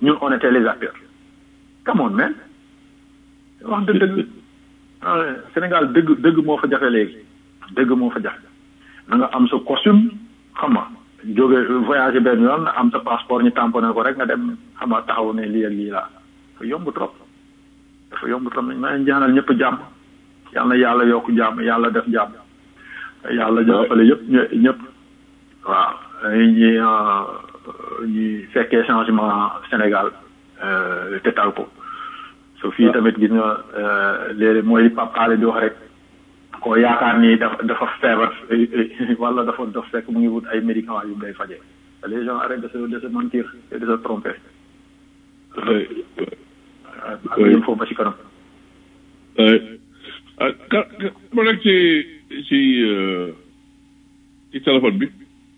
ñun on était les acteurs come on man wax dëgg dëgg Sénégal dëgg dëgg moo fa jafe léegi dëgg moo fa jafe na nga am sa costume xam nga jóge voyagé benn yoon am sa passeport ñu tamponné ko rek nga dem xam nga taxaw ne lii ak lii laa dafa yomb trop dafa yomb trop ma ñaanal ñëpp jàmm yàlla na yàlla yokk jàmm yàlla def jàmm yàlla jàppale yëpp ñëpp waaw ñi ñi fekkee changement Sénégal te tal ko so fii tamit gis nga léegi mooy Pape Alé di wax rek koo yaakaar ni dafa dafa feebar wala dafa dof fekk mu ngi wut ay médicaments yu day faje les gens arrêtent de se de se mentir et de se tromper il faut ba ci kanam ah ka ma nekk ci ci ci téléphone bi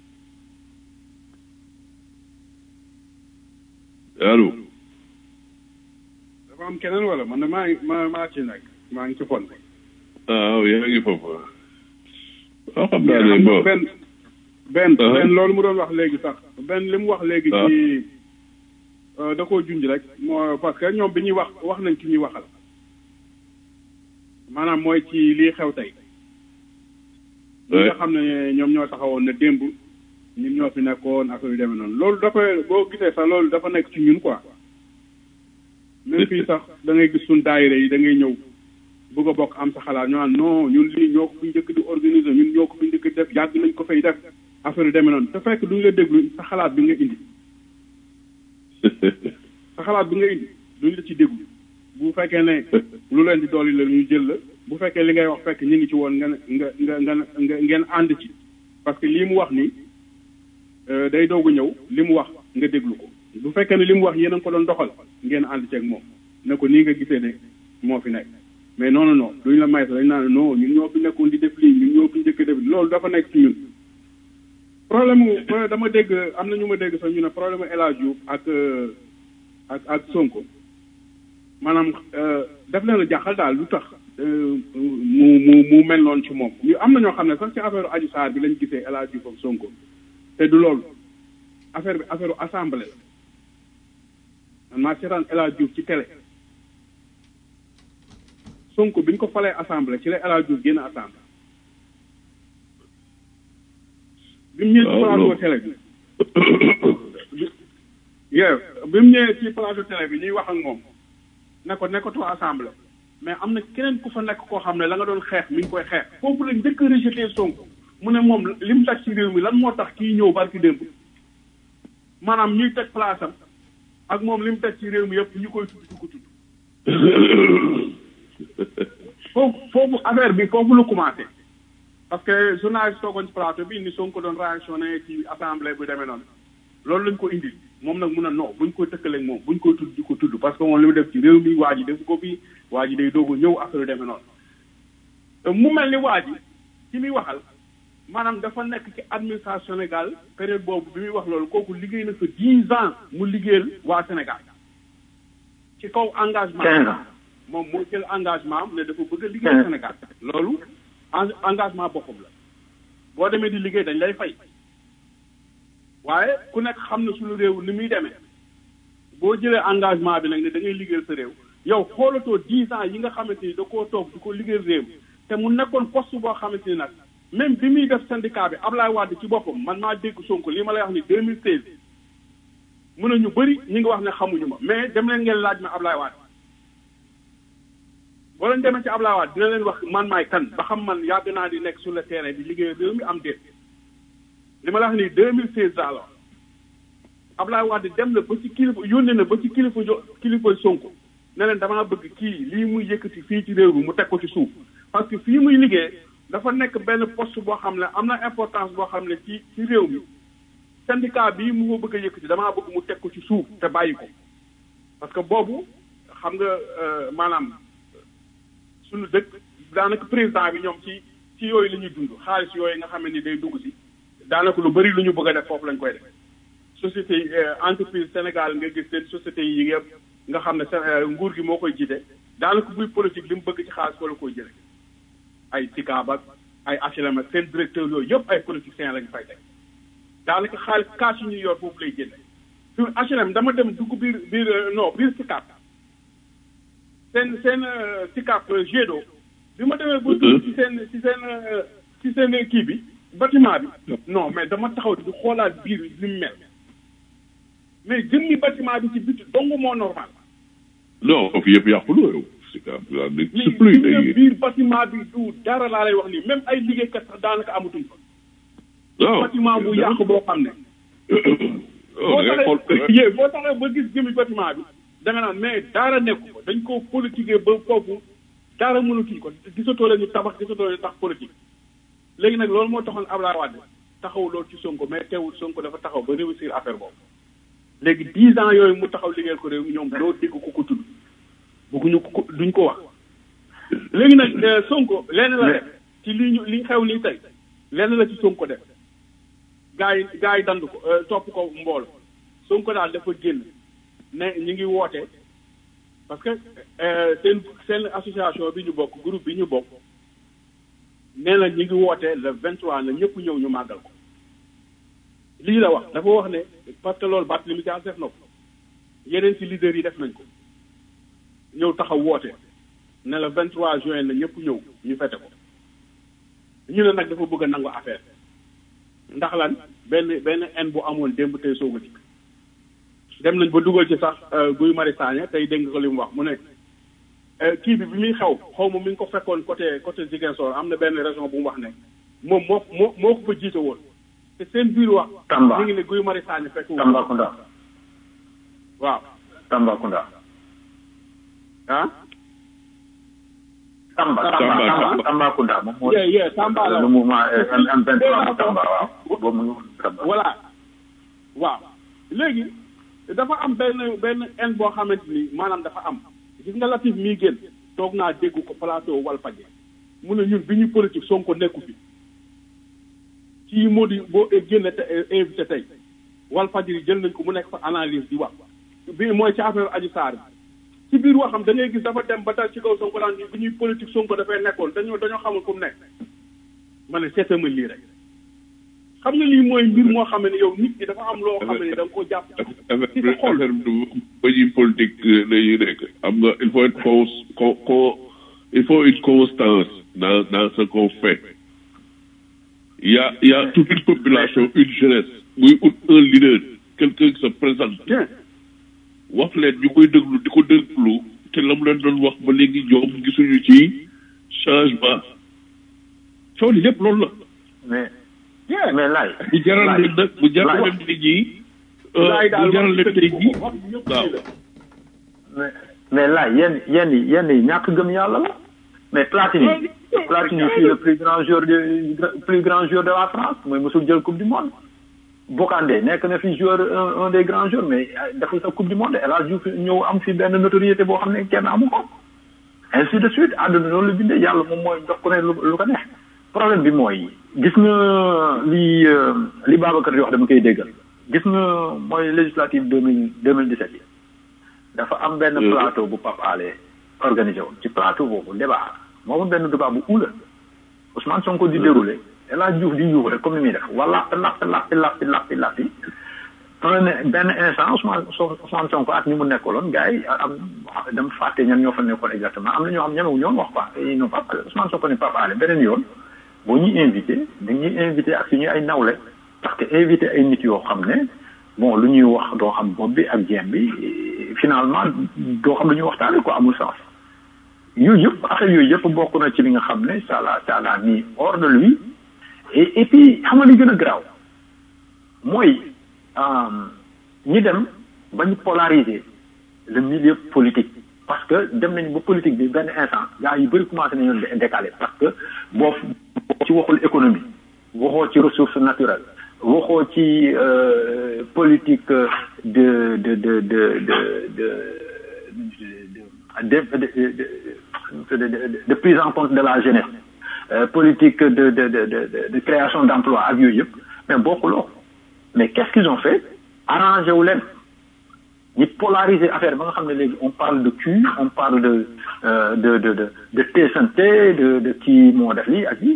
allo dafa am keneen wala man maa ngi ma maa ci nekk maa ngi ci fon ah yaa ngi foofu waaw xam naa ne bon benn benn benn loolu mu doon wax léegi sax benn li mu wax léegi ci da koo junj rek moo parce que ñoom bi ñuy wax wax nañ ci ñuy waxal maanaam mooy ci lii xew tey ñi nga xam ne ñoom ñoo taxawoon na démb ñun ñoo fi nekkoon ak yu demee noonu loolu dafa boo gisee sax loolu dafa nekk ci ñun quoi même fii sax da ngay gis suñ daayira yi da ngay ñëw bëgg a bokk am sa xalaat ñu naan non ñun lii ñoo ko fi njëkk di organiser ñun ñoo ko fi njëkk def yàgg nañ ko fay def affaire yu demee noonu te fekk duñ la déglu sa xalaat bi nga indi sa xalaat bi nga indi duñ la ci déglu bu fekkee ne lu leen di dolli la ñu jël la bu fekkee li ngay wax fekk ñu ngi ci woon nga nga nga nga nga ngeen ànd ci parce que lii mu wax nii day doog a ñëw li mu wax nga déglu ko bu fekkee ne li mu wax yéen a ko doon doxal ngeen ànd ceeg moom ne ko nii nga gisee ne moo fi nekk mais non non non duñ la may sax dañ naan non ñun ñoo fi nekkoon di def lii ñun ñoo fi njëkk def loolu dafa nekk ci ñun. problème mu dama dégg am na ñu ma dégg sax ñu ne problème mu El Hadj Diouf ak ak ak Sonko maanaam def leen a jaaxal daal lu tax mu mu mu mel noonu ci moom ñu am na ñoo xam ne sax ci affaire Adji Sarr bi lañ gisee El Hadj Diouf ak Sonko te du loolu affaire bi affaire assemblée la man maa seetaan El Hadj Diouf ci télé. Sonko bi ñu ko falee assemblée ci la El Hadj Diouf génn assemblée bi mu ñëwee ci plateau télé bi yeew bi mu ñëwee ci plateau télé bi ñuy wax ak moom ne ko nekkatoo assemblée mais am na keneen ku fa nekk koo xam ne la nga doon xeex mi ngi koy xeex foofu la njëkk a rejeté Sonko mu ne moom li mu teg ci réew mi lan moo tax kii ñëw barki démb maanaam ñuy teg place am ak moom li mu teg ci réew mi yëpp ñu koy tudd di ko tudd foofu foofu affaire bi foofu la commencé parce que journaliste toogoon ci plateau bi ni Sonko doon réactionné ci assemblée bu demee noonu loolu lañ ko indi moom nag mun a non buñ ko tëkkaleeg moom buñ ko tudd di ko tudd parce que moom li mu def ci réew mi waa ji def ko fii waa ji day doog a ñëw affaire yu demee noonu mu mel ni waa ji ci muy waxal maanaam dafa nekk ci administration Sénégal période boobu bi muy wax loolu kooku liggéey na fa dix ans mu liggéeyal waa Sénégal ci kaw engagement moom moo jël engagement am ne dafa bëgg a liggéey Sénégal loolu engagement boppam la boo demee di liggéey dañ lay fay waaye ku nekk xam na suñu réew ni muy demee boo jëlee engagement bi nag ne da ngay liggéeyal sa réew yow xoolatoo dix ans yi nga xamante ni da koo toog di ko liggéeyal réew te mu nekkoon poste boo xamante ni nag même bi muy def syndicat bi Ablaye Wade ci boppam man maa dégg Sonko li ma lay wax ni deux mille seize mun na ñu bëri ñi ngi wax ne xamuñu ma mais dem leen ngeen laaj ma Ablaye Wade boo leen demee ci Ablaye Wade dina leen wax man maay kan ba xam man yàgg naa di nekk sur le terrain di liggéey réew mi am déet li ma la wax nii deux mille seize daal la Ablaye Wade dem na ba ci kilifa yónnee na ba ci kilifa jo kilifa Sonko ne leen damaa bëgg kii lii muy yëkkati fii ci réew mi mu teg ko ci suuf parce que fii muy liggéey dafa nekk benn poste boo xam ne am na importance boo xam ne ci ci réew mi syndicat bii mu ko bëgg a yëkkati damaa bëgg mu teg ko ci suuf te bàyyi ko parce que boobu xam nga maanaam suñu dëkk daanaka président bi ñoom ci ci yooyu la ñuy dund xaalis yooyu nga xam ne ni day dugg si daanaka lu bëri lu ñu bëgg a def foofu lañ koy def société entreprise Sénégal nga gis seen société yi yëpp nga xam ne nguur gi moo koy jiite daanaka buy politique li mu bëgg ci xaalis wala koy jële ay SICAB ak ay HLM ak seen directeur yooyu yëpp ay politiciens lañ fay teg daanaka xaalis kaas yi ñuy yor foofu lay génne fi HLM dama dem dugg biir biir non biir Sicap seen seen Sicap Gédo bi ma demee ba dugg ci seen ci seen ci seen kii bi bâtiment bi non mais dama taxaw di xoolaat biir li mu mel mais jëmmi bâtiment bi ci biti dong moo normal non fi yëpp yàqu na yow Sicap la ne li c'est plus li nga day biir bâtiment bi du dara laa lay wax nii même ay liggéeykat sax daanaka amatuñ fa non bâtiment bu yàqu boo xam ne boo da ngay xool taxee yee boo taxee ba gis jëmmi bâtiment bi da nga naan mais dara nekku ko dañ ko politiquer ba foofu dara mënatuñ ko gisatoo leen ñu tabax gisatoo leen tax politique léegi nag loolu moo taxoon Abdoulaye Wade taxaw loolu ci Sonko mais teewul Sonko dafa taxaw ba réussir affaire boobu léegi dix ans yooyu mu taxaw liggéeyal ko réew mi ñoom doo dégg ku ko tudd bëgguñu ko ko duñ ko wax léegi nag euh, Sonko lenn la def ci li ñu li xew nii tey lenn la ci Sonko def gaa yi gaa yi dandu ko euh, topp ko mboolo Sonko daal dafa génn ne ñu ngi woote parce que euh, seen seen association bi ñu bokk groupe bi ñu bokk nee na ñu ngi woote le 23 na ñëpp ñëw ñu màggal ko lii la wax dafa wax ne parce que loolu Barthélémy Dias def na ko yeneen ci leaders yi def nañ ko ñëw taxaw woote ne le 23 juin na ñëpp ñëw ñu fete ko ñu ne nag dafa bëgg a nangu affaire ndax lan benn benn en bu amoon démb tey soog a dikk dem nañ ba dugal ci sax Guy Marius Sagna tey dégg nga ko li mu wax mu ne euh, kii bi bi muy xew xaw ma mi ngi ko fekkoon côté côté Ziguinchor am na benn région bu mu wax ne moom moo moo moo ko fa jiite woon te seen biir wax. Tamba mi ngi ne Guy Marius Sagna fekk wu ko. Tambacounda waaw Tambacounda ah. Tamba Tamba, Tamba Tamba. Tamba Tambacounda moom moo Yeah, yeah, Tamba la. le mouvement M23 Tamba waaw boobu mu ngi Tamba voilà waaw léegi dafa am benn benn en boo xamante ni maanaam dafa am gis nga Latif mii génn toog naa dégg ko plateau Walfadjri mu ne ñun bi ñu politique Sonko nekku fi kii moo di boo génne te invité tey Walfadjri jël nañ ko mu nekk fa analyse di wax bi mooy ci affaire Adji Sarr bi ci biir waxam da ngay gis dafa dem ba dal ci kaw Sonko daan bi ñuy politique Sonko dafay nekkoon dañoo dañoo xamul fu mu nekk ma ne seetama lii rek xam nga lii mooy mbir moo xam ne yow nit ki dafa am loo xam ne da nga ko jàpp ci sa xol affaire bi du ba ñuy politique la ñuy nekk am nga il faut être cons co co il faut une constance dans dans ce qu'on fait il y a il y a toute une population une jeunesse muy ut un leader quelqu'un qui se présente bien wax leen ñu koy déglu di ko déglu te la mu leen doon wax ba léegi ñoom gisuñu ci changement coow li lépp loolu la mais bien mais laay bu jaral leen nag bu jaral Laay. leen tey jii laay daal bu jaral leen tey jii wax ñëpp waaw. lii la mais mais là yenn yenn yi yenn yi ñàkk gëm yàlla la mais Platini Platini fii le plus grand joueur de plus grand joueur de la France mooy mosul jël coupe du monde Bocandé nekk na fi joueur un un des grands joueurs mais deful sa coupe du monde El Hadj Diouf ñëw am fi benn notoriété boo xam ne kenn amu ko ainsi de suite àdduna noonu la bindee yàlla moom mooy jox ko ne lu lu ko neex problème bi mooy gis nga li euh, li Babacar di wax dama koy déggal gis nga mooy législative deux mille deux mille dix-sept yi dafa am benn Mhm. plateau bu Pape Alé organisé woon ci plateau boobu débat moomu benn débat bu ula Ousmane Sonko di déroulé El Hadj Diouf di yuuxu rek comme ni muy def wala lappi lappi lappi lappi lappi un benn instant Ousmane So- Ousmane Sonko ak ñi mu nekkaloon gars yi am dama fàtte ñan ñoo fa nekkoon exactement am na ñoo xam ñemewu ñoon wax quoi ils n'ont pas Ousmane Sonko ne Pape Alé beneen yoon boo ñuy invité dañuy invité ak suñu ay nawle parce que invité ay nit yoo xam ne bon lu ñuy wax doo xam bopp bi ak jéem bi finalement doo xam lu ñuy waxtaane quoi amul sens yooyu yëpp affaire yooyu yëpp bokk na ci li nga xam ne ça l'a ça l'a mis hors de lui et et puis xam nga li gën a garaaw mooy ñi dem ba ñu polariser le milieu politique parce que dem nañu ba politique bi benn instant gars yu bëri commencé nañu leen décaler parce que boo ci waxul économie waxoo ci ressources naturelles waxoo ci euh, politique de de de de de de de de de de de de de prise en compte de la jeunesse euh, politique de de de de de création d'emploi ak yooyu yëpp mais bokkuloo mais qu'est-ce qu'ils ont fait arrangé wu leen ñi polariser affaire ba nga xam ne léegi on parle de cul on parle de euh, de de de de teesante de de kii moo def lii ak lii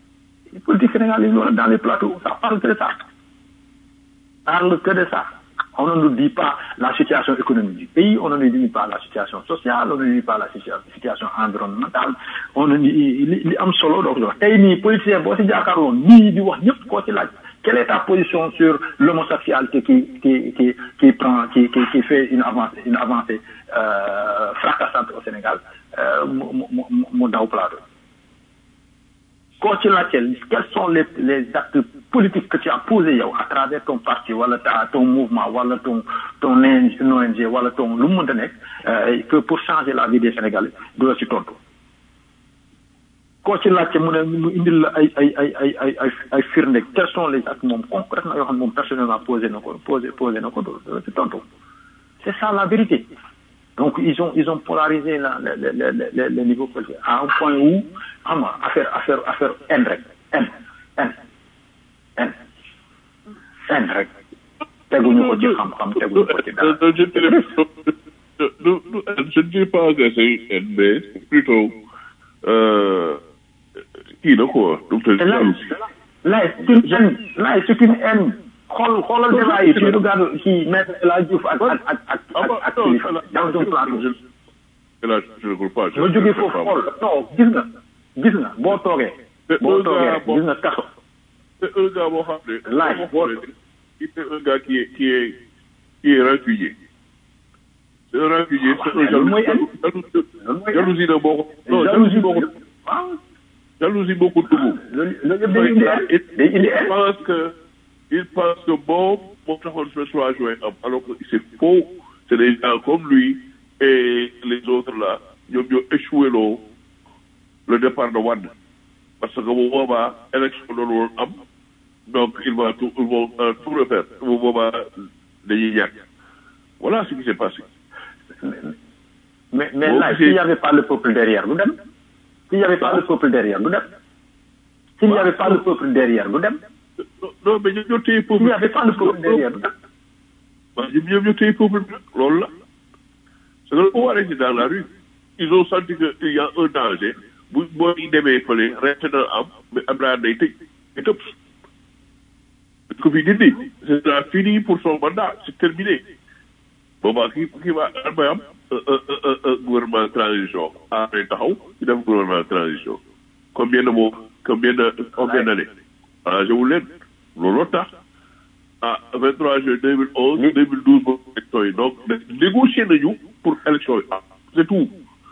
politique sénégalaise loolu dans les plateaux ça parle que de ça parle que de ça On ne nous dit pas la situation économique du pays, on ne nous dit pas la situation sociale, on ne nous dit pas la situa- situation environnementale, on ne dit li li am solo donc wax tey nii politicien boo si jàkkaarloon nii di wax ñëpp koo ci laaj quelle est ta position sur l'homosexualité qui qui qui qui prend qui qui qui fait une avancée une avancée euh, fracassante au Sénégal euh, mu mu mu mu daw plateau koo ci laajte quels sont les les actes politiques que tu as posés yow à travers ton parti wala ta ton mouvement wala ton ton ONG wala ton lu mu mënta nekk euh, que pour changer la vie des Sénégalais du la ci tontu koo ci laajte mu ne mu indil la ay ay ay ay ay ay ay firnde quels sont les actes moom concrètement yoo xam ne moom personnellement posé na ko posé posé na ko du du la ci tontu c'est ça la vérité donc ils ont ils ont polarisé la le le le le le niveau politique à un point où xam nga affaire affaire affaire haine rek haine haine haine haine rek teguñu ko ci xam-xam teguñu ko ci dara. Non, je ne dirais pas- non, non, je ne dirais pas que c'est une haine, mais c'est plutôt euh, kii la quoi donc Et là, là, c'est une haine. Là, c'est une haine. xool xoolal débat yi tu regardes kii maître El Hadj Diouf ak ak ak ak Ah ak bah, ak non, kilifa là, dans un plateau. je- là, je ne crois pas. je- nga je jógee ne foofu crois pas. xool non gis nga gis nga boo toogee. Mais boo un toogee gars, rek bon. gis nga kaso. C'est un gars boo xam ne. Laaj, boo boo- xam ne, il est un gars qui est qui est qui est réfugié. C'est un réfugié, c'est un loolu mooy haine. jaloux- loolu mooy jalousie la boo ko. non jalousie jalousie boo ko. waaw jalousie boo ko dugg. loolu loolu yëpp day indi haine day indi il haine. pense que il pense que bon moom taxoon ce soit joué am alors que c'est faux c'est des gens comme lui et les autres là ñoom ñoo échoué loo le départ de Wade parce que bu boobaa élection doon woon am donc il va tout ils vont euh, tout refaire bu boobaa dañuy ñàkk voilà ce qui s'est passé mais mais Bon, là c'est- s'il y avait pas le peuple derrière du dem. s'il y avait pas le peuple derrière du dem. s'il y avait pas le peuple derrière du dem. non non mais ñoom ñoo téye peuple s'il y avait pas le peuple derrière du dem. waaw ñoom ñoom ñoo téye peuple bi nag loolu la c'est que le pouvoir est dans la rue ils ont senti que il y a un danger bu boo demee fële reste na am mais am naa day tëj day tëb dañ ko fi dindi c'est là fini pour son mandat c'est terminé boobaa kii kii va may am un un un un gouvernement de transition après taxaw ñu def gouvernement de transition combien de mois combien de combien d'années arrangé wu leen looloo tax ah 23 juin 2011 Li- 2012 ba élection yi donc négocier nañu pour élection yi ah c'est tout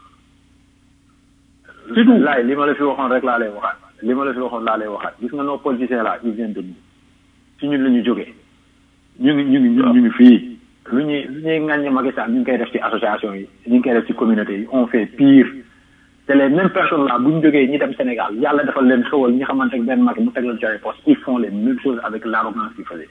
c'est tout laay li ma la fi waxoon rek laa lay waxaat li ma la fi waxoon laa lay waxaat gis nga nos politiciens là ils viennent de nous ci ñun la ñu jógee ñu ngi ñu ngi ñu ngi ñu ngi fii lu ñuy lu ñuy ŋàññi Macky Sall ñu ngi koy def ci association yi ñu ngi koy def ci communauté yi on fait pire te les mêmes personnes là bu ñu jógee ñi dem Sénégal yàlla defal leen xewal ñi xamante ne benn Macky mu teg leen ci ay poste ils font les mêmes choses avec l'arrogance qu'ils faisaient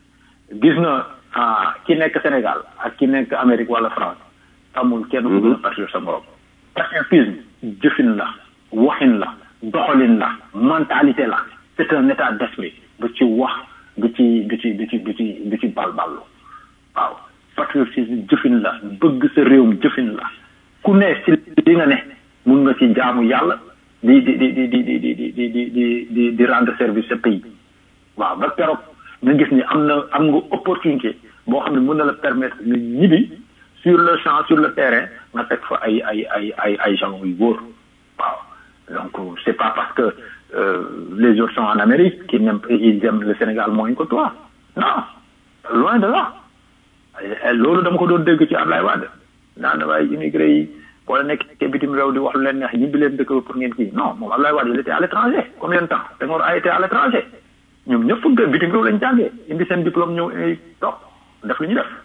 gis nga ah ki nekk Sénégal ak ki nekk Amérique wala France amul kenn ku gën a patriote sa morom patriotisme jëfin la waxin la doxalin la mentalité la c'est un état d'esprit du ci wax du ci du ci du ci du ci du ci balballu waaw patriotisme jëfin la bëgg sa réewum jëfin la ku ne si li nga ne mun nga ci jaamu yàlla di di di di di di di di di di di di rendre service sa pays waaw ba keroog nga gis ni am na am nga opportunité boo xam ne mën na la permettre nga ñibbi sur le champ sur le terrain nga teg fa ay ay ay ay ay gens yu wóor waaw donc c'est pas parce que euh, les autres sont en Amérique qu'ils n'aiment ils aiment le Sénégal moins que toi non loin de là Eh, loolu dama ko doon dégg ci Ablaye Wade naan waaye immigré yi wala nekk ci bitim réew di wax lu leen neex ñibbi leen dëkk ba pour ngeen kii non moom Ablaye Wade il était à l'étranger combien de temps Senghor a été à l'étranger ñoom ñëpp fu bitim réew lañ jàngee indi seen diplôme ñëw ay toog def lu ñu def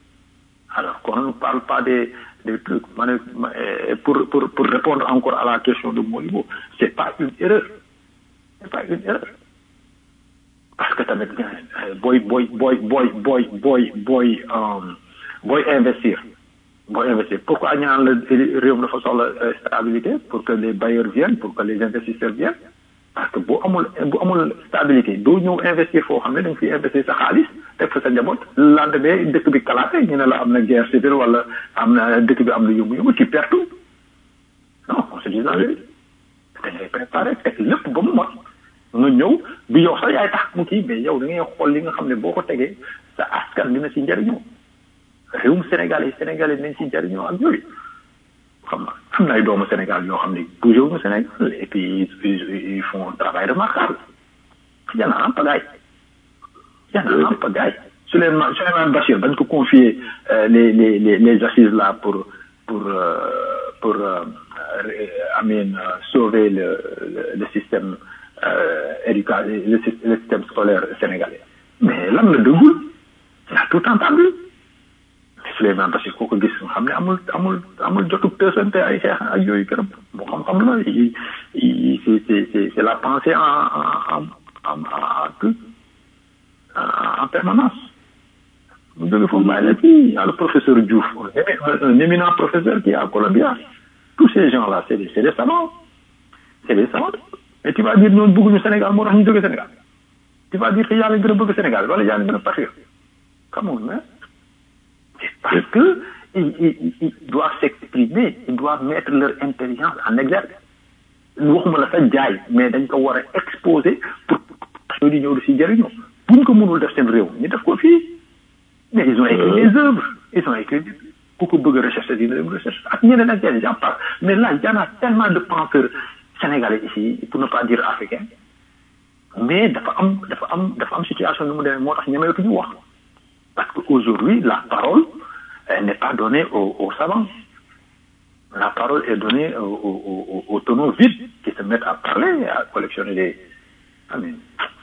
alors qu'on ne parle pas des des trucs ma ne ma- eh, pour pour pour répondre encore à la question de Modibo c'est pas une erreur c'est pas une erreur parce que tamit euh, booy booy booy booy booy booy booy euh, booy investir booy investir pourquoi ñu naan la réew mi dafa soxla euh, stabilité pour que les bailleurs viennent pour que les investisseurs viennent parce que bu amul bu amul stabilité doo ñëw investir foo xam ne da nga fiy investir sa xaalis teg fa sa njaboot lendemain dëkk bi kalaate ñu ne la am na guerre civile wala am na dëkk bi am na yëngu-yëngu tu perds tout non on se dit la vérité da ngay préparer teg lépp ba mu mot nga ñëw du yow sax yaay tax mu kii mais yow da ngay xool li nga xam ne boo ko tegee sa askan dina si njariñoo réewum Sénégal yi Sénégalais nañ si njariñoo ak yooyu xam na am na ay doomu Sénégal yoo xam ne bougé wuñu Sénégal et puis ils, ils font un travail remarquable y en a en pagaille y en a en pagaille Souleymane Souleymane Bachir bañ ko confier euh, les, les, les, les assises là pour pour euh, pour euh, amin sauver le, le, le système euh, éducatif le, le système scolaire sénégalais mais lan la dëggul il a tout entendu Souleymane Bachir koo ko gis nga xam ne amul amul amul jotug tësante ay xeex ak yooyu këram bu xam-xam la yi c'est c'est c'est la pensée en en en en en en permanence mu jóge foofu bàyyi la fii y a le professeur Diouf un éminent professeur qui est à Columbia tous ces gens là c'est des c'est des savants c'est des savants mais tu vas dire ñooñu bëgguñu Sénégal moo tax ñu jóge Sénégal tu vas dire que yaa leen gën a bëgg Sénégal wala yaa leen gën a patriote come on man parce que ils, ils, ils doivent s'exprimer ils doivent mettre leur intelligence en exergue waxuma la sa jaay mais dañ ko war a exposer pour ñoo di ñëw di si jëriñoo buñ ko mënul def seen réew ñu def ko fii mais ils ont écrit des œuvres ils ont écrit ku ko bëgg a rechercher dina dem recherche ak ñeneen ak ñeneen j'en parle mais là y en a tellement de penseurs sénégalais ici pour ne pas dire africains mais dafa am dafa am dafa am situation nu mu demee moo tax ñemeetuñu wax parce que aujourd'hui la parole elle n'est pas donnée aux, aux savants la parole est donnée aux, aux, aux tonneaux vides qui se mettent à parler à collectionner des amin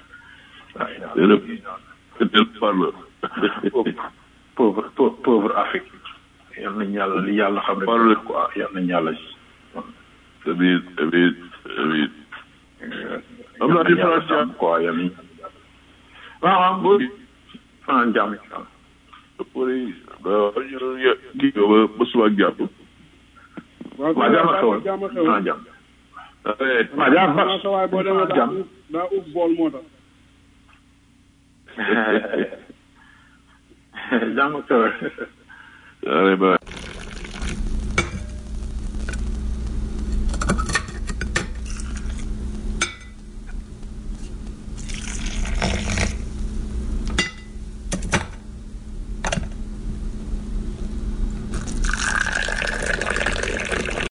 pauvre pauvre pauvre Afrique yal nañ yàlla li yàlla xam rek quoi yal nañ yàlla amiin amiin amiin am naa différence jàmm quoi yal nañ waaw waaw boo fanaan jàmm ci kanam pori kii nga ba ba suba ak jàmm waaw waa jàmm ak xewal jàmm ak xewal fanaan jàmm allez waa jàmm xanaa sa waay boo demee daa jàmm daa ub bool moo tax jàmm ak xewal allez bye